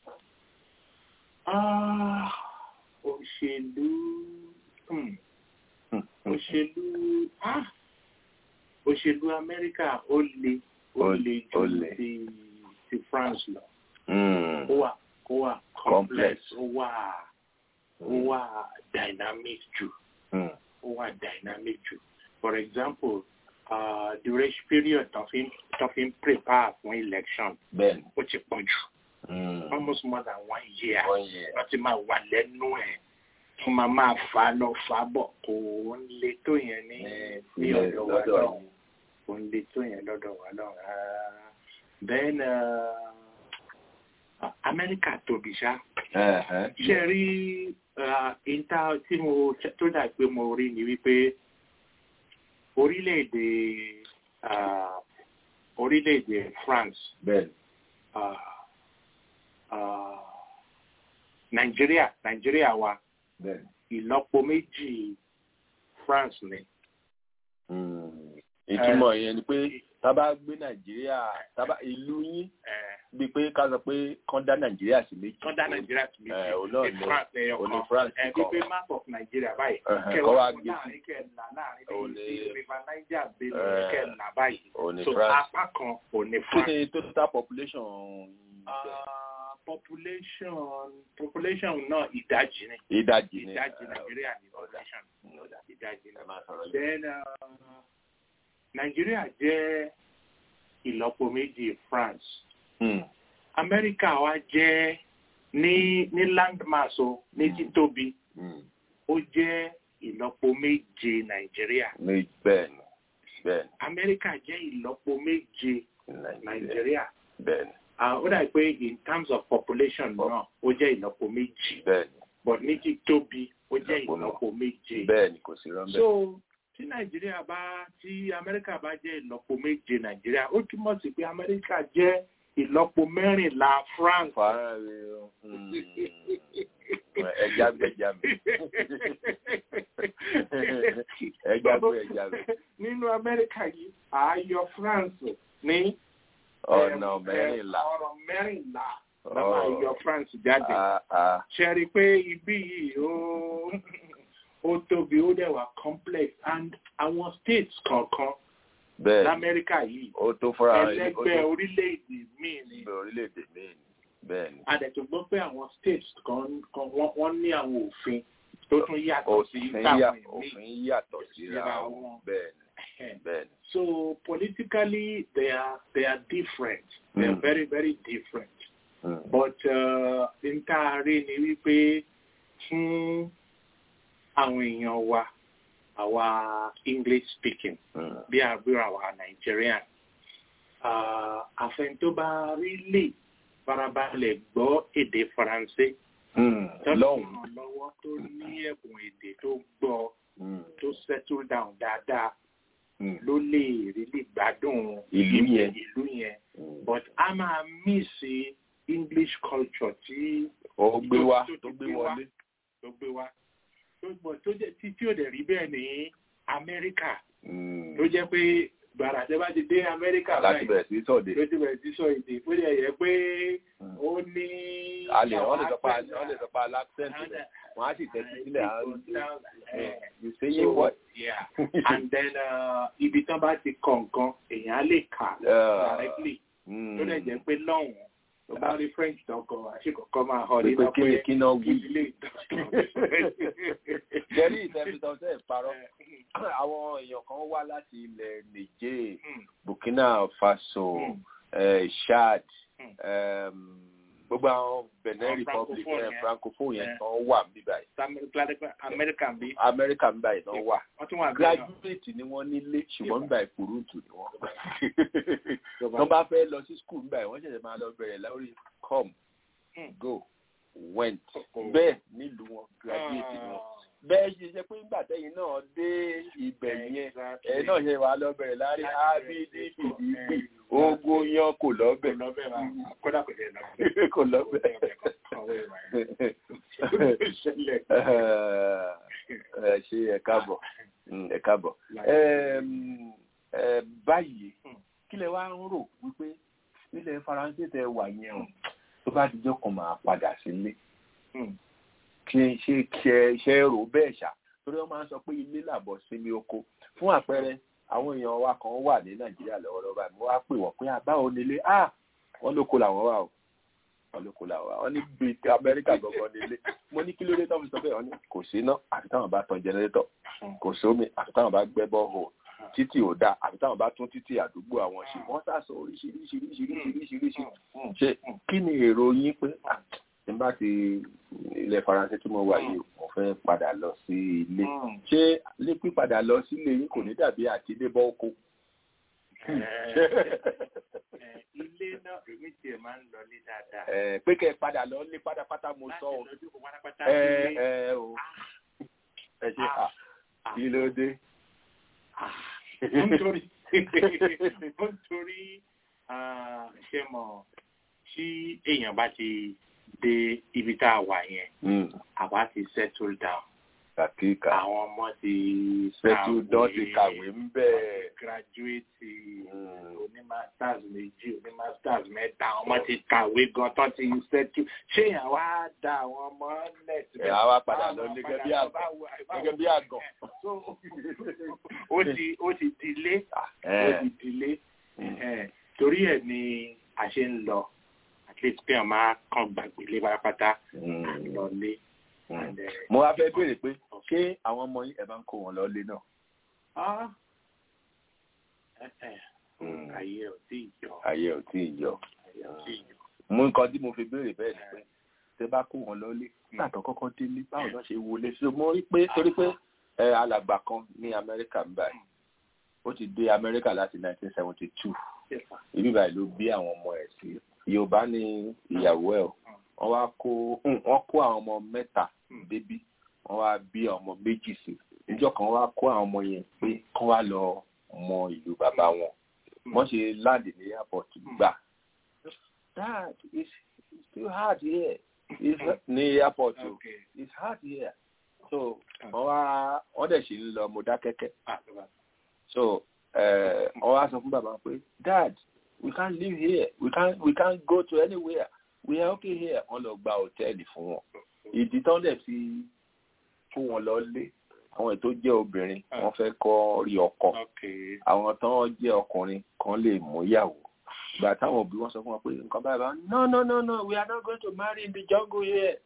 Ah, òṣèlú hmm, òṣèlú ah, òṣèlú amẹ́ríkà ó le ó Ó- le ó ju le. ti ti france lọ Mm. ó wà ó wà Complex. complex ó wà ó wà dynamic jù Mm. ó wà dynamic jù for example uh, duration period tó fi tó fi ń prepare fún election bẹ́ẹ̀ni. ó ti pọ̀ jù Mm. almost more than one year One year. wọ́n ti máa wà lẹ́nu ẹ̀ wọ́n máa máa fà á lọ fà á bọ̀ kò ń le tó yẹn ní ní ilẹ̀ ọ̀dọ̀ wa lọ́dọ̀ náà kò ń le tó yẹn lọ́dọ̀ wa náà rárá then uh, Amẹ́ríkà tóbi ṣá Ẹ̀hẹ́n. ṣe rí uh, ìta tí mo tó dà pé mo rí ni wípé orílẹ̀-èdè uh, orílẹ̀-èdè France bẹ́ẹ̀ni. uh, uh, Nàìjíríà Nàìjíríà wa bẹ́ẹ̀ni. ìlọ́po méjì France ni. Mm. ìtumọ̀ yẹn ni pé tábà gbé nàìjíríà tábà ìlú yín bíi pé ká sọ pé kán dá nàìjíríà sí méjì. kán dá nàìjíríà sí méjì. ẹ òun náà ní france ẹyọ òun ní kan france ẹ kan pípé map of nigeria báyìí Ẹhẹn, kẹ kọ́ wá wá gbé sí. láàrin kẹ là láàrin Òun bíi ní- sí river niger Ẹ, bẹ́ẹ̀ kẹ là báyìí òun ní so France. apá kan ò ní kí france. ni total population Ah, population population náà ìdajì ni ìdajì ni ìdajì ẹ, nàìjíríà ní population ọ̀dà. ìdajì ni. ẹ máa sọ̀rọ̀ yìí. then uh, nàìjíríà jẹ́ ìlọ́po méjì france Hmm. amẹ́ríkà wa jẹ́ ní ní landmass o ní títóbi Hmm. ó jẹ́ ìlọ́po méje nàìjíríà Ní- bẹ́ẹ̀ ni bẹ́ẹ̀ amẹ́ríkà jẹ́ ìlọ́po méje ni nàìjíríà nàìjíríà bẹ́ẹ̀ ni Ah, ó dà pé in terms of population náà ó jẹ́ ìlọ́po méjì bẹ́ẹ̀ ni but ní títóbi ó jẹ́ Ìlọ́po náà. ìlọ́po méje. bẹ́ẹ̀ ni kò sí rán bẹ́ẹ̀. so tí nàìjíríà bá tí amẹ́ríkà bá jẹ́ ìlọ́po méje nàìjíríà ó túmọ̀ sí pé amẹ́ríkà jẹ́ ìlọ́po mẹ́rìnlá france. fàárẹ̀ o. Hmm. ẹja mi ẹja mi ẹja mi ẹja mi nínú amẹ́ríkà yìí ààyò france ní ọ̀nà em, mẹ́rìnlá. em, ọ̀rọ̀ mẹ́rìnlá Oh. lọ́wọ́ ààyò france jáde. Ah, ah. ṣe rí i pé ibí yìí ó ó tóbi ó dẹ̀ wà complex and àwọn states kọ̀ọ̀kan bẹ́ẹ̀ ni lamẹ́ríkà yìí ó tó fúnra rẹ̀ ní- ó ẹlẹ́gbẹ́ tó orílẹ̀-èdè míì ni gbé orílẹ̀-èdè míì ni bẹ́ẹ̀ ni. adẹ̀tò gbọ́ pé àwọn states kan kan wọ́n wọ́n ní àwọn òfin tó tún yàtọ̀ sí òfin yà táwọn míì òfin yàtọ̀ síra síra wọn wọn. bẹ́ẹ̀ ni bẹ́ẹ̀ ni. so politically they are they are different they are Mm. very very different Hmm. but n tá a rí ni wípé fún àwọn èèyàn wa àwa english speaking Hmm. bí àbúrò àwa nigerian ah, àfẹn tó bá rí lè farabalẹ̀ gbọ́ èdè faransé Hmm. tọ́lọ̀ lọ́hùn. ràn lọ́wọ́ tó ní ẹ̀bùn èdè tó gbọ́ Hmm. tó settle down dáadáa Hmm. ló lè rí lè gbádùn Ìlú yẹn. ìlú yẹn Hmm. but a máa mísì english culture tí ó gbé wá tó- tó tó gbé gbé wá. wọlé. tó gbé wá tó gbọ́ tó jẹ́ tí tí ò dẹ̀ rí bẹ́ẹ̀ ní amẹ́ríkà Hmm. tó jẹ́ pé gbàrà tẹ́ bá ti dé amẹ́ríkà láti bẹ̀rẹ̀ sí sọ̀dẹ̀. ló ti bẹ̀rẹ̀ sí sọ èdè ó lè yẹ pé Hmm. ó ní. a lè wọ́n lè sọ pa àwọn wọ́n lè sọ pa accent rẹ̀ wọ́n á sì tẹ́tí sílẹ̀ à ń Eh, you say you what. yeah and then uh, ibi tán bá ti kọ̀ọ̀kan èèyàn á lè kà Yeah. directly Hmm. tó lè jẹ́ pé lọ́hùn tó bá rí french tọkọ àṣekọ̀kọ́ máa họ pé nínú kí ni kí náà wí. ilé ìtọ́jú. jẹ́rí ìtẹ́bítọ́ tẹ́ ẹ̀ parọ́ àwọn èèyàn kan wá láti ilẹ̀ niger burkina faso Hmm. eh, chad Hmm. em, gbogbo àwọn benin Àwọn republic francophone eh, yẹn. francophone yẹn Eh. tán wà níbí báyìí amẹ́ríkà bí amẹ́ríkà ń báyìí tán wà wọ́n tún wà bí náà. graduate ni wọ́n nílé ṣùgbọ́n nígbà ìkúrúùtù ni wọ́n tó bá fẹ́ lọ sí school nígbà yìí wọ́n ṣẹ̀ṣẹ̀ máa lọ bẹ̀rẹ̀ lórí come Hmm. go went Oh. bẹ́ẹ̀ nílùú wọn graduate ni wọ́n bẹ́ẹ̀ ṣe ṣe pé nígbà tẹ́yìn náà dé ibẹ̀ yẹn ẹ̀ náà ṣe wà lọ́bẹ̀rẹ̀ láàrin abd fìdí ogun yan kò lọ́bẹ̀ lọ́bẹ̀ wa kódà kò lè lọ. kò lọ́bẹ̀. Ìṣẹ̀lẹ̀. ẹ ṣe ẹ káàbọ̀ Mm, ẹ káàbọ̀ Ẹm, ẹ, báyìí kí lẹ wá ń rò wípé ilẹ̀ faransé tẹ wà yẹn o tó bá dijọ́ kan máa padà sílé Hmm. kí n ṣe kí ẹ ṣe rò bẹ́ẹ̀ ṣá torí wọ́n máa ń sọ pé ilé làbọ̀ sílé oko fún àpẹẹrẹ àwọn èèyàn wa kan wà ní nàìjíríà lọ́wọ́lọ́wọ́ báyìí mo wá pè wọ́n pé àbáwo nílé ah wọ́n lóko làwọn wà o wọ́n lóko làwọn wà wọ́n ní bíi ti amẹ́ríkà gbọ̀ngàn nílé mo ní kí ló dé tó fi sọ bẹ́ẹ̀ wọ́n ní kò sí iná àfi táwọn bá tan jẹnẹrétọ̀ kò sómi àfi táwọn bá gbẹ́ bọ́ọ̀hù títì ò dáa àfi táwọn bá tún títì àdúgbò àwọn ṣe wọ́n sàṣọ oríṣiríṣiríṣiríṣiríṣi ṣe kí ni èrò yín pé ah, tí n bá ti ilẹ̀ faransé tí mo wà yìí mo fẹ́ padà lọ sí ilé ṣé ilé pípadà lọ sílé yín kò ní dàbí àti ilé bọ́ oko. Eh, Ilé náà èmi tiẹ̀ máa ń lọlé dáadáa. Eh, pé kẹ́ ẹ padà lọ lé pátápátá mo sọ o. Láti lọ́jọ́ kó pátápátá ẹ sílé. ẹ o ẹ ṣe à kí ló dé. ó ń torí ó ń torí ah, ṣe mọ̀ tí èèyàn bá ti dé ibi tá a wà yẹn Mm, àbá ti settle down kàkíkà àwọn ọmọ ti pẹtùdán ti kàwé ń bẹ́ẹ̀. gírájúwèétì oní masters méjì oní masters mẹ́ta àwọn ọmọ ti kàwé gan tán ti ṣẹ́tù ṣé èèyàn wá da àwọn ọmọ lẹ̀ síbẹ̀. ẹ̀ á wá padà lọ gẹ́gẹ́ bí àgàn gẹ́gẹ́ bí àgàn. ó ti ó ti dilé ó ti dilé torí ẹ̀ ni a ṣe ń lọ at least pé àwọn máa kàn gbàgbé lé pátápátá lọ lé. mo wá fẹ́ béèrè pé ṣé àwọn ọmọ yín ẹ̀ máa ń kó wọn lọ lé náà. ayé ò tí ì yọ. ayé ò tí ì yọ. ayé ò tí ì yọ. mo nǹkan tí mo fi béèrè bẹ́ẹ̀ ni pé tẹ bá kó wọn lọ lé nígbà tó kọ́kọ́ délé báwo ló ṣe wọlé sí mo rí pé torí pé alàgbà kan ní amẹ́ríkà ń báyìí ó ti dé amẹ́ríkà láti 1972 ibi báyìí ló bí àwọn ọmọ ẹ̀ sí yorùbá ní ìyàwó ẹ̀ wọ́n wá kó wọ́n kó àwọn ọmọ mẹ́ta débí wọ́n wá bí àwọn ọmọ méjì sí níjọ́ kan wá kó àwọn ọmọ yẹn pé kán wá lọ mọ ìlú bàbá wọn wọ́n ṣe láàdì ní airport gbà dad it's still hard here it's ní airport o it's hard here so wọ́n wá wọ́n dẹ̀ ṣì ń lọ Mọdákẹ́kẹ́ so wọ́n wá sọ fún bàbá pé dad we can't live here we can't we can't go to anywhere we are okay here wọ́n lọ gba hòtẹ́ẹ̀lì fún wọn ìdí tán dẹ̀ fi kó wọn lọ lé àwọn ètò jẹ́ obìnrin wọ́n fẹ́ kọ́ rí ọkọ àwọn tán jẹ́ ọkùnrin kan lè mú ìyàwó ìgbà táwọn òbí wọn sọ fún wọn pé nǹkan báyìí bá no no no no we are not going to marry in the jungle here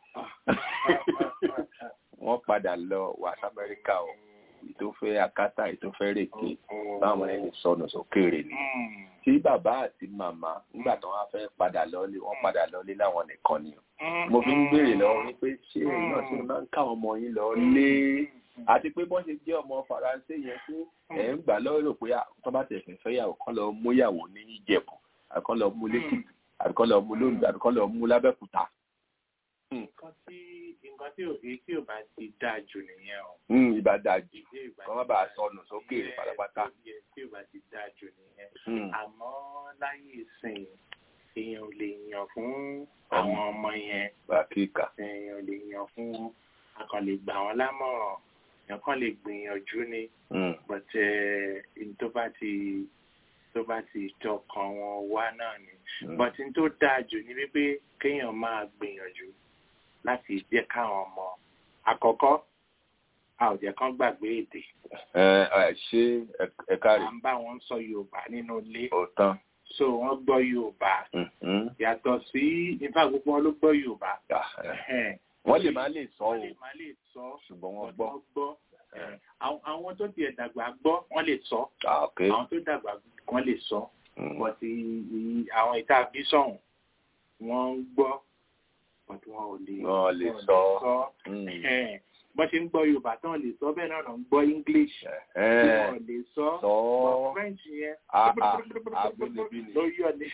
wọ́n padà lọ wá sí amẹ́ríkà o ètò fẹ́ akátá ètò fẹ́ rèké báwọn ẹni sọnù sókèèrè ni tí bàbá àti màmá nígbà tí wọ́n fẹ́ padà lọ́lé wọ́n padà lọ́lé láwọn nìkan ni mo fi ń béèrè lọ́wọ́ wípé ṣé èyí náà ṣe máa ń káwọn ọmọ yín lọ lé àti pé bọ́n ṣe jẹ́ ọmọ faransé yẹn tí ẹ̀ ń gbà lọ́rọ̀ pé tó bá tẹ̀ fẹ́ fẹ́yàwó kán lọ mú yàwó ní ìjẹ̀bù àbí kán lọ mú lẹ́kìtì àbí kán lọ mú lóńgbò àbí kán lọ mú lábẹ́kúta. nǹkan tí nǹkan tí ò tí ò bá ti dáa jù nìyẹn o. ìbá dáa jù kọ́ má bàa sọnù sókè pátápátá. tí ò bá ti dáa jù nìyẹn. àmọ́ láyé ìsìn èèyàn ò lè yàn fún àwọn ọmọ yẹn. bàkíkà. èèyàn ò lè yàn fún akàn lè gbà wọ́n lámọ̀ràn èèyàn kàn lè gbìyànjú ni. but tó bá ti tó bá ti tọkàn wọn wá náà ni. but n tó dáa jù ni wípé kéèyàn máa gbìyànjú láti jẹ́ káwọn ọmọ àkọ́kọ́ a ò jẹ́ kán gbàgbé èdè. ẹ ẹ ṣé ẹ káre. à ń bá wọn sọ yorùbá nínú ilé. òótọ́. so wọ́n gbọ́ yorùbá. yàtọ̀ sí ifá gbogbo wọn ló gbọ́ yorùbá. wọ́n lè má lè sọ o. wọ́n lè má lè sọ. ṣùgbọ́n wọ́n gbọ́. àwọn tó tiẹ̀ dàgbà gbọ́ wọ́n lè sọ. àwọn tó dàgbà wọ́n lè sọ. wọ́n ti àwọn ìta bí sọ̀hún wọ́n ń gbọ́ but wọn ò lè wọn lè sọ bọ́n ṣe ń gbọ́ yorùbá tán lè sọ bẹ́ẹ̀ náà ń gbọ́ english wọn lè sọ but french yẹn ló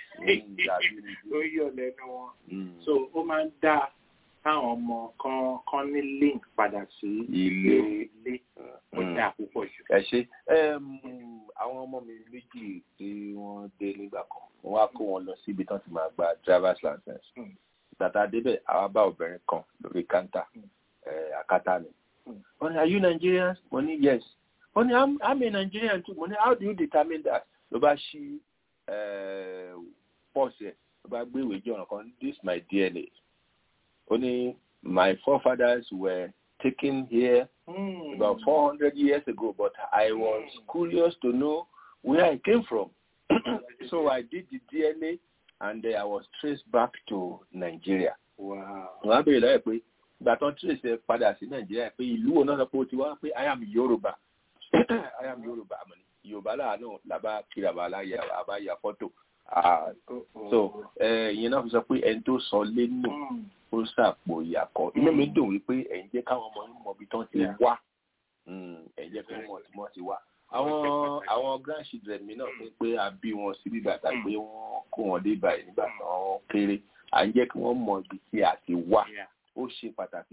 yọ lẹ́nu wọn so ó máa ń dá káwọn ọmọ kan kan ní link padà sí ilé ilé ó dá púpọ̀ jù. ẹ ṣe àwọn ọmọ mi méjì tí wọ́n dé nígbà kan wọ́n wá kó wọn lọ síbi tán ti máa gba driver's license tàtà débẹ̀ àwa bá obìnrin kan lórí kántà àkátá ni. wọ́n ní are you Nigerian? mo ní yes. wọ́n ní I'm, I'm a Nigerian too. mo ní how do you determine that? ló bá ṣí pọ́ọ̀sì ẹ̀ ló bá gbé ìwé jẹ́ ọ̀nà kan this is my DNA. ó ní my forefathers were taken here mm. about four hundred years ago but I was curious to know where I came from. so I did the DNA and uh, I was traced back to Nigeria. Wọ́n á béèrè lọ́yẹ̀ pé ìgbà tán trace ẹ padà sí Nàìjíríà pé ìlú wo náà sọ pé o ti wá pé I am Yorùbá I am Yorùbá àmọ́ ni Yorùbá láàánú làbá kiri àbá aláya àbá ya fọ́tò. So ìyẹn náà fi sọ pé ẹni tó sọ lé nù ó sàpò ìyàkọ́. Inú mi dùn wípé ẹ̀yin jẹ́ káwọn ọmọ yín mọ ibi tán ti wá ẹ̀yin jẹ́ kí wọ́n mọ̀ tí wọ́n ti wá àwọn àwọn grandchildren mi náà fún pé a bí wọn sí bíbà tàbí pé wọ́n kó wọn dé báyìí nígbà tí wọ́n kéré à ń jẹ́ kí wọ́n mọ ibi tí a ti wá ó ṣe pàtàkì.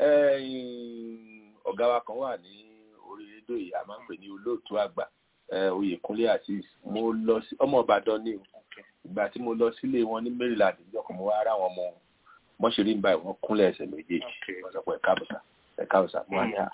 ọ̀gá wa kan wà ní orí rédíò yìí a máa ń pè ní olóòtú àgbà Oyèkúnlé Azeez mo lọ sí ọmọ Ìbàdàn ní ìgbà tí mo lọ sílé wọn ní Maryland ìjọkọ̀ mo wá ara wọn mọ wọn ṣe rí nígbà wọn kúnlẹ̀ ẹsẹ̀ méjèèjì wọn sọ pé ẹ̀ka àbùsà ẹ̀ka àbùsà mo wá ní à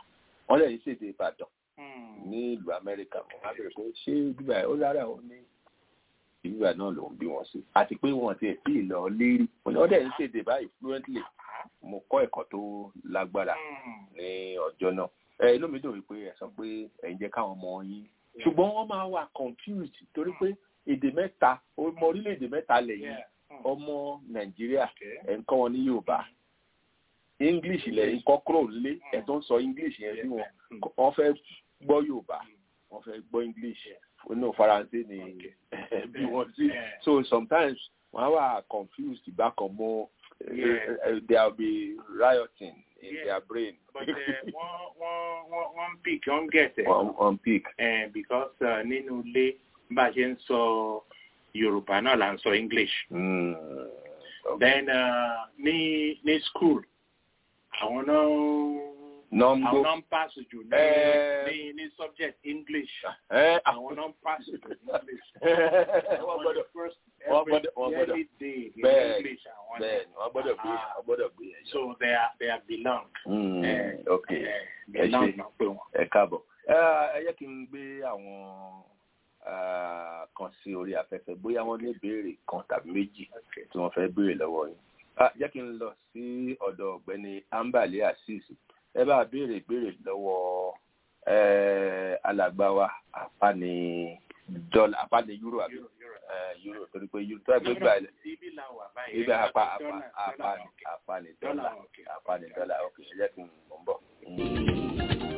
wọ́n lè ṣèdè ìbàdàn ní ìlú amẹ́ríkà mo máa bẹ̀rẹ̀ pé ṣé bíbá ó lára òun ní bíbá náà ló ń bí wọn sí àti pé wọn ti sí ìlọ lérí wọ́n dẹ̀ ń ṣèdè báyìí fluently mo kọ́ ẹ̀kọ́ tó lágbára ní ọjọ́ náà ẹ inú mi dùn wípé ẹ sọ pé ẹ ń jẹ́ káwọn ọmọ yín ṣùgbọ́n wọ́n máa wà confused torí pé èdè mẹ́ta ọmọ orílẹ̀-èdè mẹ́ta lẹ́yìn ọmọ nàìjíríà ẹ̀ ń kọ́ wọn ní yorùbá english lẹ́yìn kọ́ kúrò lé ẹ̀ tó ń sọ english yẹn sí wọn wọ́n fẹ́ gbọ́ yorùbá wọ́n fẹ́ gbọ́ english inú faransé ni bí wọ́n sí so sometimes wọ́n á wà confused bákan mọ́ there will be rioting in Yeah. their brain. but uh, wọ́n wọ́n wọ́n wọ́n pick wọ́n get it. on, on peak. Eh, because uh, nínú ilé bá a ṣe ń sọ yorùbá náà là ń sọ english. Mm. then uh, ní ní school àwọn náà Nọ́mbó. àwọn náà ń pass jù ní Eh. ní ní subject english. Eh, àwọn náà ń pass jù ní english. wọ́n gbọ́dọ̀ first wọ́n gbọ́dọ̀ wọ́n gbọ́dọ̀ every day in bẹ́ẹ̀ english àwọn bẹ́ẹ̀ ni wọ́n gbọ́dọ̀ gbé Ah. wọ́n gbọ́dọ̀ gbé yẹn. so they are they are belong. Mm, Eh, ok eh, ẹ belong ṣe náà pé wọn. ẹ káàbọ̀ ẹ ẹ yẹ kí n gbé àwọn ah, kan sí orí afẹ́fẹ́ bóyá wọ́n ní ìbéèrè kan tàbí méjì tí wọ́n fẹ́ béèrè lọ́wọ́ yín Ah, jẹ́ kí n lọ sí ọ̀dọ̀ ọ̀gbẹ́ni ambale azeez ẹ bá béèrè ìbéèrè lọ́wọ́ eh, alàgbà wa apani dọ́là apani euro àbí eh, euro torí pé euro tó ẹgbẹ́ gbà ilẹ̀ ibi la wà báyìí. ibẹ̀ apa apa Dọ́là- apani dọ́là apani Dọ́là dọ́là òkè. apani dọ́là ok ẹ jẹ́ kí n mọ̀ ń bọ̀.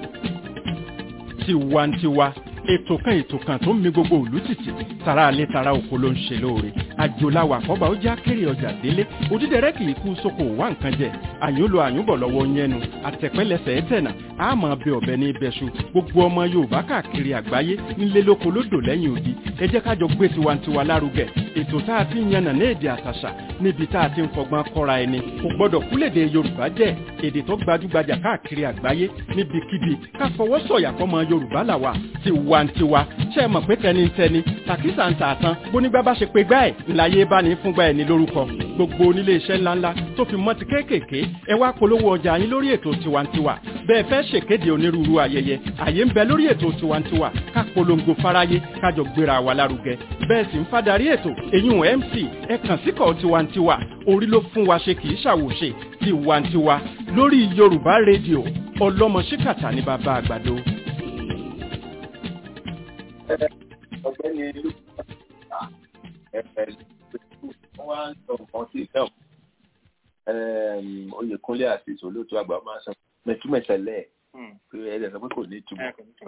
tiwantiwa ètò kan ètò kan tó ń mi gbogbo òlú tìtì tara alẹ́ tara oko ló ń ṣe lóore àjòláwà àkọ́bà ó já kéré ọjà délé òdídẹrẹ́ kì í kú sóko wá nǹkan jẹ àyúnlò àyúnbọ̀ lọ́wọ́ yẹnu àtẹ̀pẹ́lẹsẹ̀ ẹ̀tẹ̀nà àmọ́ bẹ ọ̀bẹ ní ibẹ̀ṣu gbogbo ọmọ yorùbá káàkiri àgbáyé nílé lóko lódò lẹ́yìn odi ẹ jẹ́ kájọ gbé tiwantiwa lárugẹ ètò tá a ti ń yànnà ní èdè àtàṣà níbi tá a ti ń fọgbọ́n kọ́ra ẹni kò gbọ́dọ̀ kúlèdè yorùbá jẹ́ èdè tó gbajúgbajà káàkiri àgbáyé níbikíbi ká fọwọ́ sọ̀yà fọmọ yorùbá làwà tiwantiwa ṣe é mọ̀ pé tẹnitẹni tàkísà ń tà tán bónígbà bá ṣe pé gbá ẹ̀ ńláyé bá ní fúngbà ẹ̀ ní lórúkọ gbogbo onílé iṣẹ́ ńláńlá tó fi mọ́ ti kéékèèké ẹ wá polówó ọjà yín lórí ètò tiwantiwa bẹ́ẹ̀ fẹ́ ṣèkéde onírúurú ayẹyẹ àyè ń bẹ lórí ètò tiwantiwa ká polongo fáráyé kájọ gbéra wa lárugẹ bẹ́ẹ̀ sì ń fadarí ètò èyún mc ẹ kàn síkọ̀ tiwantiwa orí ló fún wa ṣe kì í ṣàwòṣe tiwantiwa lórí yorùbá rédíò ọlọ́mọ ṣíkàtà ní bàbá àgbàdo. ọ̀gbẹ́ni wọ́n wá ń sọ nǹkan sí ìfẹ́ oyèkúnlé àti ìṣòlótú àgbà máa ń sọ mẹtúmẹsẹlẹ pé ẹ̀ẹ́dẹ̀ sọ pé kò ní ìtumọ̀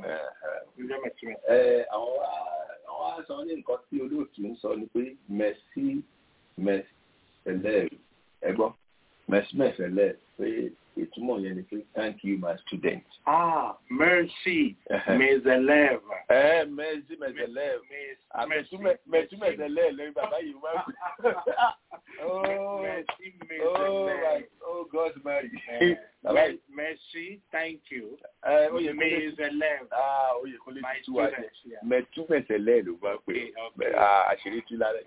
ẹ àwọn wá àwọn wá sọ ní nǹkan tí olóòtú ń sọ ni pé mẹsí mẹsẹlẹ ẹ gbọ́ mẹsí mẹsẹlẹ pé ìtumọ̀ yẹn ni pé thank you my student. Ah, mercy, mezelev. ẹ mẹsí mẹsẹlẹ mẹtúmẹsẹlẹ lẹ́yìn bàbá yìí máa ń pè. Mercy, Oh, mezelev. my, oh God, Mary. Bàbá yìí. Mercy, thank you. Ẹ Oyèkúnlé Mezelev. Ah, Oyèkúnlé My ti tú wa jẹ. students, yeah. Mẹtúmẹsẹlẹ ló bá pè. Okay, okay. Bẹ- ah, Àṣírí tú lálẹ́.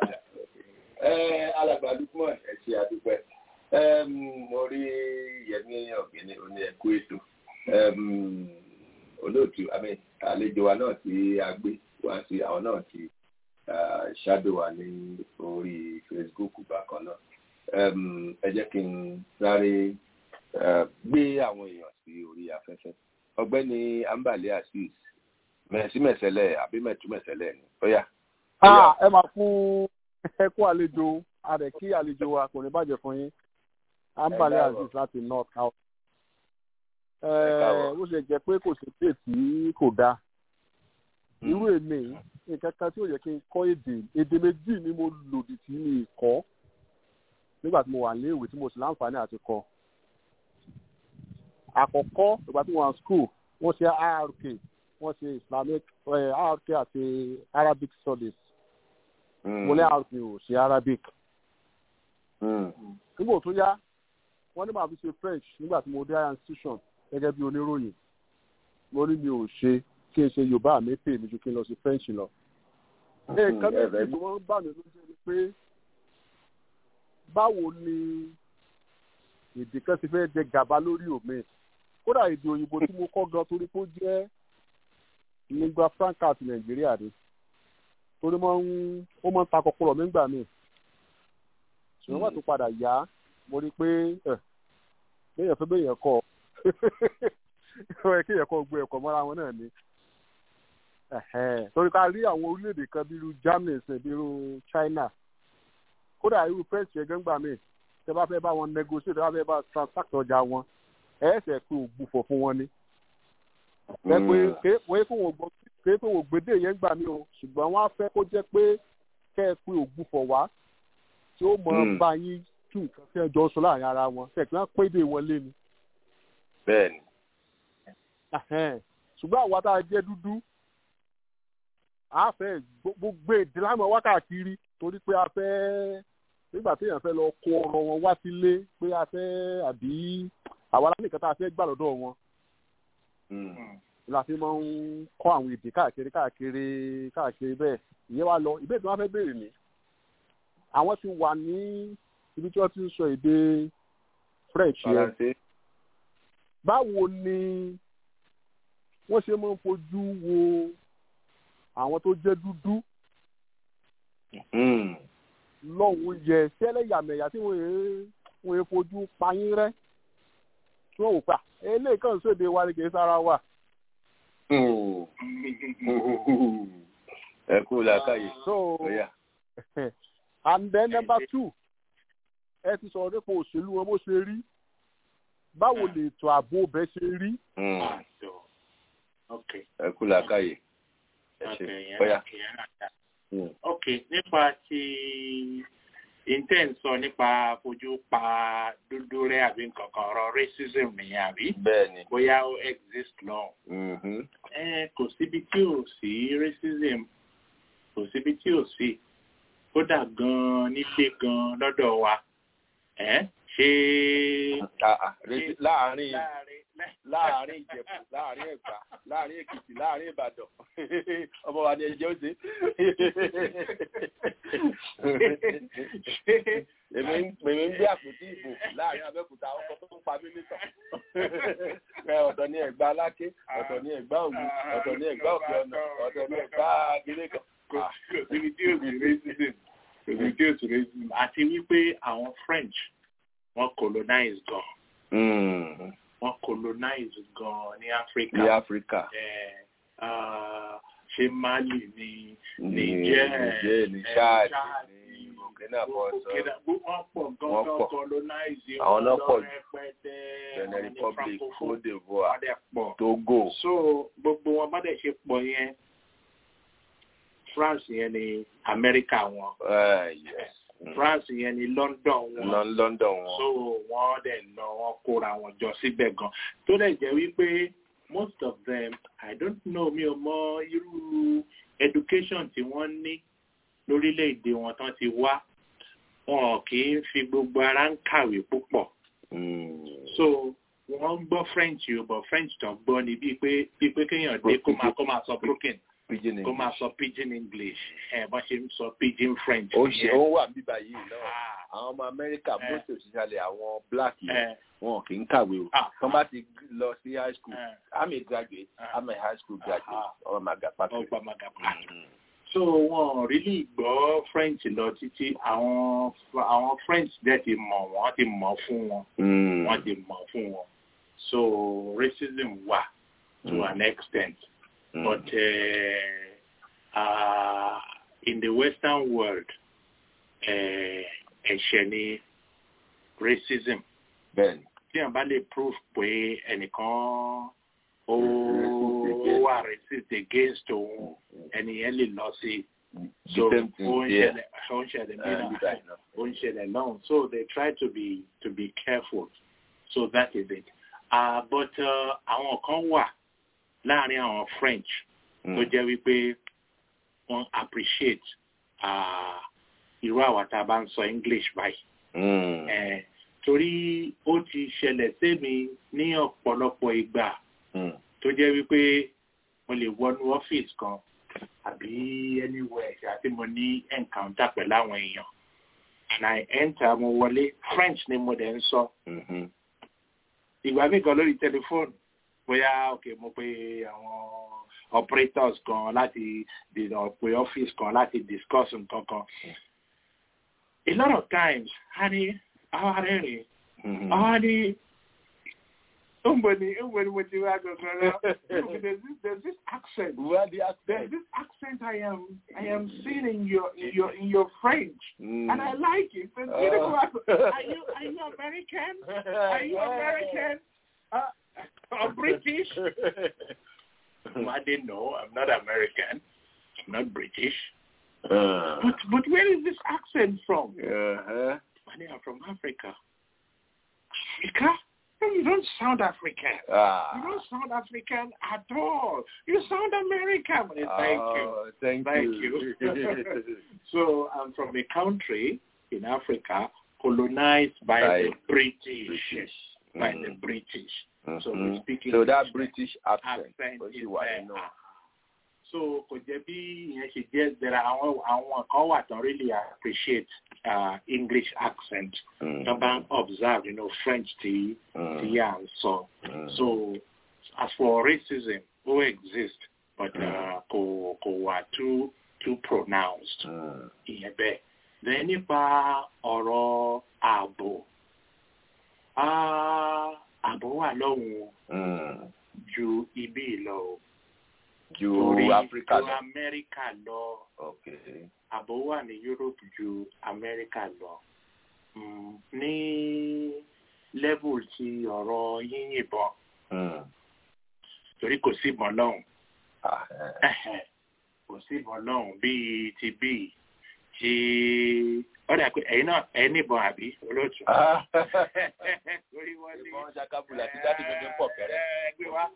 Ẹ alàgbà Lukman ẹ ṣe àdúpẹ́. Ẹm, Mo rí Yẹmí Ọ̀gbìnì oní ẹ̀kú ètò. Ẹm, Olóòtú àmì àlejò wa náà tí a gbé wá sí àwọn náà ti ah, ṣáàdó wa ní orí Facebook bákan náà. Ẹm, Ẹ jẹ́ kí n sáré eh, gbé àwọn èèyàn sí orí afẹ́fẹ́. Ọ̀gbẹ́ni Ambale Azeez mẹ̀símẹ̀sẹ̀lẹ̀ àbí mẹ̀túmẹ̀sẹ̀lẹ̀ ni. Ó yá. Ah, ẹ máa fún ẹkú àlejò àrẹ kí àlejò wa kò ní bàjẹ́ fún yín ambale Ẹ káàbọ̀. aziz láti north house. káàbọ̀. ó ṣe jẹ́ pé kò sí pé tí kò dáa irú èmi nǹkan kan tí ó yẹ kí n kọ́ èdè èdè méjì ni mo lòdì tí mi kọ́ nígbà tí mo wà ní ìwé tí mo sì láǹfààní àti kọ́ àkọ́kọ́ ìgbà tí mo wà ní school wọ́n ṣe rk wọ́n ṣe islamic eh, rk àti arabic studies mo ní rk ò ṣe arabic nígbà tó yá wọ́n ní màá fi ṣe french nígbà tí mo dé higher institution gẹ́gẹ́ bí oníròyìn mo ní mi ò ṣe kí n ṣe yorùbá mi pè mí ju kí n lọ sí french lọ. nǹkan méjì tí wọ́n ń bà mí lójú ni pé báwo ni èdè kan ti fẹ́ jẹ gàba lórí òmìn kódà èdè òyìnbó tí mo kọ́ gan torí pé ó jẹ́ lingua franca ti nàìjíríà ni torí ó máa ń ta kọkọrọ mi gbà mí ṣùgbọ́n wà tó padà yá mo rí i pé béèyàn fẹ́ béèyàn kọ́ ọ ẹ kéèyàn kọ́ gbé ẹ̀kọ́ mọ́ra wọn náà ni torí ká rí àwọn orílẹ̀-èdè kan bíi irú Germany ṣe bíi irú China kódà irú French yẹn gángbà míì tẹ bá fẹ́ bá wọn negotiate tẹ bá fẹ́ bá transact ọjà wọn ẹ ẹsẹ̀ pé ògbufọ̀ fún wọn ni. ẹ pé wọ́n kó wọ́n gbọ́ kéé pé ògbédè yẹn gbà mí o ṣùgbọ́n wọ́n á fẹ́ kó jẹ́ pé kẹ́ ẹ pé ògbufọ̀ wá tí ó mọ̀ bá yín tú nǹkan tí ẹ jọ sọ láàrin ara wọn kẹ̀ kí wọ́n péde wọn lé ni. bẹ́ẹ̀ni. ṣùgbọ́n àwa tá a jẹ́ dúdú a fẹ́ gbogbo èdè lámọ̀ wákàkiri torí pé a fẹ́ nígbà téèyàn fẹ́ lọ kó ọ̀rọ̀ wọn wá sílé pé a fẹ́ àbí àwa lánìkan tá a fẹ́ gbà lọ́dọ̀ wọn. la fi máa ń kọ́ àwọn èdè káàkiri káàkiri káàkiri bẹ́ẹ̀ ìyẹn wá lọ ìbéèrè tí wọ́n fẹ́ béèrè ni àwọn ti wà ní ibi tí wọ́n ti ń sọ èdè French yẹn báwo ni wọ́n ṣe máa ń fojú wo àwọn tó jẹ́ dúdú lọ́hùn yẹ sẹ́lẹ̀ yàmẹ̀yà tí wọ́n wọ́n yẹ fojú payín rẹ́ tí wọ́n wò pa eléyìí kan sóde wa ni kì í sára wa. ẹ kú làákàyè. so and then number two ẹ ti sọ̀rọ̀ nípa òṣèlú wọn bó ṣe rí báwo lè ètò ààbò bẹ́ẹ̀ ṣe rí. ẹ kú làákàyè ẹ ṣe bóyá ok nípa ti intent sọ nípa fojú pa dúdú rẹ àbí nǹkan kan ọ̀rọ̀ racism nìyẹn àbí. bẹ́ẹ̀ni. bóyá ó exist lọ. ẹ kò síbi tí ò sí racism kò síbi tí ò sí kódà gan nílé gan lọ́dọ̀ wa ẹ ṣé. láàárín láàárín ìjẹ̀bú láàárín ẹ̀gbá láàárín èkìtì láàárín ìbàdàn ọmọ wa ni ẹjẹ ó ṣe. èmi ń gbé àpótí ìbò láàárín abẹ́òkúta ọkọ̀ tó ń pa mí nítàn. ọ̀tọ̀ ni ẹ̀gbá aláké ọ̀tọ̀ ni ẹ̀gbá òwú ọ̀tọ̀ ni ẹ̀gbá òkè ọ̀nà ọ̀tọ̀ ni ẹ̀gbá agilé kan. kò síbi tí ò sí racism kò síbi tí ò sí racism àti wípé àwọn French wọ́n colonize gan wọ́n colonize gan ní Africa. ní Africa. ṣé Mali ní Niger Niger ní Chad ní Burkina Faso. wọ́n pọ̀ gan gan colonize. àwọn náà pọ̀ jù Benin Republic Cote d'Ivoire Togo. so gbogbo wọn bá dẹ̀ ṣe pọ̀ yẹn France yẹn ní America wọn. Uh, yes. France yẹn ní London wọn. lọ London wọn. so wọ́n dẹ̀ lọ wọ́n kóra wọn jọ síbẹ̀ gan tó dẹ̀ jẹ́ wípé most of them I don't know mi ò mọ irú education tí wọ́n ní lórílẹ̀‐èdè wọn tán ti wá wọn kì í fi gbogbo ara ń kàwé púpọ̀ so wọ́n ń gbọ́ French o but French tó gbọ́ ni bíi pé bíi pé kéèyàn dé kó máa kó máa sọ broken kó máa sọ pidgin english ẹ bọ́n ṣe ń sọ pidgin french. ó ṣe ó wà bíbá yìí náà àwọn ọmọ amẹ́ríkà most especially àwọn black yìí wọn kì í kàwé o tó bá ti lọ sí high school i'm a graduate i'm a high school graduate ọmọ maga patrick. ọgbà maga patrick. so wọn really gbọ́ french lọ títí àwọn àwọn french dẹ̀ ti mọ̀ wọ́n ti mọ̀ fún wọn wọ́n ti mọ̀ fún wọn so racism wà to mm. an extent. Mm. But uh, uh, in the Western world, ẹ̀ṣẹ̀ ni racism. Bẹ́ẹ̀ni. Tí a bá lè prove pé ẹnìkan ó wà racist against òun, ẹnìyẹn lè lọ sí. So ó ń ṣẹlẹ̀ ó ń ṣẹlẹ̀ nínú ó ń ṣẹlẹ̀ náà. So they try to be to be careful. So that is it. Uh, but àwọn kan wà láàrin àwọn French tó jẹ́ wípé wọ́n appreciate irú àwa tá a bá ń sọ English báyìí. torí ó ti ṣẹlẹ̀ sẹ́mi ní ọ̀pọ̀lọpọ̀ ìgbà tó jẹ́ wípé mo lè wọnú ọ́fíìsì kan àbí anywhere àti mo ní encounter pẹ̀lú àwọn èèyàn and I enter mo wọlé French ni mo dẹ̀ ń sọ. ìgbà míì kan lórí tẹlifóònù bóyá ok mo pe àwọn operators kan láti dènà pé office kan láti discuss nǹkan kan a lot of times a ní àwa rẹ́rìn àwa ní ó ń bọ̀ ní ó ń bọ̀ ní mo ti wá gangan rẹ there's this there's this accent Where the there's accent? this accent I am I am seeing in your in your in your French Mm. and I like it. It's Oh. beautiful. Are you are you American? Are you American? Uh, or British? No, I didn't know. I'm not American. I'm not British. Uh, But but where is this accent from? uh-huh. Money, I'm from Africa. Africa? No, You don't sound African. You Ah. don't sound African at all. You sound American. Money, Thank you. Oh, Thank, Thank you. you. So I'm from a country in Africa colonized by, By the British. British. By Mm. the British. So Mhm. we speak So that English. British accent, accent ó is sì wà there. nínú. So kò jẹ́ bí ìyẹn ṣe jẹ́ there are àwọn àwọn kan wà tán really appreciate uh, English accent. Mm. Tán bá ń observe you know, French tí Mm. tí à ń sọ. Mm. So as for racism, ó exist but uh, kò kò wà too too pronounced. Mm. ìyẹn bẹ́ẹ̀. Then nípa ọ̀rọ̀ ààbò. Ah, Ààbò wà lọ́hùn Mm. ju ibí lọ o. Ju Torí Africa ju lọ. Amẹ́ríkà lọ. Okay. Ààbò wà ní Europe ju Amẹ́ríkà lọ. Mm, Ní level ti ọ̀rọ̀ yíyìnbọn Mm. torí kò sí ìbọn lọ́hùn. Ah, eh. Ẹ̀hẹ̀, kò sí ìbọn lọ́hùn bíi ti bíi tí ó dà pé ẹ̀yin náà ẹ̀ níbọn àbí olóòtú. Ah. Torí wọ́n ní Ìbọn ṣakabula ti jáde gbẹgbẹ pọ̀ kẹrẹ. ẹgbẹ́ wa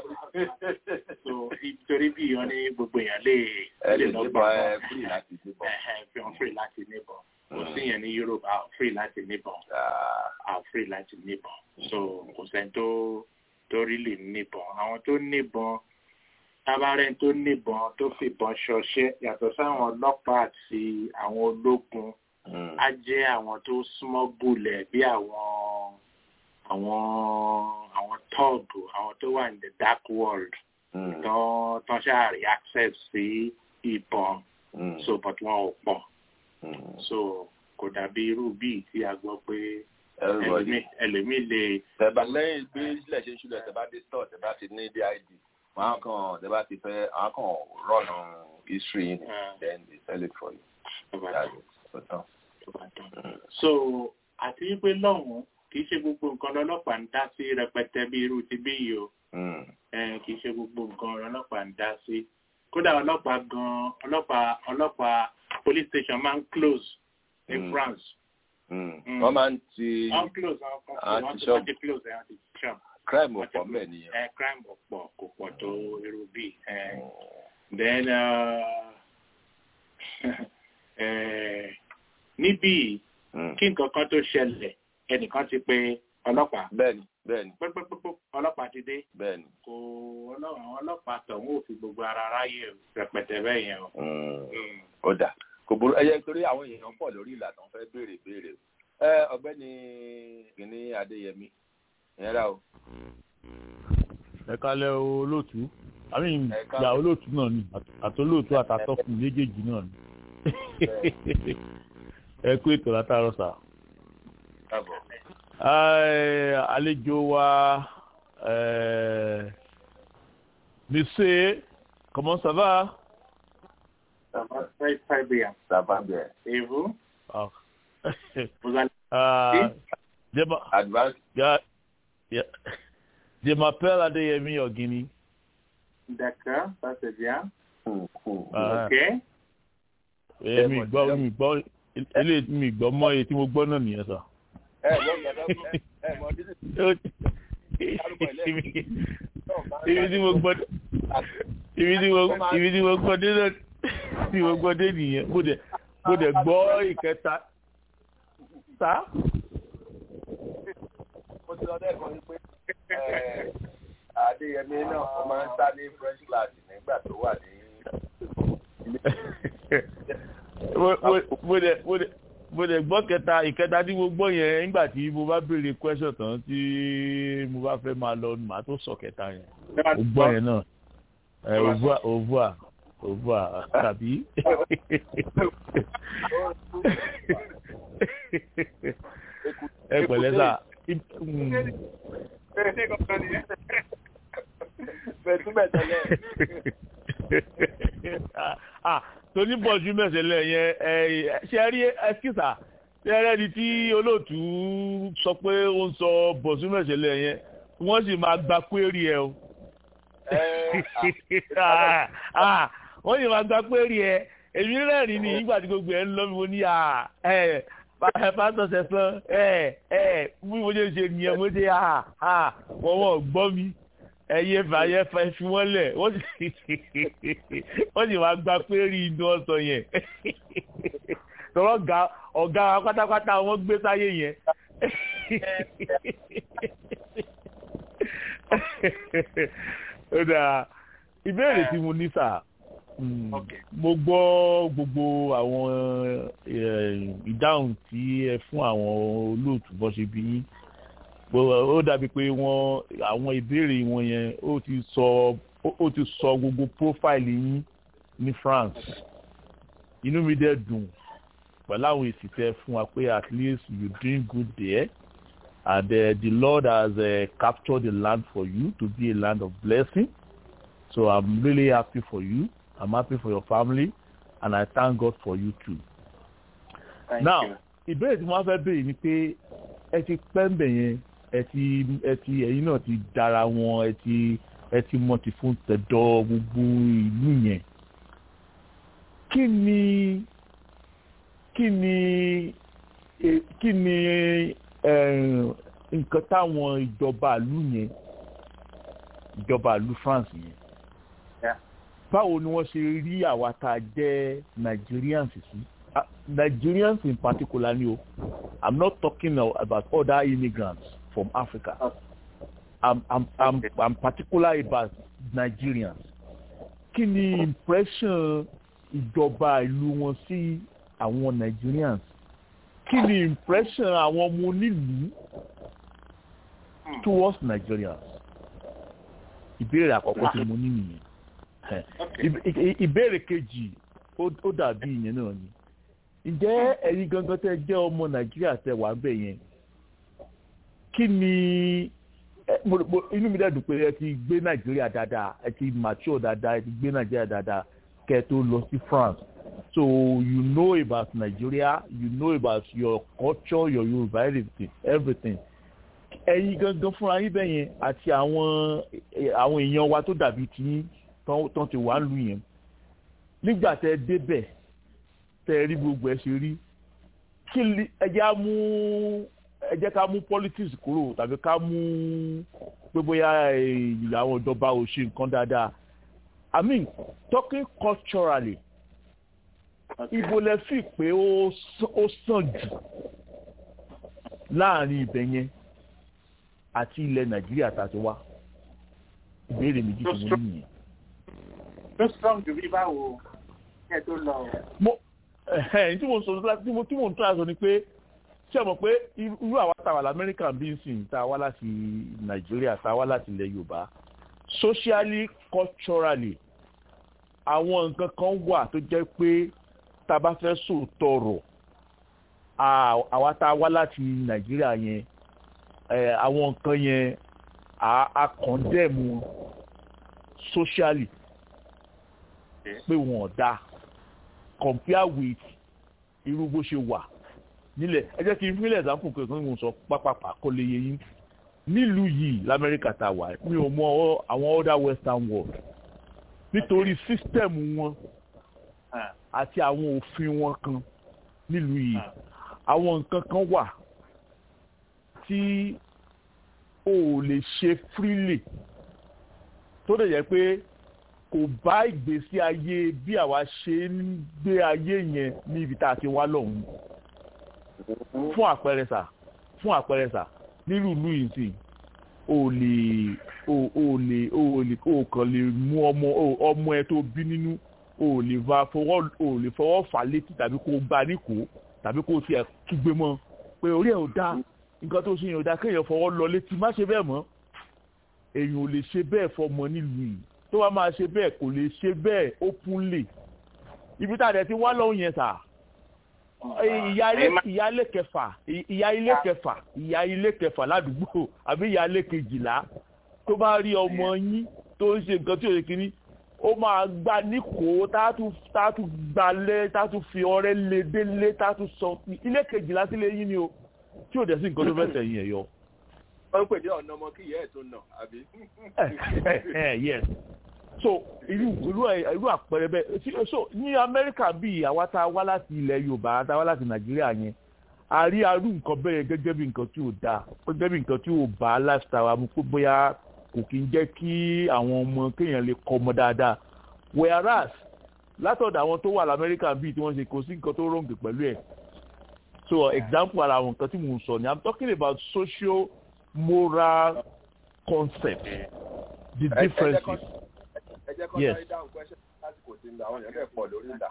so nítorí bí ìyọ́n ní gbogbo èèyàn lè Ẹ lè lọ níbọn gbà ẹ free láti níbọn. ẹ̀hẹ̀ fi hàn free láti níbọn kò Mm. sí yẹn ní Europe a ò free láti níbọn Ah. a ò free láti níbọn so kò sẹ́ni tó tó rí lè níbọn àwọn tó níbọn tabarẹ́ tó níbọn tó fìbọn ṣọṣẹ́ yàtọ̀ sáwọn ọlọ́pàá àti àwọn ológun Mm. á jẹ́ àwọn tó smọ́gùlẹ̀ bí àwọn àwọn àwọn tọ́ọ̀gù àwọn tó wà ní the dark world Mm. tán tán ṣáàrí access sí ìbọn Mm. so but wọn ò pọ̀ Mm. so kò dàbí irú bíi tí a gbọ́ pé Everybody. ẹlòmíì ẹlòmíì lè tẹ̀bà lẹ́yìn bí ilẹ̀ ṣe ń ṣúlẹ̀ tẹ̀bá dé store tẹ̀bá ti ní did wọn á kàn tẹ̀bá ti fẹ́ àwọn kan rọ̀nà history yìí Ah. then they sell it for you. ọba That's it. Ó tán. tó bá tán. Mm. so àti wípé lọ́hùn-ún kì í ṣe gbogbo nǹkan lọ́lọ́pàá ń dá sí rẹpẹtẹ bí irú ti bí yìí o Mm. Eh, kì í ṣe gbogbo nǹkan ọlọ́pàá ń dá sí kódà ọlọ́pàá gan ọlọ́pàá ọlọ́pàá police station máa ń close ní Mm. France Mm. Mm. wọ́n máa ń ti wọ́n close àwọn kan Ah, wọ́n ti ti shop. wọ́n ti close ẹ̀ wọ́n ti shop crime wọ́n ti ọ̀pọ̀ close. mẹ́ nìyẹn. Eh, crime ò pọ̀ kò pọ̀ tó irú bíi eh, Mm. then uh, eh, níbí Mm. kí nǹkan kan tó ṣẹlẹ̀ ẹnìkan ti pe ọlọ́pàá bẹ́ẹ̀ni bẹ́ẹ̀ni pẹ́pẹ́pẹ́pẹ́ ọlọ́pàá ti dé bẹ́ẹ̀ni. kò ọlọ́run àwọn ọlọ́pàá tọ̀hún ò fi gbogbo ara ráyè rẹpẹtẹ bẹ́ẹ̀ yẹn o. Mm. Mm. ó dà kò burú ẹyẹ torí àwọn èèyàn pọ̀ lórí ìlànà fẹ́ béèrè béèrè ẹ ọ̀gbẹ́ni kìnní adéyẹmí ìyẹn rà o. ẹ kalẹ̀ o, olóòtú àmì Ẹ káàbọ̀. ìyá olóòtú náà ni àtolóòtú àtàtọ́kùn méjèèjì náà ni ẹ kú ètò látàárọ̀ sà. káàbọ̀. Ẹ, àlejò wa ẹ, monsieur comment ça va? Ça va très très bien. ça va bien. Et vous? Ah. Vous allez Ah, je m'a- advance. ya- ya- je m'appelle Adeyemi Ogini. d'accord, ça c'est bien. Ah, Ok. ẹ, mi gbọ́ mi gbọ́ ilé mi gbọ́ mọ́ èyí tí mo gbọ́ náà nìyẹn sà. ẹ lọ gbàdá ẹ ẹ mọ dídì ibi tí mo gbọ́ ibi tí mo ibi tí mo gbọ́ dé náà tí mo gbọ́ dé nìyẹn mo dẹ̀ mo dẹ̀ gbọ́ ìkẹta sá. mo ti lọ dẹ́kun wípé ẹ, adéyẹmí náà ó máa ń sá ní french class nígbà tó wà ní. mo mo- mo dẹ̀ mo dẹ̀ mo lè gbọ́ kẹta ìkẹta tí mo gbọ́ yẹn nígbà tí mo bá béèrè question tán tí mo bá fẹ́ máa lọ màá tó sọ kẹta yẹn mo gbọ́ yẹn náà ẹ òvua òvua òvua tàbí ẹ pẹ̀lẹ́ sà ah tóní bọ̀jú mẹ́sẹ̀lẹ̀ yẹn ẹ ṣe rí ẹskísà ṣe rẹ́ ni tí olóòtú sọ pé ó ń sọ bọ̀jú mẹ́sẹ̀lẹ̀ yẹn wọ́n sì máa gba kwérì ẹ o wọ́n sì máa gba kwérì ẹ èmi rẹ́rìn ní ìgbà tí gbogbo ẹ̀ ń lọ mi mo ní ẹ pásítọ̀ sẹ̀sán ẹ ẹ bí mo ṣe ṣe nìyẹn mo ṣe wọ́n wọ́n gbọ́ mi ẹyẹ fàyẹ fà fi wọn lẹ wọn sì wọn sì wá gba pérí inú ọsàn yẹn tọrọ ọgá ọgá wa pátápátá wọn gbé sáyé yẹn ó dáa ìbéèrè tí mo ní sà mo gbọ́ gbogbo àwọn ìdáhùn tí ẹ fún àwọn olóòtú bọ́ ṣe bí yín ó dàbí pé wọ́n àwọn ìbéèrè wọn yẹn ó ti sọ ó ti sọ gbogbo profile yín ní France inú mi dẹ̀ dùn pẹ̀lú àwọn èsì tẹ́ fún wa pé at least you doing good there and uh, the Lord has uh, captured the land for you to be a land of blessing so I'm really happy for you I'm happy for your family and I thank God for you too. Thank now you. ìbéèrè tí wọ́n fẹ́ béèrè ni pé ẹ ti pẹ́ ń bẹ̀ yẹn ẹ ti ẹ ti ẹ̀yin náà ti dára wọn ẹ ti ẹ ti mọ̀ ti fún tẹ̀dọ̀ gbogbo ìlú yẹn kí ni kí ni eh, kí ni eh, nǹkan táwọn ìjọba ìlú yẹn ìjọba ìlú France yẹn Yeah. báwo ni wọ́n ṣe rí àwa tá a jẹ́ Nigerians sí Ah, Nigerians in particular ni o I'm not talking now about other immigrants from Africa I'm I'm I'm I'm particular about Nigerians kí ni impression ìjọba ìlú wọn sí àwọn Nigerians kí ni impression àwọn ọmọ onílùú towards Nigerians ìbéèrè àkọ́kọ́ tí mo ní nìyẹn Ẹ, ìb- ì- ìbéèrè kejì ó ó dàbí ìyẹn náà ni ǹjẹ́ ẹ̀yin gangan tẹ́ jẹ́ ọmọ Nàìjíríà tẹ́ wà ń bẹ̀ yẹn kí ni ẹ, mo- mo- inú mi dẹ́dùn pé ẹ ti gbé Nàìjíríà dáadáa ẹ ti mature dáadáa ẹ ti gbé Nàìjíríà dáadáa kẹ́ ẹ tó lọ sí France so you know about Nigeria you know about your culture your Yoruba everything everything ẹ̀yin gangan fúnra yín bẹ́ẹ̀ yẹn àti àwọn ẹ, àwọn èèyàn wa tó dàbí tiyín tán tán ti wà lù yẹn nígbà tẹ́ débẹ̀ tẹ́ rí gbogbo ẹ ṣe rí kí ni ẹ jẹ́ á mú ẹ jẹ́ ká mú politics kúrò tàbí ká mú pé bóyá eh, àwọn ìjọba ò ṣe nǹkan dáadáa I mean talking culturally ibo lẹ fi pé ó s- ó sàn jù láàrin ibẹ̀ yẹn àti ilẹ̀ Nàìjíríà tá a ti wá ìbéèrè méjì tí mo ní nìyẹn. ló strong ju bí báwo kí ẹ tó lọ o. mo ẹhẹn tí mo sọ tí mo tí mo ń tọ́ àṣọ ni pé ṣé ẹ mọ̀ pé irú àwa tá a wà lamẹ́ríkà bí n sìn tá a wá láti nàìjíríà tá a wá láti ilẹ̀ yorùbá socially culturally àwọn nǹkan kan wà tó jẹ́ pé tá a bá fẹ́ sòótọ́ ọ̀rọ̀ à- àwa tá a wá láti nàìjíríà yẹn ẹ, àwọn nǹkan yẹn à á condemn socially pé wọn ò dáa compare with irú bó ṣe wà nílẹ̀ ẹ jẹ́ kí n fílẹ̀ example kankan mo sọ pápápá kó lè yé yín nílùú yìí lamẹ́ríkà tá a wà mi ò mọ ọ- àwọn other western world nítorí system wọn àti àwọn òfin wọn kan nílùú yìí àwọn nǹkan kan wà tí o ò lè ṣe freely tó dẹ̀ jẹ́ pé kò bá ìgbésí ayé bí àwa ṣe ń gbé ayé yẹn ní ibi tá a ti wá lọ́hùn fún àpẹẹrẹ sà fún àpẹẹrẹ sà nílùú ìlú yìí sì o lè o o lè o lè o kàn lè mú ọmọ o- ọmọ ẹ tó bí nínú o lè va fọwọ́ o lè fọwọ́ fà létí tàbí kó gbá níkò tàbí kó o tiẹ̀ kígbe mọ́ pé orí ẹ̀ ò dáa nǹkan tó ṣe yẹn ò dáa kéèyàn fọwọ́ lọ létí má ṣe bẹ́ẹ̀ mọ́ èèyàn ò lè ṣe bẹ́ẹ̀ fọmọ nílùú yìí tó bá máa ṣe bẹ́ẹ̀ kò lè ṣe bẹ́ẹ̀ openly ibi tá a dẹ̀ ti wá lọ́hùn yẹn sà ìyá ilé kẹfà ìyá ilé kẹfà ìyá ilé kẹfà ládùúgbò àbí ìyá ilé kejìlá tó bá rí ọmọ yín tó ń ṣe nǹkan tí ò yẹ kíní ó máa gba níkò tátú tátú gbalẹ̀ tátú fi ọrẹ́ lé délé tátú sọ ilé kejìlá sílé yín ni o tí ò dẹ̀ sí nǹkan tó fẹ́ tẹ̀yìn ẹ̀ yọ. wọ́n ń pè ní ọ̀nà ọmọ kí ìyá ẹ̀ tó nà àbí. yes so irú irú irú àpẹẹrẹ bẹ́ẹ̀ so ní amẹ́ríkà bíi àwa tá a wá láti ilẹ̀ yorùbá tá a wá láti nàìjíríà yẹn a rí arú nǹkan bẹ́ẹ̀ gẹ́gẹ́ bí nǹkan tí ò dáa gẹ́gẹ́ bí nǹkan tí ò bá lifestyle wa mu pé bóyá kò kí ń jẹ́ kí àwọn ọmọ kéèyàn lè kọ́ ọmọ dáadáa whereas látọ̀dọ̀ àwọn tó wà lamẹ́ríkà bíi tí wọ́n ṣe kò sí nǹkan tó rọ̀ǹgì pẹ̀lú ẹ̀ so example ara àwọn nǹkan tí mò ń sọ ni i'm talking about social moral concept the differences ẹ jẹ́ kọ́ sáré dáhùn question lásìkò tí àwọn èèyàn bẹ̀ pọ̀ lórí ìlà.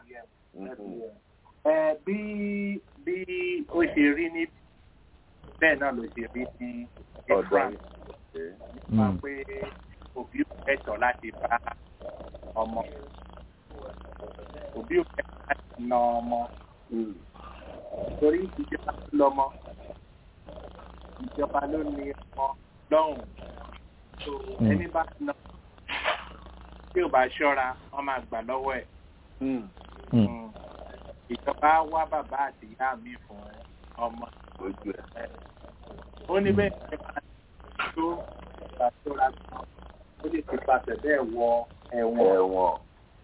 ẹ bí bí ó ṣe rí ní bẹ́ẹ̀ náà ló ṣe rí ní france nípa pé òbí ò ẹ̀tọ́ láti bá ọmọ òbí ò ẹ̀tọ́ láti na ọmọ torí ìjọba ló lọ́mọ ìjọba ló ní ọmọ lọ́hùn ẹni bá na tí ò bá ṣọ́ra wọ́n máa gbà lọ́wọ́ ẹ̀. ìjọba wá bàbá àti ìyá mi fún ọmọ. ó ní bẹ́ẹ̀ ṣe máa tó ìgbà ṣọ́ra gan ó lè ti pàṣẹ bẹ́ẹ̀ wọ ẹ̀wọ̀n.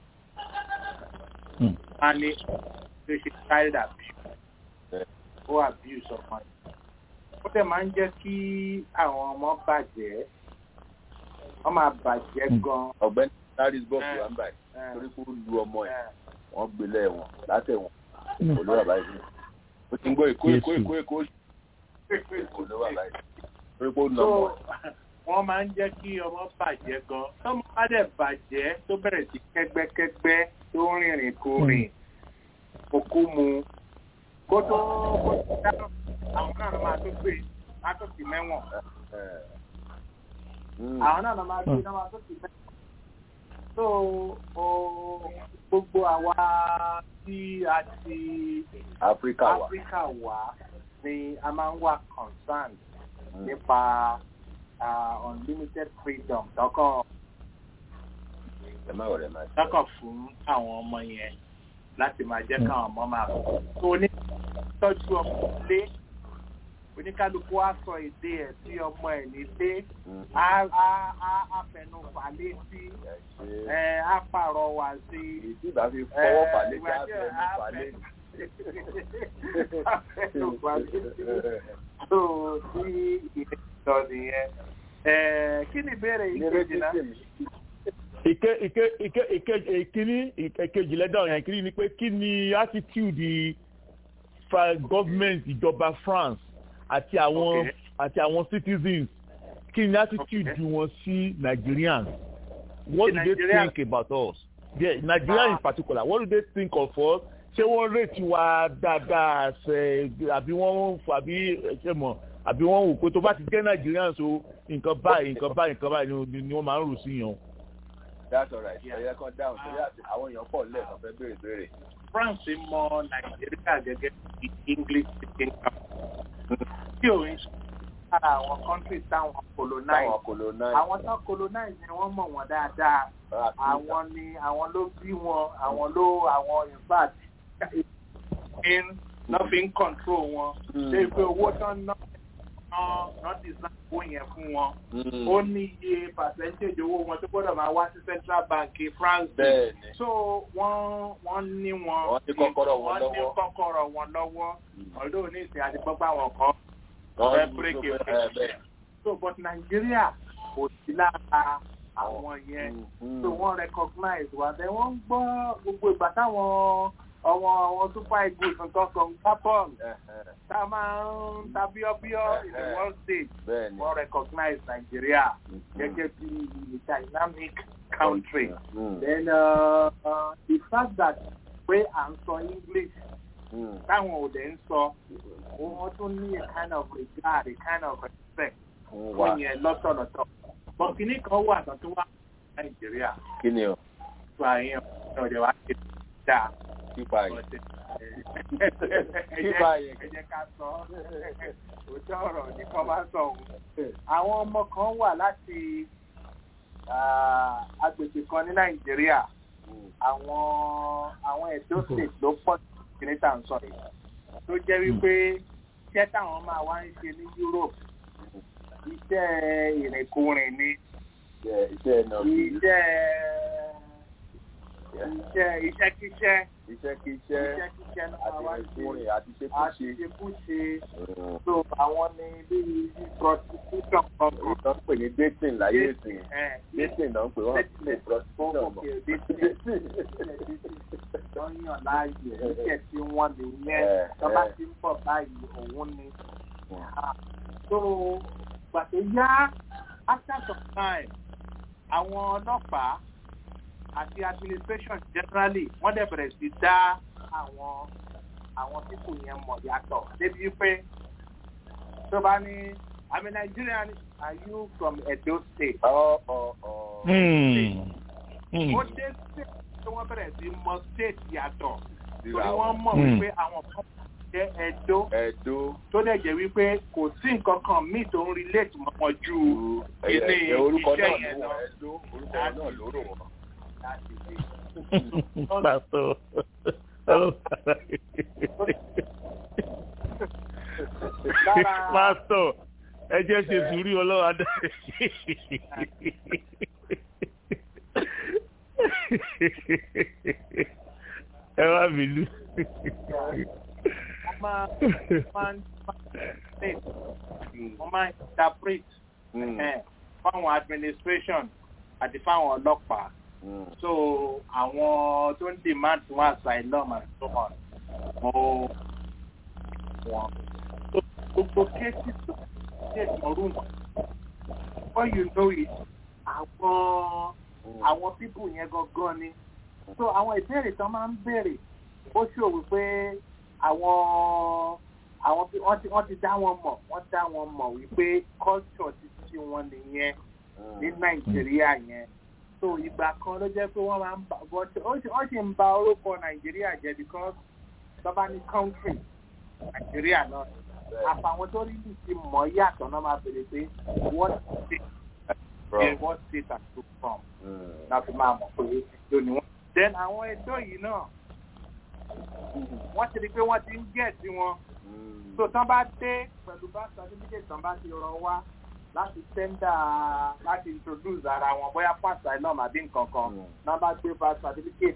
a ní tó ṣe child abuse ó abuse ọmọ yìí. ó dẹ̀ máa ń jẹ́ kí àwọn ọmọ bàjẹ́ wọ́n máa bàjẹ́ gan. ọ̀gbẹ́ni harrisburg wà ń báyìí torí kó lu ọmọ ẹ̀ wọ́n gbé lẹ́wọ̀n látẹ̀wọ̀n kò ló wà báyìí ó ti ń gbọ́ èkó èkó èkó èkó kò ló wà báyìí torí kó lu ọmọ ẹ̀. wọ́n máa ń jẹ́ kí ọmọ bàjẹ́ gan tọ́mọ bá dẹ̀ bàjẹ́ tó bẹ̀rẹ̀ sí kẹ́gbẹ́kẹ́gbẹ́ tó rìnrìn kò rìn òkú mu kó tó kó tó dáná àwọn náà máa tó gbé látòkì mẹ́wọ̀n àwọn náà máa gbé náà máa tó kì mẹ́wọ̀n so gbogbo àwa tí a ti áfíríkà wà áfíríkà wà ni a máa ń wà concerned nípa unlimited freedom tọkọ tọkọ fún àwọn ọmọ yẹn láti máa jẹ́ káwọn ọmọ máa bọ̀ so onítọ́jú ọmọ ilé oníkálukú á sọ èdè ẹ̀ sí ọmọ ẹ̀ nílé á fẹnu fà létí á pààrọ̀ wá sí. ìdí ìbá fi fọwọ́ fà létí á fẹnu fà létí. á fẹnu fà létí. tó tí ìdílé lọ nìyẹn. kí ni ìbéèrè ìkejì náà? ike ike ike ike ìkíní ìkejì lẹ́dọ̀ yẹn ìkíní ni pé kí ni attitude government ìjọba France àti àwọn okay. àti àwọn citizens kí ni attitude okay. wọn sí Nigerians what the do Nigerian? they think about us yeah, Nigerians ah. in particular what do they think of us ṣé wọ́n rètí wa dáadáa ṣe àbí wọ́n àbí ṣe mọ̀ àbí wọ́n wò pé tó bá ti jẹ́ Nigerians o nǹkan báyìí nǹkan báyìí nǹkan báyìí ni wọ́n máa ń rò sí yàn. that's all right ẹ̀yẹ kan dáhùn torí àwọn èèyàn pọ̀ lẹ́ẹ̀kan fẹ́ béèrè béèrè. France mọ Nàìjíríà gẹ́gẹ́ bí English speaking country tí ò ń ṣe lára àwọn country táwọn colonize àwọn tó colonize ni wọ́n mọ̀ wọ́n dáadáa àwọn ni àwọn ló bí wọn àwọn ló àwọn in fact in lọ́ fi ń control wọn ṣé pé owó tán ná not design owó yẹn fún wọn ó ní iye percentage owó wọn tó gbọ́dọ̀ máa wá sí central bank France so wọ́n wọ́n ní wọn wọ́n ní kọ́kọ́rọ̀ wọn wọ́n ní kọ́kọ́rọ̀ wọn lọ́wọ́ ọ̀dọ́ ní ìsìn àti gbọ́gbà wọn kan fẹ́ bírèkì òkè so but Nigeria kò sí lára àwọn yẹn so wọ́n recognize wa bẹ́ẹ̀ wọ́n ń gbọ́ gbogbo ìgbà táwọn ọmọ àwọn super eagles nǹkan kan capon tá a máa ń ta bíọ́bíọ́ in the world stage wọ́n recognize Nigeria gẹ́gẹ́ bí a dynamic country then uh, uh, the fact that pé à ń sọ English táwọn ò dẹ̀ ń sọ wọ́n tún ní a kind of regard a kind of respect fún yẹn lọ́tọ̀lọ́tọ̀ bọ̀ kínní kan wà tán tó wà nàìjíríà kí ni o. tó àyẹn ọ̀dẹ̀ wa ṣe dáa. pípa yẹn. pípa yẹn. ẹ jẹ́ ká sọ òótọ́ ọ̀rọ̀ ní kọ́ bá sọ òun. àwọn ọmọ kan wà láti agbègbè kan ní nàìjíríà àwọn àwọn ẹ̀dọ́ state ló pọ̀ kìíní tá à ń sọ yìí tó jẹ́ wípé iṣẹ́ táwọn máa wá ń ṣe ní europe iṣẹ́ ìrìnkúrìn ni iṣẹ́ náà iṣẹ́ iṣẹ́ iṣẹ́kíṣẹ́ iṣẹ́kíṣẹ́ iṣẹ́kíṣẹ́ náà máa wá ń ṣe ìrìnkúrìn àti àti ṣekúṣe. ṣekúṣe so àwọn ní bíi prostitution kan èyí tó ń pè ní dating láyé ìsìn dating náà ń pè wọ́n pè prostitution mọ́. wọ́n yàn láàyè iṣẹ́ tí wọ́n lè yẹn tọ́ba ti ń bọ̀ báyìí òun ni. so gbàtó yá after some time àwọn ọlọ́pàá àti administration generally wọ́n dẹ̀ bẹ̀rẹ̀ sí dá àwọn àwọn pípò yẹn mọ̀ yàtọ̀ débi pé tó bá ní àmì Nigerian are you from Edo state. ọ̀ ọ̀ ọ̀. ó dé state tí wọ́n bẹ̀rẹ̀ sí mọ state yàtọ̀ torí wọ́n mọ̀ wípé àwọn kan jẹ́ Edo Ẹ̀dó. tó dẹ̀ jẹ́ wípé kò sí nǹkan kan míì tó ń relate mọ́ wọn ju ilé Ẹ̀, orúkọ iṣẹ́ náà yẹn ló lọ. wọ̀ Ẹ̀dó orúkọ náà ló rò wọ́n. pásítọ̀ pásítọ̀ ẹ jẹ́ ṣe sùúrù ọlọ́wà dá ẹ wá mi lù. wọ́n máa wọ́n máa interpret ẹ̀, fáwọn administration àti fáwọn ọlọ́pàá so àwọn tó ń demand fún asylum and so on mo wọn gbogbo cases tó ṣe ìmọ̀rú wọn before you know it àwọn àwọn people yẹn gangan ni so àwọn ìbéèrè tán máa ń béèrè ó ṣòwò pé àwọn àwọn bí- wọ́n ti wọ́n ti dá wọn mọ̀ wọ́n dá wọn mọ̀ wípé culture ti ti wọn nìyẹn ní nàìjíríà yẹn so ìgbà kan ló jẹ́ pé wọ́n máa ń bà but ó sì wọ́n sì ń ba orúkọ nàìjíríà jẹ́ because tọ́ba ní country nàìjíríà náà àfàwọn tó rí ti mọ̀ yàtọ̀ náà máa bèrè pé what state eh, what state are you from náà fi máa mọ̀ pé èdò ni wọ́n. then àwọn ètò yìí náà wọ́n ti rí i pé wọ́n ti ń gẹ̀ sí wọn so tán bá dé pẹ̀lú bá certificate tán bá ti rọ wá láti tẹ́ndà láti introduce ara wọn bóyá fún asylum àbí nǹkan kan náà bá gbé bá certificate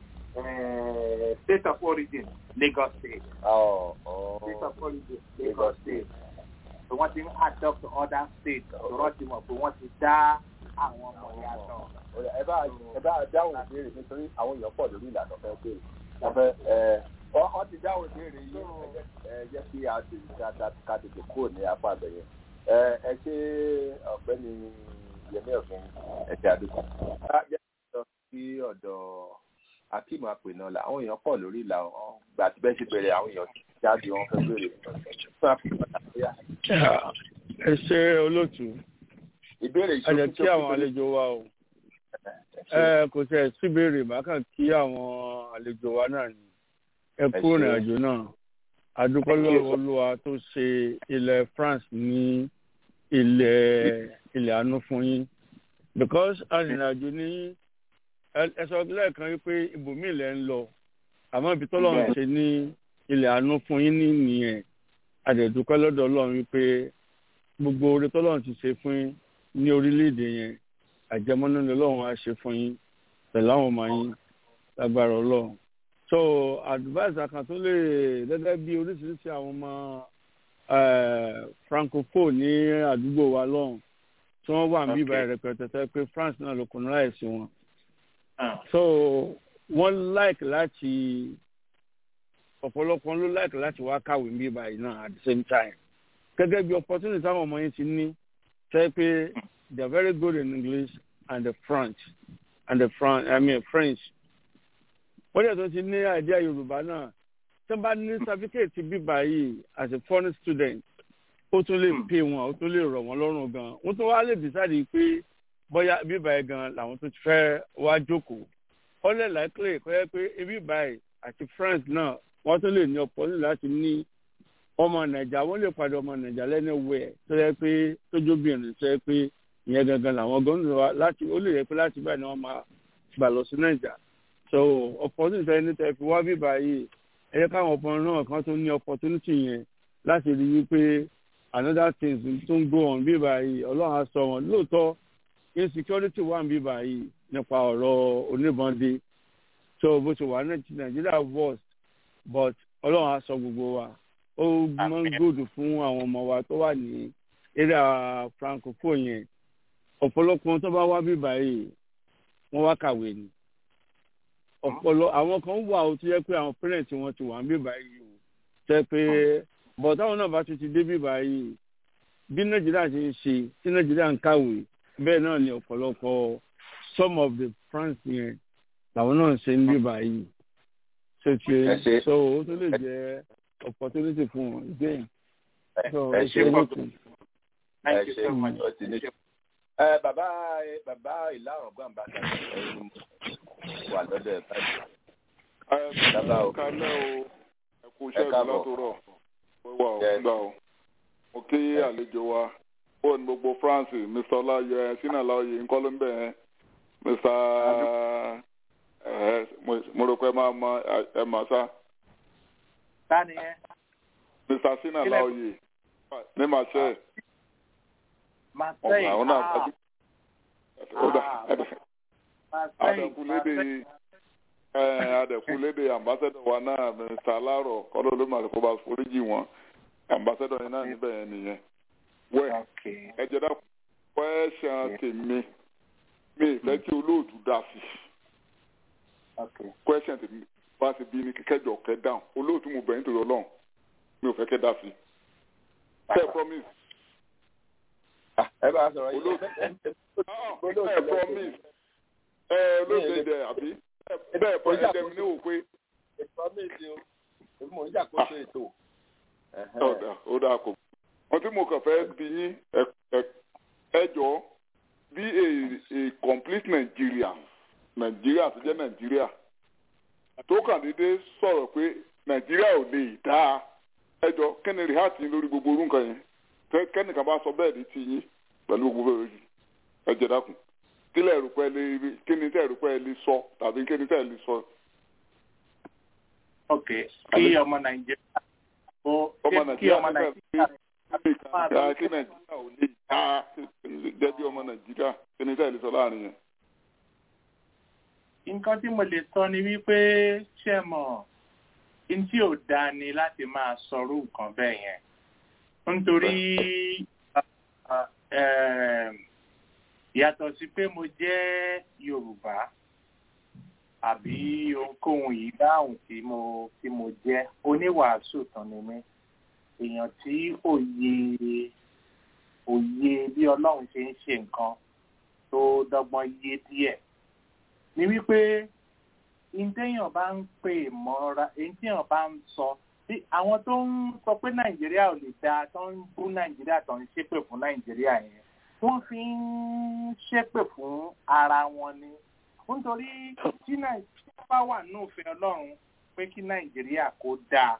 eh, state of origin Lagos state Ọ̀ ọ̀. state of origin Lagos state so wọ́n ti ń adopt other states lọ́rọ́ ti mọ̀ pé wọ́n ti dá àwọn ọmọ yàtọ̀. ẹ bá ẹ bá dáhùn ìbéèrè nítorí àwọn èèyàn pọ̀ lórí ìlànà fẹ́ béèrè wọ́n fẹ́ ẹ wọ́n wọ́n ti dáhùn ìbéèrè yìí ẹ jẹ́- ẹ jẹ́ kí a ti ká ká- ká tètè kúrò ní apá àbẹ̀yẹ ẹ ẹ ṣe ọ̀gbẹ́ni Yẹmí Ọ̀gbìn ẹ̀jẹ̀ àdúgbò ká jẹ́ kí lọ sí ọ̀dọ̀ Akeem Apènọ́lá àwọn èèyàn pọ̀ lórí ìlà wọn gbà tí bẹ́ẹ̀ ṣe bẹ̀rẹ̀ àwọn èèyàn ti jáde wọn fẹ́ béèrè fún Apènọ́lá bóyá ẹ ṣe olóòtú ìbéèrè a jẹ kí àwọn àlejò wa o ẹ kò tẹ síbèrè má kàn kí àwọn àlejò wa náà ni ẹ kú ṣé. ìrìn àjò náà adúpẹ́ lọ́wọ́ olúwa tó ṣe ilẹ̀ France ní ilẹ̀ ilẹ̀ àánú fún yín because arìnrìnàjò ní ẹ- ẹ sọ lẹ́ẹ̀kan wípé ibòmíì lẹ́ ń lọ àmọ́ ibi tọ́lọ́run ṣe ní ilẹ̀ àánú fún yín ní nìyẹn àdẹ̀dúpẹ́ lọ́dọ̀ ọlọ́run wípé gbogbo oore tọ́lọ́run ti ṣe fún yín ní orílẹ̀-èdè yẹn àjẹmọ́nú ni ọlọ́run á ṣe fún yín pẹ̀lú àwọn ọmọ yín lágbára ọlọ́run so advice kan tó lè gẹ́gẹ́ bí oríṣiríṣi àwọn ọmọ eh, francophone ní àdúgbò wa lọ́hùn tí wọ́n wà níbí ìbáyìí rẹpẹtẹ tẹ́ pé France náà ló kùnú láìsí wọn so wọ́n like láti ọ̀pọ̀lọpọ̀ ló like láti wá kàwé níbí ìbáyìí náà at the same time gẹ́gẹ́ bí opportunity táwọn ọmọ yín ti ní tẹ́ pé they are very good in English and the French and the Fran I mean French wọ́n dẹ̀ tó ti ní àìdíà Yorùbá náà tó bá ní certificate bíbá yìí as a foreign student ó tún lè pè wọn ó tún lè rọ̀ wọ́n lọ́rùn gan wọ́n tún wá lè decide pé bóyá bíbá yìí gan làwọn tó ti fẹ́ wá jókòó ó lè likely kó yẹ pé bíbá yìí àti France náà wọ́n tún lè ní opportunity láti ní ọmọ nàìjà wọ́n lè padà ọmọ nàìjà lẹ́nu wẹ̀ tó yẹ pé tójóbìnrin tó yẹ pé ìyẹn gangan làwọn gómìnà wa láti ó lè yẹ pé láti báyìí ni wọ́n máa gbà lọ sí nàìjà so opportunity ẹni tẹ́ fi wá bíbá yìí ẹ yẹ káwọn ọkùnrin náà kan tó ní opportunity yẹn láti rí wípé another things tó ń go on bíbá yìí ọlọ́run á sọ wọn lóòótọ́ insecurity wà ń bíbá yìí nípa ọ̀rọ̀ oníbọ̀ndé so bó ṣe wà ní nàìjíríà worst but ọlọ́run á sọ gbogbo wa ó máa ń gbòdù fún àwọn ọmọ wa tó wà ní area francophone yẹn ọ̀pọ̀lọpọ̀ tó bá wá bíbá yìí wọ́n wá kàwé ni ọ̀pọ̀lọ àwọn kan wà ó tó yẹ pé àwọn parents wọn ti wà ń bíbá yìí o tẹ pé bọ̀ táwọn náà bá tún ti dé bíbá yìí bí nàìjíríà ṣe ń ṣe tí nàìjíríà ń kàwé bẹ́ẹ̀ náà ni ọ̀pọ̀lọpọ̀ some of the france yẹn làwọn náà ṣe ń bíbá yìí ṣe ṣe so ó tó lè jẹ́ opportunity fún wọn again so ẹ ṣe lókun. ẹ ṣe ó ti ní ẹ bàbá bàbá ìlà ọgbọ́n bá ta ẹni wà lọ́dọ̀ ẹ̀ báyìí. bàbá o kálẹ̀ o ẹ kú iṣẹ́ ìlú látòrọ̀ wíwá o gbà o mo kí àlejò wa ó ní gbogbo france mr ọláyọ ẹ sínú àlàyé ńkọ́ ló ń bẹ̀ ẹ́ mr ẹ mo rò pé ẹ máa mọ ẹ mà sá. Tani ẹ. mr sínú àlàyé ní màṣẹ. Marseille. Ọ̀gá ọ̀nà adẹ̀kúlédè adẹ̀kúlédè ambassador wa náà Mr. Alaro kọ́lọ́ ló máa kó bá foríjì wọn ambassador yẹn náà níbẹ̀ yẹn nìyẹn. Wẹ́ ẹ jẹ́ dá kwẹ́sàn tèmi mi ìfẹ́ tí olóòtú dá sí. kwẹ́sàn tèmi bá ti bí ní kẹjọ kẹ dáhùn olóòtú mo bẹ̀yìn torí ọlọ́run mi ò fẹ́ kẹ́ dá sí. Tẹ́ promise ẹ bá sọ̀rọ̀ yìí. ẹ promise ẹ olóògbé dẹ àbí bẹ́ẹ̀ pọ̀ ẹ dẹ́mi ní òwe. ẹ promise o èmi mò ń ṣàkóso ètò. ọ̀dà ó dáa kò. wọ́n tí mo kàn fẹ́ bí yín ẹ jọ bí a complete Nigeria Nigeria tó jẹ́ Nigeria tó kàn déédéé sọ̀rọ̀ pé Nigeria ò lè dáa ẹ jọ kí ni rìhátì lórí gbogbo orú nǹkan yẹn kẹ́nìkan bá sọ bẹ́ẹ̀ ní ti yín pẹ̀lú gbogbo ẹ̀rọ ẹ jẹ́ dákun kí lẹ́ ẹ̀rù pẹ́ lé kí ni tẹ́ ẹ̀rù pẹ́ lé sọ tàbí kí ni tẹ́ ẹ̀ lè sọ. ok kí ọmọ nàìjíríà ó kí ọmọ nàìjíríà kí nàìjíríà ò lè dá jẹ́ bí ọmọ nàìjíríà kí ni tẹ́ ẹ̀ lè sọ láàrin yẹn. nǹkan tí mo lè sọ ni wípé ṣé mọ̀ n tí ò dáa ni láti máa sọrú nǹkan bẹ́ẹ̀ yẹn nítorí yàtọ̀ sí pé mo jẹ́ yorùbá àbí ohunkóhun yìí dáhùn tí mo tí mo jẹ́ oníwàásù tán ni mí èèyàn tí òye òye bí ọlọ́run ṣe ń ṣe nǹkan tó dọ́gbọ́n yé díẹ̀ ni wípé ìdéèyàn bá ń pè mọ́ra ìdéèyàn bá ń sọ tí àwọn tó ń sọ pé nàìjíríà ò lè dáa tó ń bú nàìjíríà tó ń ṣépè fún nàìjíríà yẹn wọ́n fi ń ṣépè fún ara wọn ni nítorí tí nàìjíríà bá wà ní òfin ọlọ́run pé kí nàìjíríà kó dáa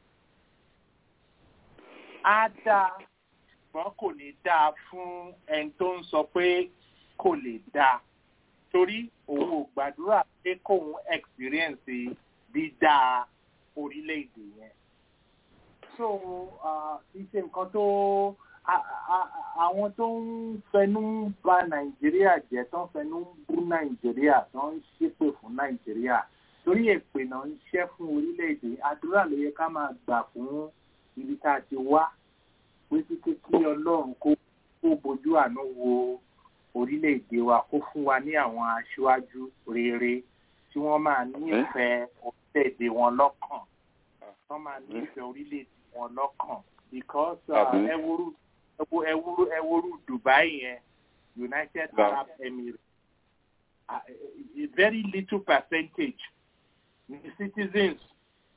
á dáa ṣùgbọ́n kò ní dáa fún ẹni tó ń sọ pé kò lè dáa torí òun ò gbàdúrà pé kóun experience dídáa orílẹ̀-èdè yẹn. so iṣẹ́ nǹkan tó àwọn tó ń fẹnu ba nàìjíríà jẹ́ tó ń fẹnu bú nàìjíríà tó ń ṣépè fún nàìjíríà torí èpè náà ń ṣẹ́ fún orílẹ̀-èdè àdúrà ló yẹ ká máa gbà fún ibi tá a ti wá pé kíkẹ́ kí ọlọ́run kó kó bójú àánú wo orílẹ̀-èdè wa kó fún wa ní àwọn aṣáájú rere tí wọ́n máa nífẹ̀ẹ́ orílẹ̀-èdè wọn lọ́kàn wọ́n máa nífẹ̀ẹ́ orílẹ̀-èdè wọn lọ́kàn because ẹwúrú ẹwúrú ẹwúrú Dubai yẹn United Arab Emirates a very little percentage ní citizens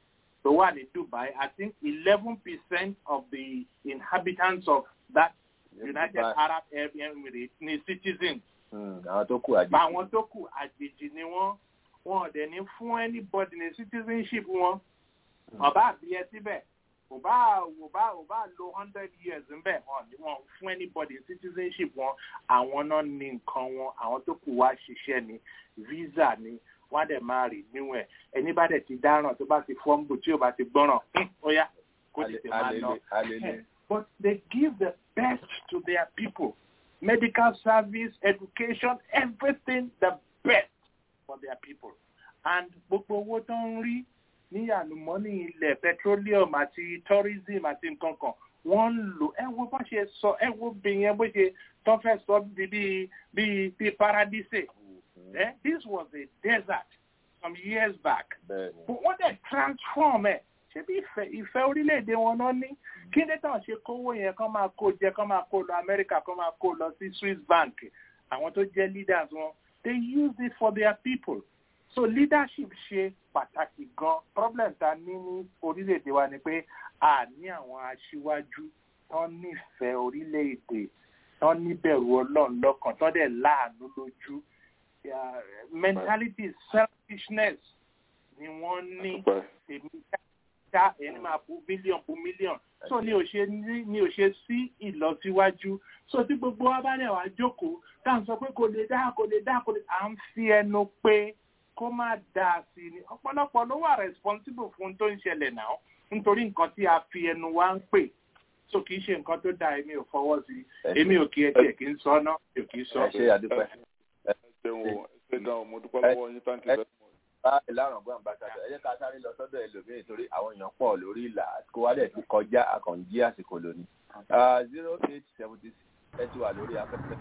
tó wà ní dubai i think eleven percent of the inhabitants of that united arab emirates ni citizens. àwọn tó kù àjèjì. àwọn tó kù àjèjì ni wọ́n wọn ò dẹ̀ ní fún anybody ní citizenship wọn ọba àbí ẹ síbẹ̀ kò bá kò bá kò bá lo hundred years ńbẹ wọn ni wọn fún anybody citizenship wọn àwọn náà ní nǹkan wọn àwọn tó kù wá ṣiṣẹ́ ni visa ni wọn á dẹ̀ máa rì níwọ̀n ẹ̀ ẹni bá dẹ̀ ti dáràn tó bá ti fọ́nbù tí ò bá ti gbọ́ràn ó yá kó tètè máa lọ. but they give the best to their people medical service education everything the best for their people and gbogbo owó tó ń rí ní àlùmọ́nì ilẹ̀ petroleum àti tourism àti nǹkan kan wọ́n ń lò ẹ wo bó ṣe sọ ẹ wo bí yẹn bó ṣe tó fẹ́ sọ bí bí bí bí paradise eh? this was a desert some years back but wọ́n dẹ̀ transform ẹ̀ ṣé bí ìfẹ́ ìfẹ́ orílẹ̀-èdè wọn náà ní kí ní tàn ṣe kówó yẹn kán máa kó jẹ kán máa kó lọ amẹ́ríkà kán máa kó lọ sí swiss bank àwọn tó jẹ́ leaders wọn they use it for their people so leadership ṣe pàtàkì gan problem ta ní ní orílẹ̀-èdè wa ni pé a ní àwọn aṣíwájú tán nífẹ̀ẹ́ orílẹ̀-èdè tán níbẹ̀rù ọlọ́run lọ́kàn tán dẹ̀ láàánú lójú mentality selfishness ni wọ́n ní èmi ká ẹni máa bu mílíọ̀n bu mílíọ̀n so ni ò ṣe ni ò ṣe sí ìlọsíwájú so tí gbogbo wa bá dẹ̀ wá jókòó tá à ń sọ pé kò lè dá kò lè dá kò lè à ń fi ẹnu pé kó má dáa sí ni ọ̀pọ̀lọpọ̀ ló wà responsible fún tó ń ṣẹlẹ̀ náà nítorí nǹkan tí a fi ẹnu wa ń pè so kì í ṣe nǹkan tó dáa èmi ò fọwọ́ sí èmi ò kí ẹ tiẹ̀ kí ń sọ náà mi ò kì í sọ. ẹ ṣe àdúpẹ́. ẹ ṣeun o ẹ ṣe gan o mo dúpẹ́ lọ́wọ́ yín thank you very much. bá ìlànà ọgbọ́n àbáṣadọ ẹ jẹ́ ká sáré lọ sọ́dọ̀ ẹlòmíì torí àwọn èèyàn pọ̀ lórí ìlà kó wá dẹ̀ ti kọjá àkànjí àsìkò lónìí. zero eight seventy six ẹ ti wà lórí afẹ́fẹ́.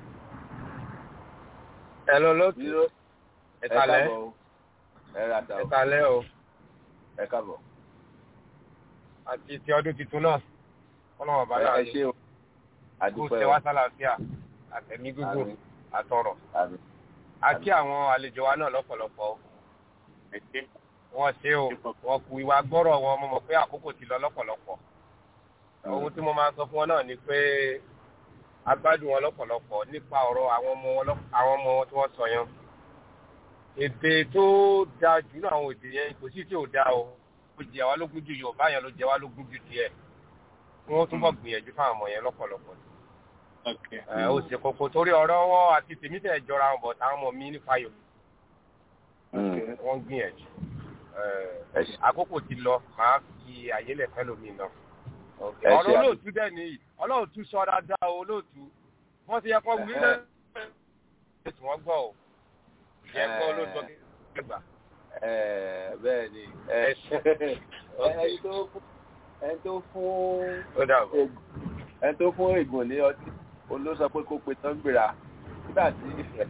ẹ lọ lọ́tù ẹ kalẹ́ ẹ ra ta o. ẹ kalẹ́ o. ẹ káàbọ̀. àti ti ọdún tuntun náà ọlọ́wọ́ bá yà ẹ ṣe o. kó àdúpẹ́ ṣe o. wá sálàáfíà àtẹ̀mí gígùn àtọ̀rọ̀. àti àwọn àlejò wa náà lọ́pọ̀lọpọ̀ o. wọ́n ṣe o wọ́n kú ìwà gbọ́rọ̀ wọn mo mọ̀ pé àkókò ti lọ lọ́pọ̀lọpọ̀. ohun tí mo máa sọ fún wọn náà ni pé agbádùn wọn lọ́pọ̀lọpọ̀ nípa ọ̀rọ̀ àwọn ọmọ wọn lọ́- àwọn ọmọ wọn tí wọ́n sọ yẹn èdè tó dáa jù náà àwọn èdè yẹn kò sí tí ò dáa o ó jẹ wá lógún ju yorùbá yẹn ló jẹ wá lógún ju tiẹ̀ kí wọ́n túbọ̀ gbìyànjú fáwọn ọmọ yẹn lọ́pọ̀lọpọ̀ ẹ ó ṣe kókó torí ọ̀rọ̀ wọn àti tèmi tẹ̀ jọra wọn bọ̀ táwọn ọmọ mi nípa yòó wọ́n gbìyànjú ẹ, àkókò ti lọ màá fi àyè lẹ̀ fẹ́ lómi náà Ẹ ṣe ọ̀rọ̀ àdúpẹ́. olóòtú dẹ̀ nìyí olóòtú sọ dáadáa o olóòtú wọ́n ti yẹ kó wí lẹ́ ètò wọn gbọ́ o yẹ kó olóòtú ọgbà. Ẹ, bẹ́ẹ̀ ni ẹ, ẹni tó fún ẹni tó fún Ó dàbọ̀. ẹni tó fún ègùn ní ọtí òun ló sọ pé kó pe tán gbéra nígbà tí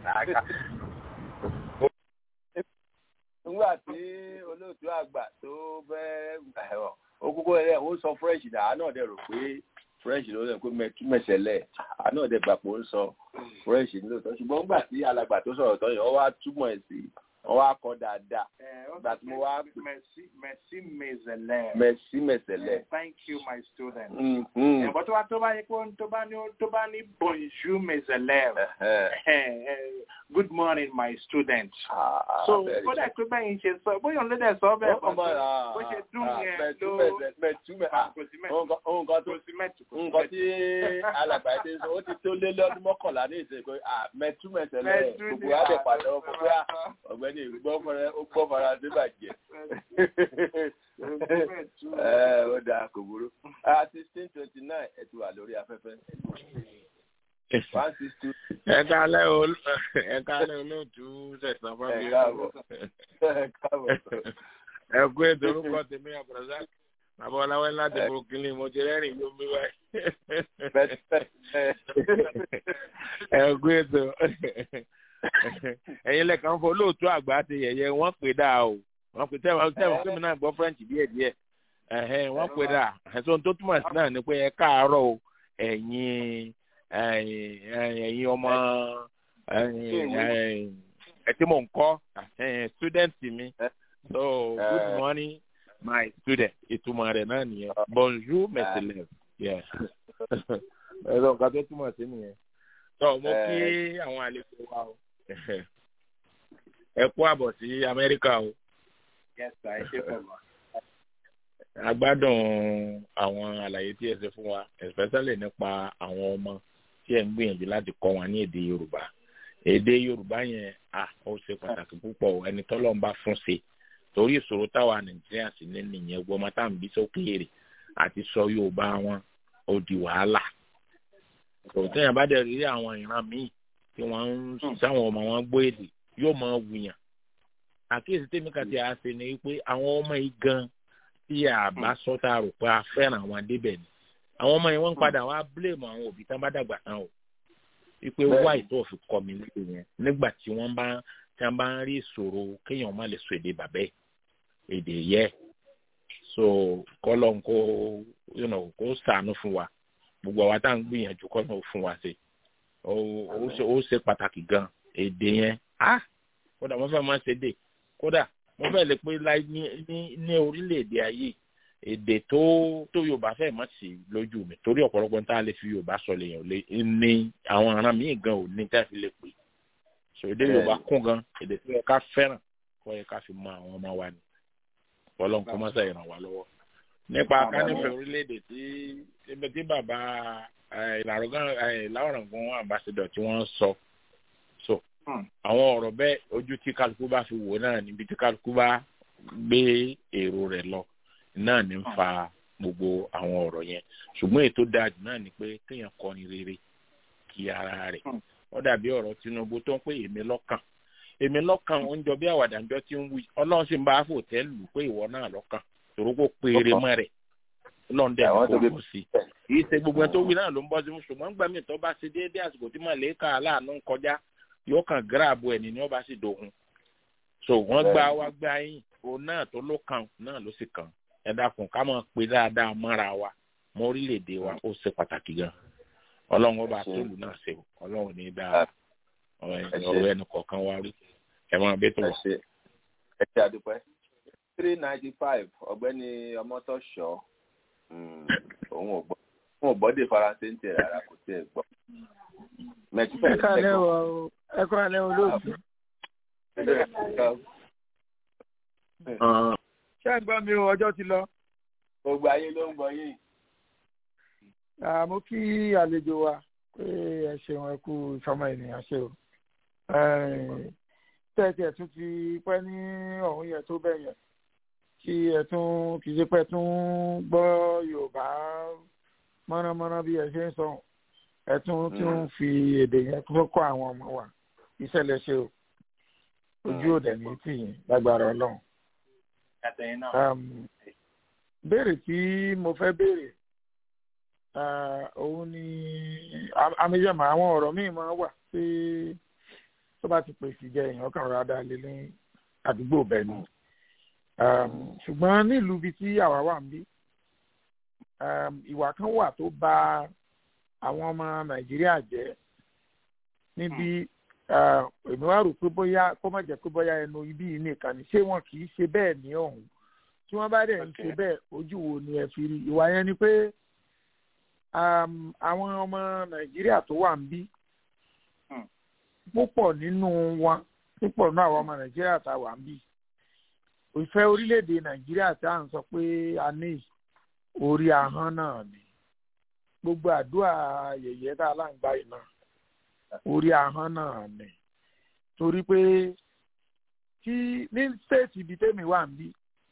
nígbà tí olóòtú àgbà tó fẹ́ ẹ̀rọ ó kúkú ẹ̀ ó sọ french náà àá náà dẹ̀ rò pé french ló dẹ̀ pé mẹ́túmẹ̀sẹ̀lẹ̀ àá náà dẹ̀ gbà pé ó ń sọ french nílòótọ́ ṣùgbọ́n nígbà tí alàgbà tó sọ̀rọ̀ tán yẹn wọ́n wá túmọ̀ ẹ̀ sí wọ́n wá kọ́ dáadáa ìgbà tí mo wá Merci, merci, mes élèves. mẹ̀sí mẹ̀sẹ̀lẹ̀. Thank you, my students. Mm, mm. Ẹ̀bọ̀ tó bá tó bá yẹ kó tó bá ní tó bá ní bonjour mes élèves. Eh, eh, Good morning, my students. So very ó dẹ̀ pé bẹ́yìn ṣe sọ bóyá òun ló dẹ̀ sọ bẹ́ẹ̀ kan Ọmọ rà bó ṣe dùn yẹn ló mẹ̀túmẹ̀sẹ̀ mẹ̀túmẹ̀ kò sí nǹkan tó nǹkan tí alàgbà yìí ti sọ ó ti tó lé lọ́dún mọ́kànlá ní ìsìn pé mẹ̀túmẹ̀sẹ̀lẹ̀ gbogbo wa dẹ̀ pàdé ọkọ̀ pé ọ̀gbẹ́ni gbọ́ faransé bàjẹ́. ẹ ó dáa kò burú sixteen twenty nine ẹ ti wà lórí afẹ́fẹ́ one six two. ẹ kálẹ́ o ẹ kálẹ́ olóòtú sẹ̀sán fábíyé. ẹ káàbọ̀ ẹ káàbọ̀. ẹ kú ètò orúkọ tèmi abdulrasaq bàbá ọláwẹ́ láti brooklyn mo ti rẹ́rìn ló ń bí wáyé. ẹ kú ètò ẹ̀yin lẹ́kàn fún olóòtú àgbà ti yẹ̀yẹ́ wọ́n pè dáa o wọ́n pè tẹ́wọ̀n tẹ́wọ̀n kí mi náà gbọ́ french díẹ̀ díẹ̀ ẹ̀hẹ́n wọ́n pè dáa ẹ̀sùn tó túmọ̀ sí náà ni pé ẹ káàárọ̀ o ẹ̀yin ẹ̀yin ẹ̀yin ọmọ ẹ̀yin ẹ̀ tí mò ń kọ́ student mi so good morning my student ìtumọ̀ rẹ̀ náà nìyẹn bonjour mes élèves yeah ẹ̀rọ nǹkan tó túmọ̀ sí nìyẹn tó mo kí àwọn àlejò wa o ẹ kú àbọ̀ sí amẹ́ríkà o yes sir ẹ ṣe pọ̀ mọ́. agbádùn àwọn àlàyé tí ẹ ṣe fún wa especially nípa àwọn ọmọ tí ẹ ń gbìyànjú láti kọ́ wọn ní èdè yorùbá èdè yorùbá yẹn à ó ṣe pàtàkì púpọ̀ ẹni tọ́lọ́ ń bá fún ṣe torí ìṣòro táwa nàìjíríà sì ní nìyẹn gbọmọ tá à ń bí sókèèrè àti sọ yorùbá wọn ó di wàhálà tòtẹ́yìn bá dẹ̀ rí àwọn ìran míì tí wọ́n ń sáwọn ọmọ wọn gbọ́ èdè yóò máa wùyàn àkíyèsí tèmi kan ti àṣẹ ni wípé àwọn ọmọ yìí gan tí a bá sọ tá a rò pé a fẹ́ràn àwọn débẹ̀ ni àwọn ọmọ yẹn wọ́n ń padà wá blame àwọn òbí tán bá dàgbà tán o wípé wáì tó fi kọ́ mi nílé yẹn nígbà tí wọ́n bá tí wọ́n bá ń rí ìṣòro kéèyàn má lè sọ èdè bàbẹ́ èdè yẹ so kọ́lọ́n kó you know, kó sànú fún wa gbogbo àwa tá à ń gbìyànjú kọ́lọ́n fún wa ṣe ó ṣe pàtàkì gan èdè yẹn ah kódà wọ́n fẹ́ máa ṣe dé kódà wọ́n fẹ́ lè pé láì ní ní ní orílẹ̀-èdè ayé èdè tó tó yorùbá fẹ́ mọ̀ sí lójú mi torí ọ̀pọ̀lọpọ̀ tá a lè fi yorùbá sọ lèèyàn lé ní àwọn aràn míì gan ò ní tá a fi lè pè so èdè yorùbá kún gan èdè tó yẹ ká fẹ́ràn kó yẹ ká fi mọ àwọn ọmọ wa ni ọlọ́run kó má ṣe ràn wá lọ́wọ́ nípa kánífẹ̀ orílẹ̀-èdè tí ibi tí bàbá ìlàrọ̀gán ambassador tí wọ́n sọ so àwọn ọ̀rọ̀ bẹ́ẹ̀ ojú tí kálukú bá fi wò náà níbi tí kálukú bá gbé èrò rẹ̀ lọ náà ní ń fa gbogbo àwọn ọ̀rọ̀ yẹn ṣùgbọ́n ètò dájú náà ni pé kéèyàn kọrin rere kí ara rẹ̀ ó dàbí ọ̀rọ̀ Tinubu tó ń pè èmi lọ́kàn èmi lọ́kàn ó ń jọ bí àwàdàjọ́ tí ń wí ọlọ́run sì ń bá fòtẹ́ lù pé ìwọ náà lọ́kàn tòró kó péré mọ́ rẹ̀ ọlọ́run dẹ̀ kó kó sí kì í ṣe gbogbo ẹni tó wí náà ló ń bọ́ sí fún ṣùgbọ́n gbàmí tó bá ṣe déédéé àsìkò tí màlẹ́kà aláàánú ń kọjá yóò kàn gíráàbù ẹni ní ọba sì dògun so wọn gbá wá gbá yín òun náà tó ló kàn náà ló sì kàn ẹ dákun ká máa pe dáadáa mọ́ra wa mọ́ orílẹ̀-èdè wa ó ṣe pàtàkì gan ọlọ́run ọba tóòlù náà ṣe o ọlọ́run ní dáa ọ̀rọ̀ ẹnu kọ̀ọ̀kan wa rí ẹ máa bẹ́ tó wà. ẹ ṣe àdúpẹ́ three ninety five ọ̀gbẹ́ni ọmọtọ́ṣọ́ òun ò gbọ́ òun ò gbọ́dé faransé ń tẹ̀ rárá kò tẹ̀ gbọ́ ẹ káàlẹ́ o ẹ káàlẹ́ o lóòtú. ṣé ẹ gbọ́ mi o ọjọ́ ti lọ. gbogbo ayé ló ń gbọ́ yìí. mo kí àlejò wa pé ẹ ṣeun ẹ kú ìfọmọ ènìyàn ṣe o. tẹ́tí ẹ̀ tún ti pẹ́ ní ọ̀hún yẹn tó bẹ̀ yẹn kí ẹ tún kì í ṣe pẹ́ tún gbọ́ Yorùbá mọ́nàmọ́ná bí ẹ ṣe ń sọ̀rọ̀ ẹ tún tún fi èdè yẹn tó kọ́ àwọn ọmọ wa ìṣẹ̀lẹ̀ ṣe o ojú òdẹ ní tì yín lágbára Ọlọ́run. béèrè tí mo fẹ́ béèrè òun ni amíyẹ̀mọ̀ àwọn ọ̀rọ̀ míì máa wà pé tó bá ti pèsè jẹ èèyàn kan rà dá lé ní àdúgbò bẹ́ẹ̀ ni ṣùgbọ́n nílùú ibi tí àwa wà ń bí ìwà kan wà tó bá àwọn ọmọ nàìjíríà jẹ́ níbi èmi wá rò pé bóyá kó má jẹ́ pé bóyá ẹnu ibi yìí nìkan ni ṣé wọn kì í ṣe bẹ́ẹ̀ ní ọ̀hún tí wọ́n bá dẹ̀ ń ṣe bẹ́ẹ̀ ojú wo ni ẹ fi rí ìwà yẹn ni pé àwọn ọmọ nàìjíríà tó wà ń bí púpọ̀ nínú wọn púpọ̀ nínú àwọn ọmọ nàìjíríà tá a wà ń bí ìfẹ́ orílẹ̀-èdè nàìjíríà tá à ń sọ pé a ní orí ahọ́n náà ni gbogbo àdúrà yẹ̀yẹ́ tá a là ń gbà yìí náà orí ahọ́n náà ni torí pé tí ní stéètì ibi tẹ́mi wà ń bí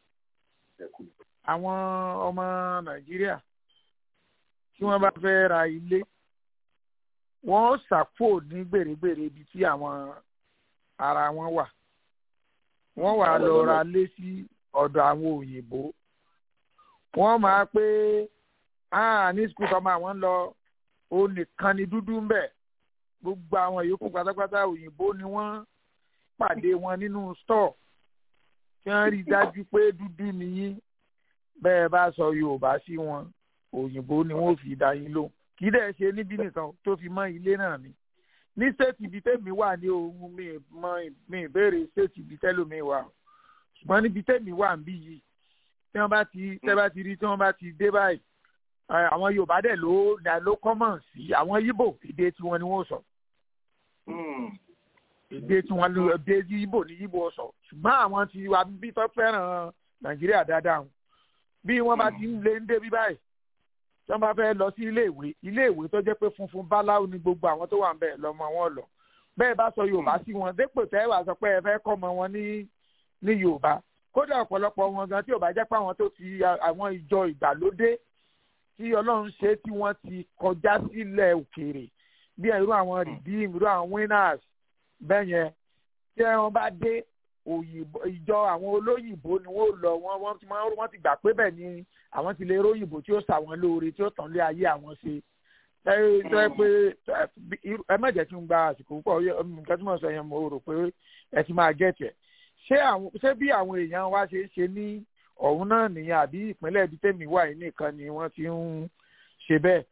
àwọn ọmọ nàìjíríà tí wọ́n bá fẹ́ ra ilé wọ́n ṣàpò ní gbèrègbèrè ibi tí àwọn ara wọn wà wọ́n wà lọ ra lé sí ọ̀dọ̀ àwọn òyìnbó wọ́n máa pé ah ní skul tọ́mọ àwọn ń lọ ó nìkan ni dúdú ń bẹ̀ gbogbo àwọn yòókù pátápátá òyìnbó ni wọ́n pàdé wọn nínú stọ̀ kí wọ́n rí i dájú pé dúdú nìyí bẹ́ẹ̀ bá sọ yorùbá sí wọn òyìnbó ni wọ́n fi dá yín lóhùn kì í dẹ̀ ṣe níbí nìkan tó fi mọ́ ilé náà ni ní stéètì ibi tẹ́mi wà ní ohun mi mọ mi ìbéèrè stéètì ibi tẹ́lómi wà ṣùgbọ́n níbi tẹ́mi wà ń bí yìí tí wọ́n bá ti tẹ́ bá ti rí tí wọ́n bá ti dé báyìí àwọn yorùbá dẹ̀ ló ló kọ́mọ̀ sí àwọn yíbò èdè tiwọn ni wọ́n sọ èdè tiwọn ló èdè yíbò ni yíbò sọ ṣùgbọ́n àwọn tí wà bí tó fẹ́ràn nàìjíríà dáadáa bí wọ́n bá ti ń lé ń débi báyìí tí wọ́n bá fẹ́ lọ sí iléèwé iléèwé tó jẹ́ pé funfun báláwo ni gbogbo àwọn tó wà ń bẹ̀ lọ́mọ wọn lọ bẹ́ẹ̀ bá sọ yorùbá sí wọn dépò tẹ́ wàá sọ pé ẹ fẹ́ kọ́ ọmọ wọn ní ní yorùbá kódà ọ̀pọ̀lọpọ̀ wọn gan tí ò bá jẹ́ pé àwọn tó ti àwọn ìjọ ìgbàlódé tí ọlọ́run ṣe tí wọ́n ti kọjá sílẹ̀ òkèèrè bí irú àwọn redeem irú àwọn winners bẹ́ẹ̀ yẹn tí wọ́n bá dé òyìnbó ìjọ àwọn olóyìnbó ni wọ́n lọ wọ́n wọ́n ti wọ́n ti gbà pé bẹ́ẹ̀ ni àwọn ti lè róyìnbó tí ó ṣàwọn lóore tí ó tàn lé ayé àwọn ṣe ẹ ẹ pé ẹ má jẹ́ kí n gba àsìkò púpọ̀ nǹkan tí mo sọ yẹn mo rò pé ẹ ti máa gẹ̀ẹ́tì ẹ̀ ṣé àwọn ṣé bí àwọn èèyàn wa ṣe ń ṣe ní ọ̀hún náà nìyẹn àbí ìpínlẹ̀ ibi tèmi wà yìí nìkan ni wọ́n ti ń ṣe bẹ́ẹ̀.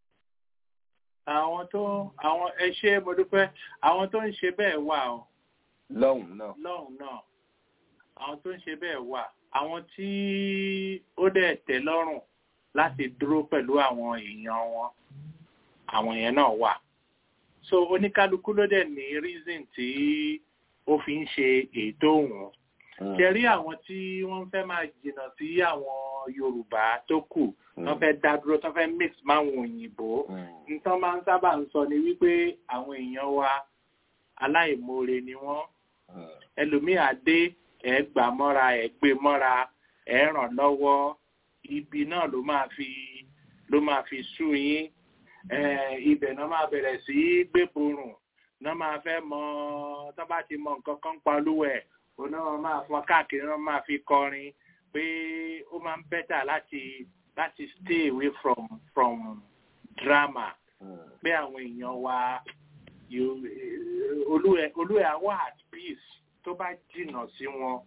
àwọn tó àwọn ẹ ṣe mo dúpẹ́ àwọn tó ń ṣe bẹ́ẹ̀ wà o. lọ́hùn náà. lọ́hùn náà àwọn tó ń ṣe bẹ́ẹ̀ wà àwọn tí ó dẹ̀ tẹ́ lọ́rùn láti dúró pẹ̀lú àwọn èèyàn wọn àwọn yẹn náà wà. so oníkálukú ló dẹ̀ ní reason tí ó fi ń ṣe ètò òun ṣẹ̀rí àwọn tí wọ́n fẹ́ máa jìnnà sí àwọn yorùbá tó kù wọ́n fẹ́ dá dúró tó fẹ́ mix máwọn òyìnbó nǹkan máa ń sábà ń sọ ni wípé àwọn èèyàn wa aláìmoore ni wọ́n ẹlòmíà dé ẹ̀ gbà mọ́ra ẹ̀ gbé mọ́ra ẹ̀ ràn lọ́wọ́ ibi náà ló máa fi ló máa fi sú yín ibẹ̀ náà máa bẹ̀rẹ̀ sí gbéborùn náà máa fẹ́ mọ tó bá ti mọ nǹkan kan pa olúwa ẹ̀ òun náà máa fọn káàkiri náà máa fi kọrin pé ó máa ń bẹ́tà láti láti stay away from from drama pé àwọn èèyàn wa olúwẹ̀ àwọ̀ at peace tó bá jìnnà sí wọn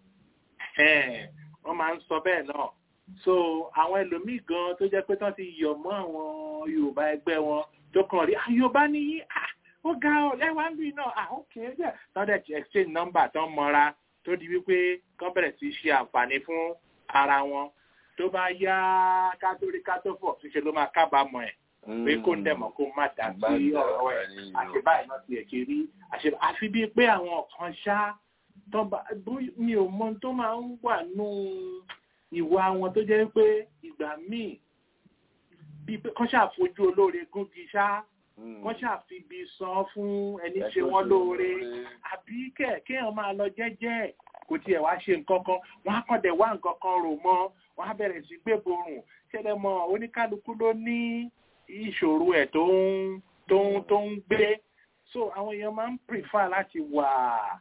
wọ́n máa ń sọ bẹ́ẹ̀ náà so àwọn ẹlòmíì gan tó jẹ́ pé tán ti yọ̀ mọ́ àwọn yorùbá ẹgbẹ́ wọn tó kàn rí yorùbá nìyí ó ga ọ lẹ́wàá ń bì náà ah ok ẹ̀ tán dẹ̀ ti exchange number tán mọ́ra tó di wípé kán bẹ̀rẹ̀ sí ṣe àǹfààní fún ara wọn tó bá yá kátórí kátófọ̀ ṣíṣe ló máa kábàámọ̀ ẹ̀ pé kó ń dẹ̀mọ̀ kó má dà sí ọ̀rọ̀ ẹ̀ àṣebáyé náà ti ẹ̀kẹ́ rí àfi bíi pé àwọn kan ṣá mi ò mọ tó máa ń wà nù ìwà wọn tó jẹ́ pé ìgbà míì bíi pé kán ṣàfojú olóore gúngi ṣá wọ́n ṣàfibi san fún ẹni ṣe wọ́n lóore àbí kéèyàn máa lọ jẹ́jẹ́ kò tiẹ̀ wá ṣe nǹkan kan wọ́n á kàn dẹ̀ wá nǹkan kan rò mọ́ wọ́n á bẹ̀rẹ̀ sí gbéborùn ṣẹlẹ̀ mọ́ oníkálukú ló ní ìṣòro ẹ̀ tó ń tó ń tó ń gbé so àwọn èèyàn máa ń prefer láti wà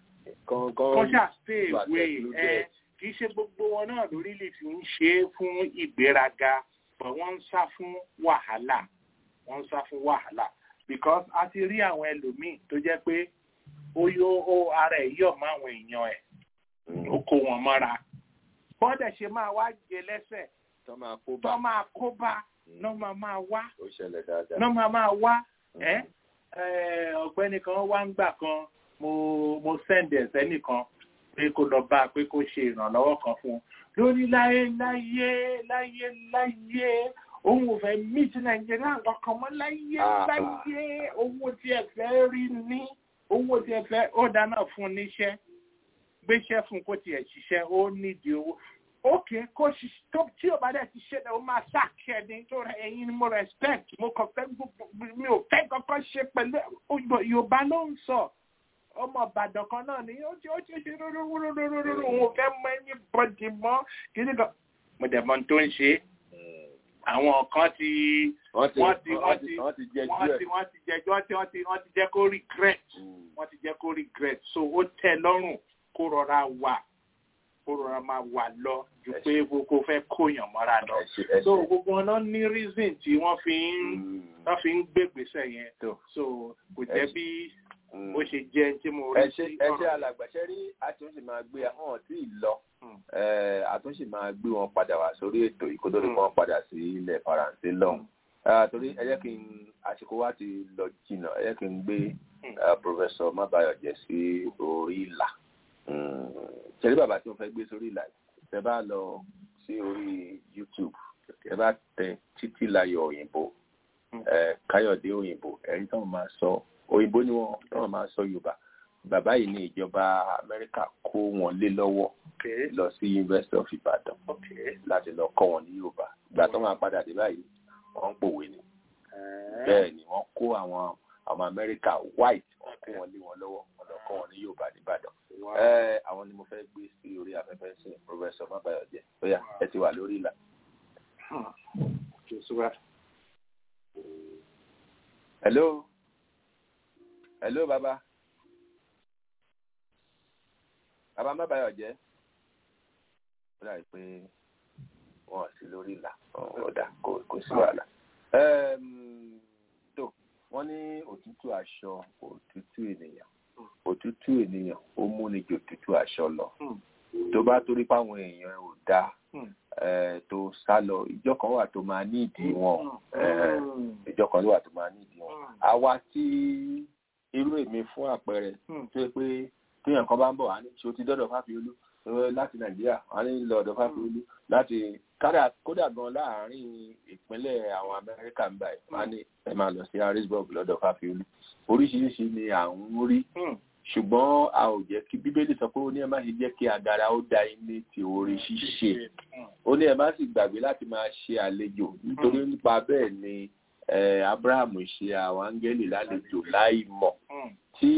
kọ́ṣà stay away ẹ kì í ṣe gbogbo wọn náà lórí lè fi ń ṣe é fún ìgbéraga but wọ́n ń sá fún wàhálà wọ́n ń sá fún wàhálà because a ti rí àwọn ẹlòmíì tó jẹ́ pé ó yó ó ara ẹ̀ yọ̀ mọ́ àwọn èèyàn ẹ̀ ó kó wọn mọ́ra bọ́dẹ̀ ṣe máa wá jẹ lẹ́sẹ̀ tó máa kó bá tó máa kó bá náà máa máa wá ó ṣẹlẹ̀ dáadáa náà máa máa wá ẹ́ ọ̀gbẹ́ni kan wá ń gbà kan mo mo send ẹ̀ sẹ́nìkan pé kó lọ bá a pé kó ṣe ìrànlọ́wọ́ kan fún un lórí láyé láyé láyé láyé òun ò fẹ́ meet nàìjíríà kankan mọ́ láyé láyé owó tí ẹ fẹ́ rí ní owó tí ẹ fẹ́ ó dáná fún níṣẹ́ gbéṣẹ́ fún kó tiẹ̀ ṣiṣẹ́ ó nídìí owó ókè kó tí ò bá dẹ̀ ti ṣe ó máa ṣàkíyè ní tó rẹ ẹ̀yin ni mo respect mo kàn fẹ́ mi ò fẹ́ kankan ṣe pẹ̀lú yorùbá ló ń sọ ọmọ ìbàdàn kan náà ni ó ti ó ti ṣe rúrúrúrúrúrú òun ò fẹ́ mọ ẹni bọ́dì mọ́ kí ni kan mo dẹ̀ mọ tó ń ṣe àwọn kan ti wọ́n ti wọ́n ti wọ́n ti wọ́n ti wọ́n ti jẹjọ́ tí wọ́n ti wọ́n ti jẹ́ kó regret wọ́n ti jẹ́ kó regret so ó tẹ́ lọ́rùn kó rọra wà kó rọra máa wà lọ ju pé kó fẹ́ kóyàn mọ́ra lọ so gbogbo wọn náà ní reason tí wọ́n fi ń wọ́n fi ń gbégbèsè yẹn so kò jẹ́ bí bó ṣe jẹ́ tí mo rí sí ọ̀rọ̀. ẹ ṣe alàgbàṣẹ́ rí àtúnṣe máa gbé hàn tí ì lọ àtúnṣe máa gbé wọn padà wá sórí ètò ìkótóri kan padà sí ilẹ̀ faransé lọ́hùn. torí ẹ jẹ́ kí n àsìkò wa ti lọ jìnnà ẹ jẹ́ kí n gbé pòfẹ́sọ̀ mábàyọ̀jẹ́ sí orí ìlà. ṣẹ̀rí bàbá tí mo fẹ́ gbé sórí ìlà tẹ bá lọ sí orí youtube ẹ bá tẹ títí láyọ̀ òyìnbó ẹ káyọ̀dé òyìnbó ẹ̀rí tó máa sọ òyìnbó ni wọ́n tó máa sọ yorùbá bàbá yìí ní ìjọba amẹ́ríkà kó wọn lé lọ́wọ́ lọ sí university of ibadan láti lọ kọ́ wọn ní yorùbá ìgbà tó máa padà dé báyìí wọ́n ń pòwe ni bẹ́ẹ̀ ni wọ́n kó àwọn àwọn amẹ́ríkà white wọ́n kó wọn lé wọn lọ́wọ́ wọ́n lọ kọ́ wọn ní yorùbá nìbàdàn ẹ àwọn ni mo fẹ́ gbé sí orí afẹ́fẹ́ sí professor mabayọjẹ bóyá ẹ ti wà lórí ìlà. hello hello baba baba mabayọjẹ ó dàbí pé wọn ò sí lórí ìlà ọ̀dà kò sí wàhálà tó wọ́n ní òtútù aṣọ òtútù ènìyàn òtútù ènìyàn ó múni jò òtútù aṣọ lọ tó bá torí páwọn èèyàn ò dáa tó sá lọ ìjọ kan wà tó máa ní ìdí wọn ìjọ kan wà tó máa ní ìdí wọn àwa tí irú èmi fún àpẹẹrẹ tó yẹ pé téèyàn kan bá ń bọ̀ wá ní ṣé o ti dọ́dọ̀ fáfiolú láti nàìjíríà wọ́n ní lọ ọ̀dọ̀ fáfiolú láti kódà gan láàárín ìpínlẹ̀ àwọn amẹ́ríkà ń báyìí wọ́n ní ẹ máa lọ sí harrisburg lọ́dọ̀ fáfiolú oríṣiríṣi ni à ń rí ṣùgbọ́n a ò jẹ́ kí bíbélì sọ pé ó ní ẹ má ṣe jẹ́ kí agara ó da iné ti orí ṣíṣe ó ní ẹ má sì gbàgbé láti máa ṣe àlejò nítorí nípa bẹ́ẹ̀ ni abraham ṣe àwọn áńgẹ́lì lálejò láì mọ̀ tí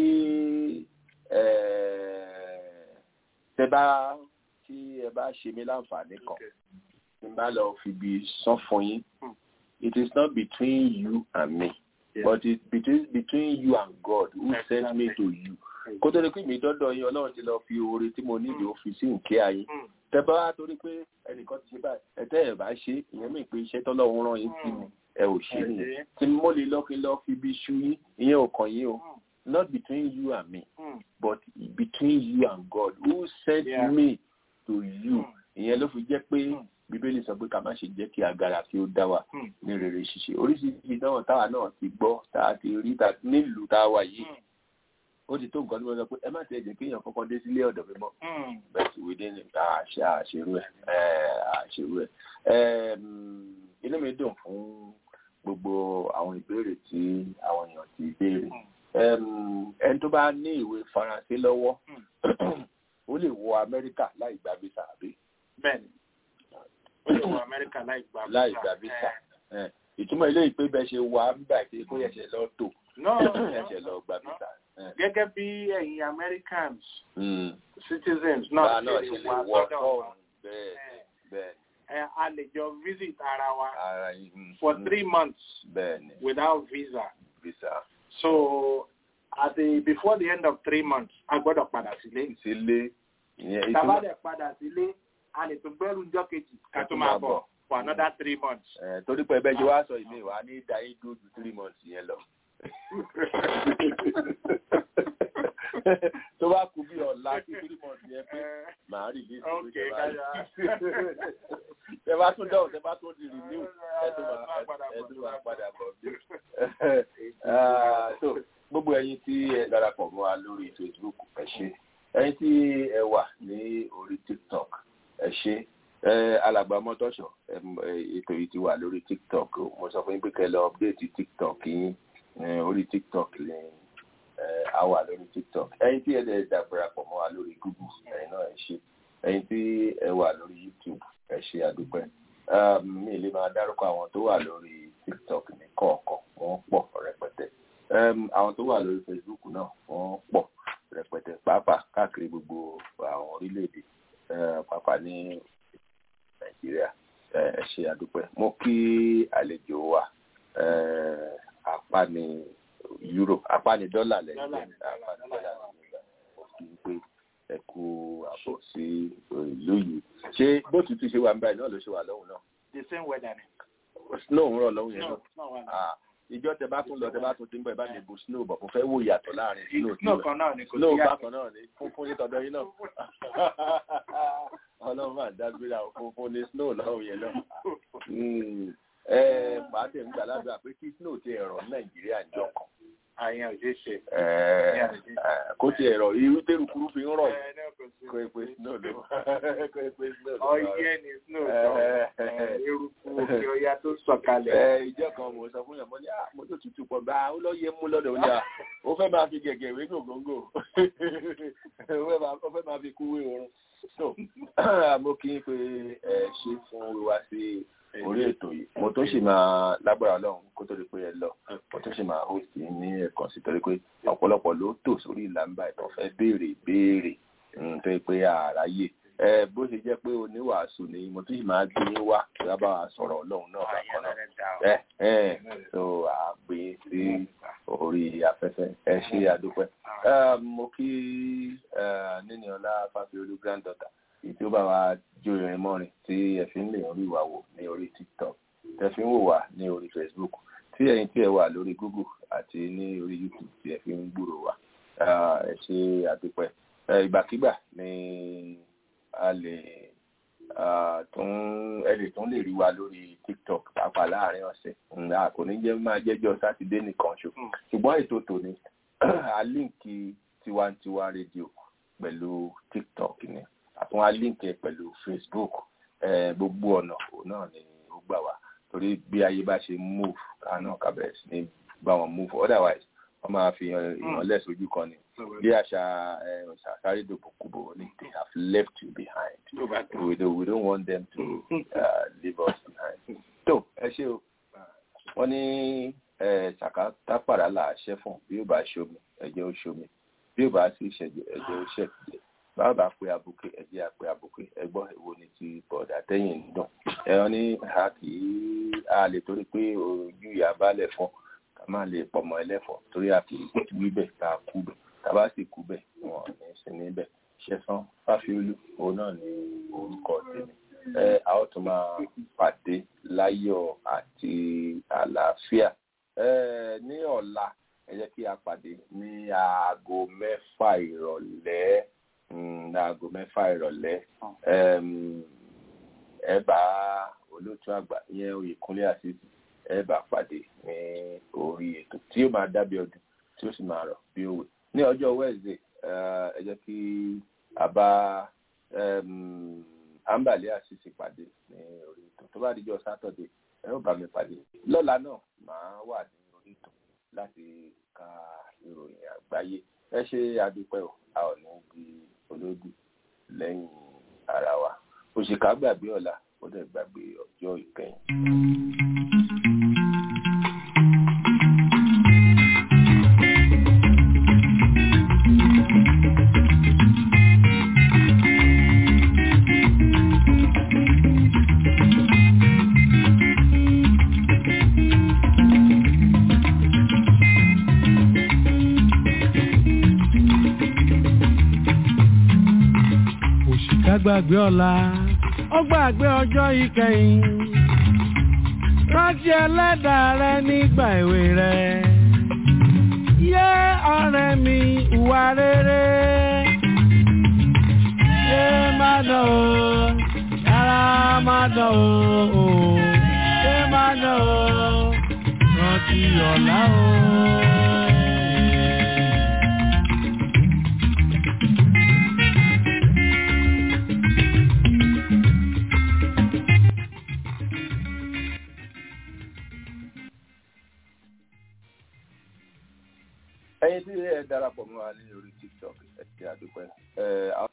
tẹ bá tí ẹ bá ṣe mí láǹfààní kan tí n bá lọ fi bí sán fún yín it is not between you and me yeah. but it's between between you and God who exactly. sent me to you kó tó ní pé mi dọ́dọ̀ yín ọlọ́run ti lọ fi oore tí mo nílò ó fi sí nkẹ́ ayé tẹ bá wá torí pé ẹnìkan ti ṣe báyìí ẹtẹ́ ẹ̀ bá ṣe ìyẹn mi pé iṣẹ́ tọ́lọ́run rán yín sí mi ẹ ò ṣe nìyẹn tí mo lè lọ kí n lọ fi bí ṣu yín ìyẹn ò kàn yín o not between you and me but between you and God who sent yeah. me to you ìyẹn ló fi jẹ́ pé bíbélì sọ pé ká má ṣe jẹ́ kí agara kí ó dá wa ní rere ṣíṣe oríṣiríṣi náà táwa náà ti gbọ́ tá a ti rí nílùú tá a wà yìí ó ti tó nǹkan tí wọ́n sọ pé ẹ má ti ẹ̀jẹ̀ kéèyàn kọ́kọ́ dé sílé ọ̀dọ̀ mi mọ́ bẹ́ẹ̀ sì wí dé ní àṣẹ àṣerú ẹ̀ àṣerú ẹ̀ inú mi dùn fún gbogbo àwọn ìbéèrè tí àwọn èèyàn ti béèrè ẹni tó bá ní ìwé faransé lọ́wọ́ ó lè wọ amẹ́ríkà láì gba visa àbí. bẹ́ẹ̀ni ó lè wọ amẹ́ríkà láì gba visa. láì gba visa ìtumọ̀ ilé ìpè bẹ́ẹ̀ ṣe wà ń gbà pé kó yẹ̀ṣẹ̀ lọ tò yẹ̀ṣẹ̀ lọ gba visa. gẹ́gẹ́ bí ẹ̀yin americans citizens náà ṣe lè wà sọ́dọ̀ wa bẹ́ẹ̀ bẹ́ẹ̀ a lè jọ visit ara wa for three months bẹ́ẹ̀ni without visa. visa. so at the before the end of three months a gbọ́dọ̀ padà sílé. sílé. tàbá dẹ̀ padà sílé a lè tún gbẹ́rù ńjọ́ kejì ká tó máa bọ̀ for another three months. torí pé ẹbẹ́ jẹ́ wá sọ ìmí wa ní dáyé dúró ju three months yẹn lọ. tó bá kú bí ọ̀la sí three months yẹn pé màá rí ilé ìsìnkú ìjọba ẹ bá tún dáhùn ẹ bá tún di renew ẹ tún máa padà bọ̀ bí. so gbogbo ẹyin tí ẹ darapọ̀ mọ́ wa lórí facebook ẹ ṣe ẹyin tí ẹ wà ní orí tiktok ẹ ṣe alàgbà mọ́tọ́ṣọ̀ ètò yìí ti wà lórí tiktok mo sọ fún yín pé kẹ́ lọ update tiktok yín orí tiktok lẹ́yìn a wà lórí tiktok ẹyin tí ẹ dẹ̀ darapọ̀ mọ́ wa lórí google ẹyin náà ẹ ṣe ẹyin tí ẹ wà lórí youtube ẹ ṣe àdúpẹ́ mi lè máa dárúkọ àwọn tó wà lórí tiktok ní kọ̀ọ̀kan wọ́n pọ̀ rẹpẹtẹ àwọn tó wà lórí facebook náà wọ́n pọ̀ rẹpẹtẹ pàápàá káàkiri gbogbo àwọn orílẹ̀-èdè pàápàá ní nàìjíríà ẹ ṣe àdúpẹ́ mo kí àlejò wa apáni euro apáni dọ́là lẹ́yìn apáni dọ́là lẹ́yìn mo kí n pé ẹ kú àbọ̀ sí ìlú yìí ṣé bó tutù ṣe wà ń báyìí náà ló ṣe wà lọ́hùn náà. the same weather ni. snow ń rọ̀ lọ́hùn yẹn náà ìjọ tẹ bá tún lọ tẹ bá tún ti ń bọ̀ ẹ bá lè bu snow bọ̀ kò fẹ́ wò yàtọ̀ láàrin snow tí snow kan náà ni kò sí snow yàtọ̀ bákan náà ni funfun ní tọ̀dọ̀ yín náà ọlọ́run máa dágbére àwọn funfun ní snow lọ́hùn yẹn náà ẹ pàdé ń gbà ládùúgbà pé kí snow ti ẹ̀rọ nàìjíríà jọ kan àyàn ò ṣeé ṣe. kó tiẹ̀ rọ̀ irú tẹ́rù kúrú fi ń rọ̀ yìí kó e pé snow ló kó e pé snow ló. ọyẹ́ ni snow sọ eruku òkè ọya tó sọ̀kalẹ̀. ìjọ kan mo sọ fún yàn mo ní mo tó tutù pọ̀ bá ó lọ yẹ mú lọ́dọ̀ ọjà ó fẹ́ máa fi gẹ̀gẹ̀ ìwé gògóńgò ó fẹ́ máa fi kúwé oorun so mo kí n pé ẹ ṣe fún wíwá sí orí ètò yìí mo tó sì máa lágbára ọlọ́run kó tó di pé ẹ lọ mo tó sì máa host ní ẹ̀kan sí torí pé ọ̀pọ̀lọpọ̀ ló tò sórí ìlànà ìtàn fẹ́ béèrè béèrè tó yẹ pé àráyè ẹ bó ṣe jẹ́ pé oníwàásù ni mo tó sì máa gbé yín wá kí wọ́n bá wa sọ̀rọ̀ ọlọ́run náà bákan náà ẹ ẹ so àgbè sí orí afẹ́fẹ́ ẹ ṣe àdúpẹ́ mo kí níní ọlá fáfiolú granddaughter èyí tí ó bá wa jó irin mọ́rin tí ẹ fi ń lè rí wa wò ní orí tiktok tẹ fi ń wò wá ní orí facebook tí ẹ̀yin tí ẹ wà lórí google àti ní orí youtube tí ẹ fi ń gbúrò wa ẹ ṣe àdúpẹ́ ìgbàkigbà ni a lè tún ẹ lè tún lè rí wa lórí tiktok pàápàá láàrin ọ̀sẹ̀ ǹgbà kò ní jẹ́ máa jẹ́jọ́ sátidé nìkan ṣo ṣùgbọ́n ètò tòní a líǹkì tiwantiwa rédíò pẹ̀lú tiktok ni àtún a líǹkì ẹ pẹ̀lú facebook gbogbo ọ̀nà òun náà ni ó gbà wá torí bí ayé bá ṣe move ká náà ká bẹ̀rẹ̀ sí ní bá wọn move otherwise wọ́n máa fi ìrànlẹ̀ sójú kan ni bí àṣà ṣàṣàrí dòbòkúbò ni they have left you behind we don't, we don't want them to uh, leave us behind. tó ẹ ṣe o wọ́n ní ṣàkà tápàrà là á ṣẹ́ fún bí ó bá ṣomi ẹ̀jẹ̀ ó ṣomi bí ó bá sì ṣẹ̀jẹ̀ ẹ̀jẹ̀ ó ṣẹ̀jẹ̀ báwo bá pe abuké ẹ̀jẹ̀ àpè abuké ẹgbọ́n èwo ni ti bọ̀dà tẹ́yìn ń dùn ẹ̀rọ ní a kì í a lè torí pé ojú ìyá balẹ̀ fún ká má lè pọmọ ẹlẹ́fọ̀ torí a kì í wí bẹ̀ ká kú bẹ̀ ká bá sì kú bẹ̀ wọn ní sí níbẹ̀ ṣẹ̀sán fáfiolú òun náà ní orúkọ tèmi ẹ a ó tún máa pàdé láyọ̀ àti àlàáfíà ẹ ní ọ̀la ẹ jẹ́ kí a pàdé ní aago mẹ́fà ìrọ̀lẹ́ aago mẹ́fà ìrọ̀lẹ́ ẹ bá olóòtú àgbà ìyẹn Oyèkúnlé àṣìṣe ẹ bá pàdé ní orí ètò tí ó máa dábí ọdún tí ó sì máa rọ̀ bí òwe ní ọjọ́ Wednesday ẹ jẹ́ kí a bá àǹbàlẹ àṣìṣe pàdé ní orí ètò tó bá dijọ́ Saturday ẹ ó bá mi pàdé lọ́la náà màá wà ní orí ètò láti ka ìròyìn àgbáyé ẹ ṣe àdúpẹ́ o a ò ní di olódì lẹ́yìn ara wa òṣìkà gbàgbé ọ̀la ó dẹ̀ gbàgbé ọjọ́ ìkẹyìn. gbàgbé ọ̀la ó gbàgbé ọjọ́ ìkẹyìn rántí ẹlẹ́dàá rẹ nígbà èwe rẹ yé ọ̀rẹ́ mi ìwà rere yé má dán o yàrá má dán o yé má dán o rántí ọ̀la o. ẹ̀yin tí ẹ darapọ̀ mọ́ wa ní orí tiktok ẹ ṣe àdúpẹ́ ẹ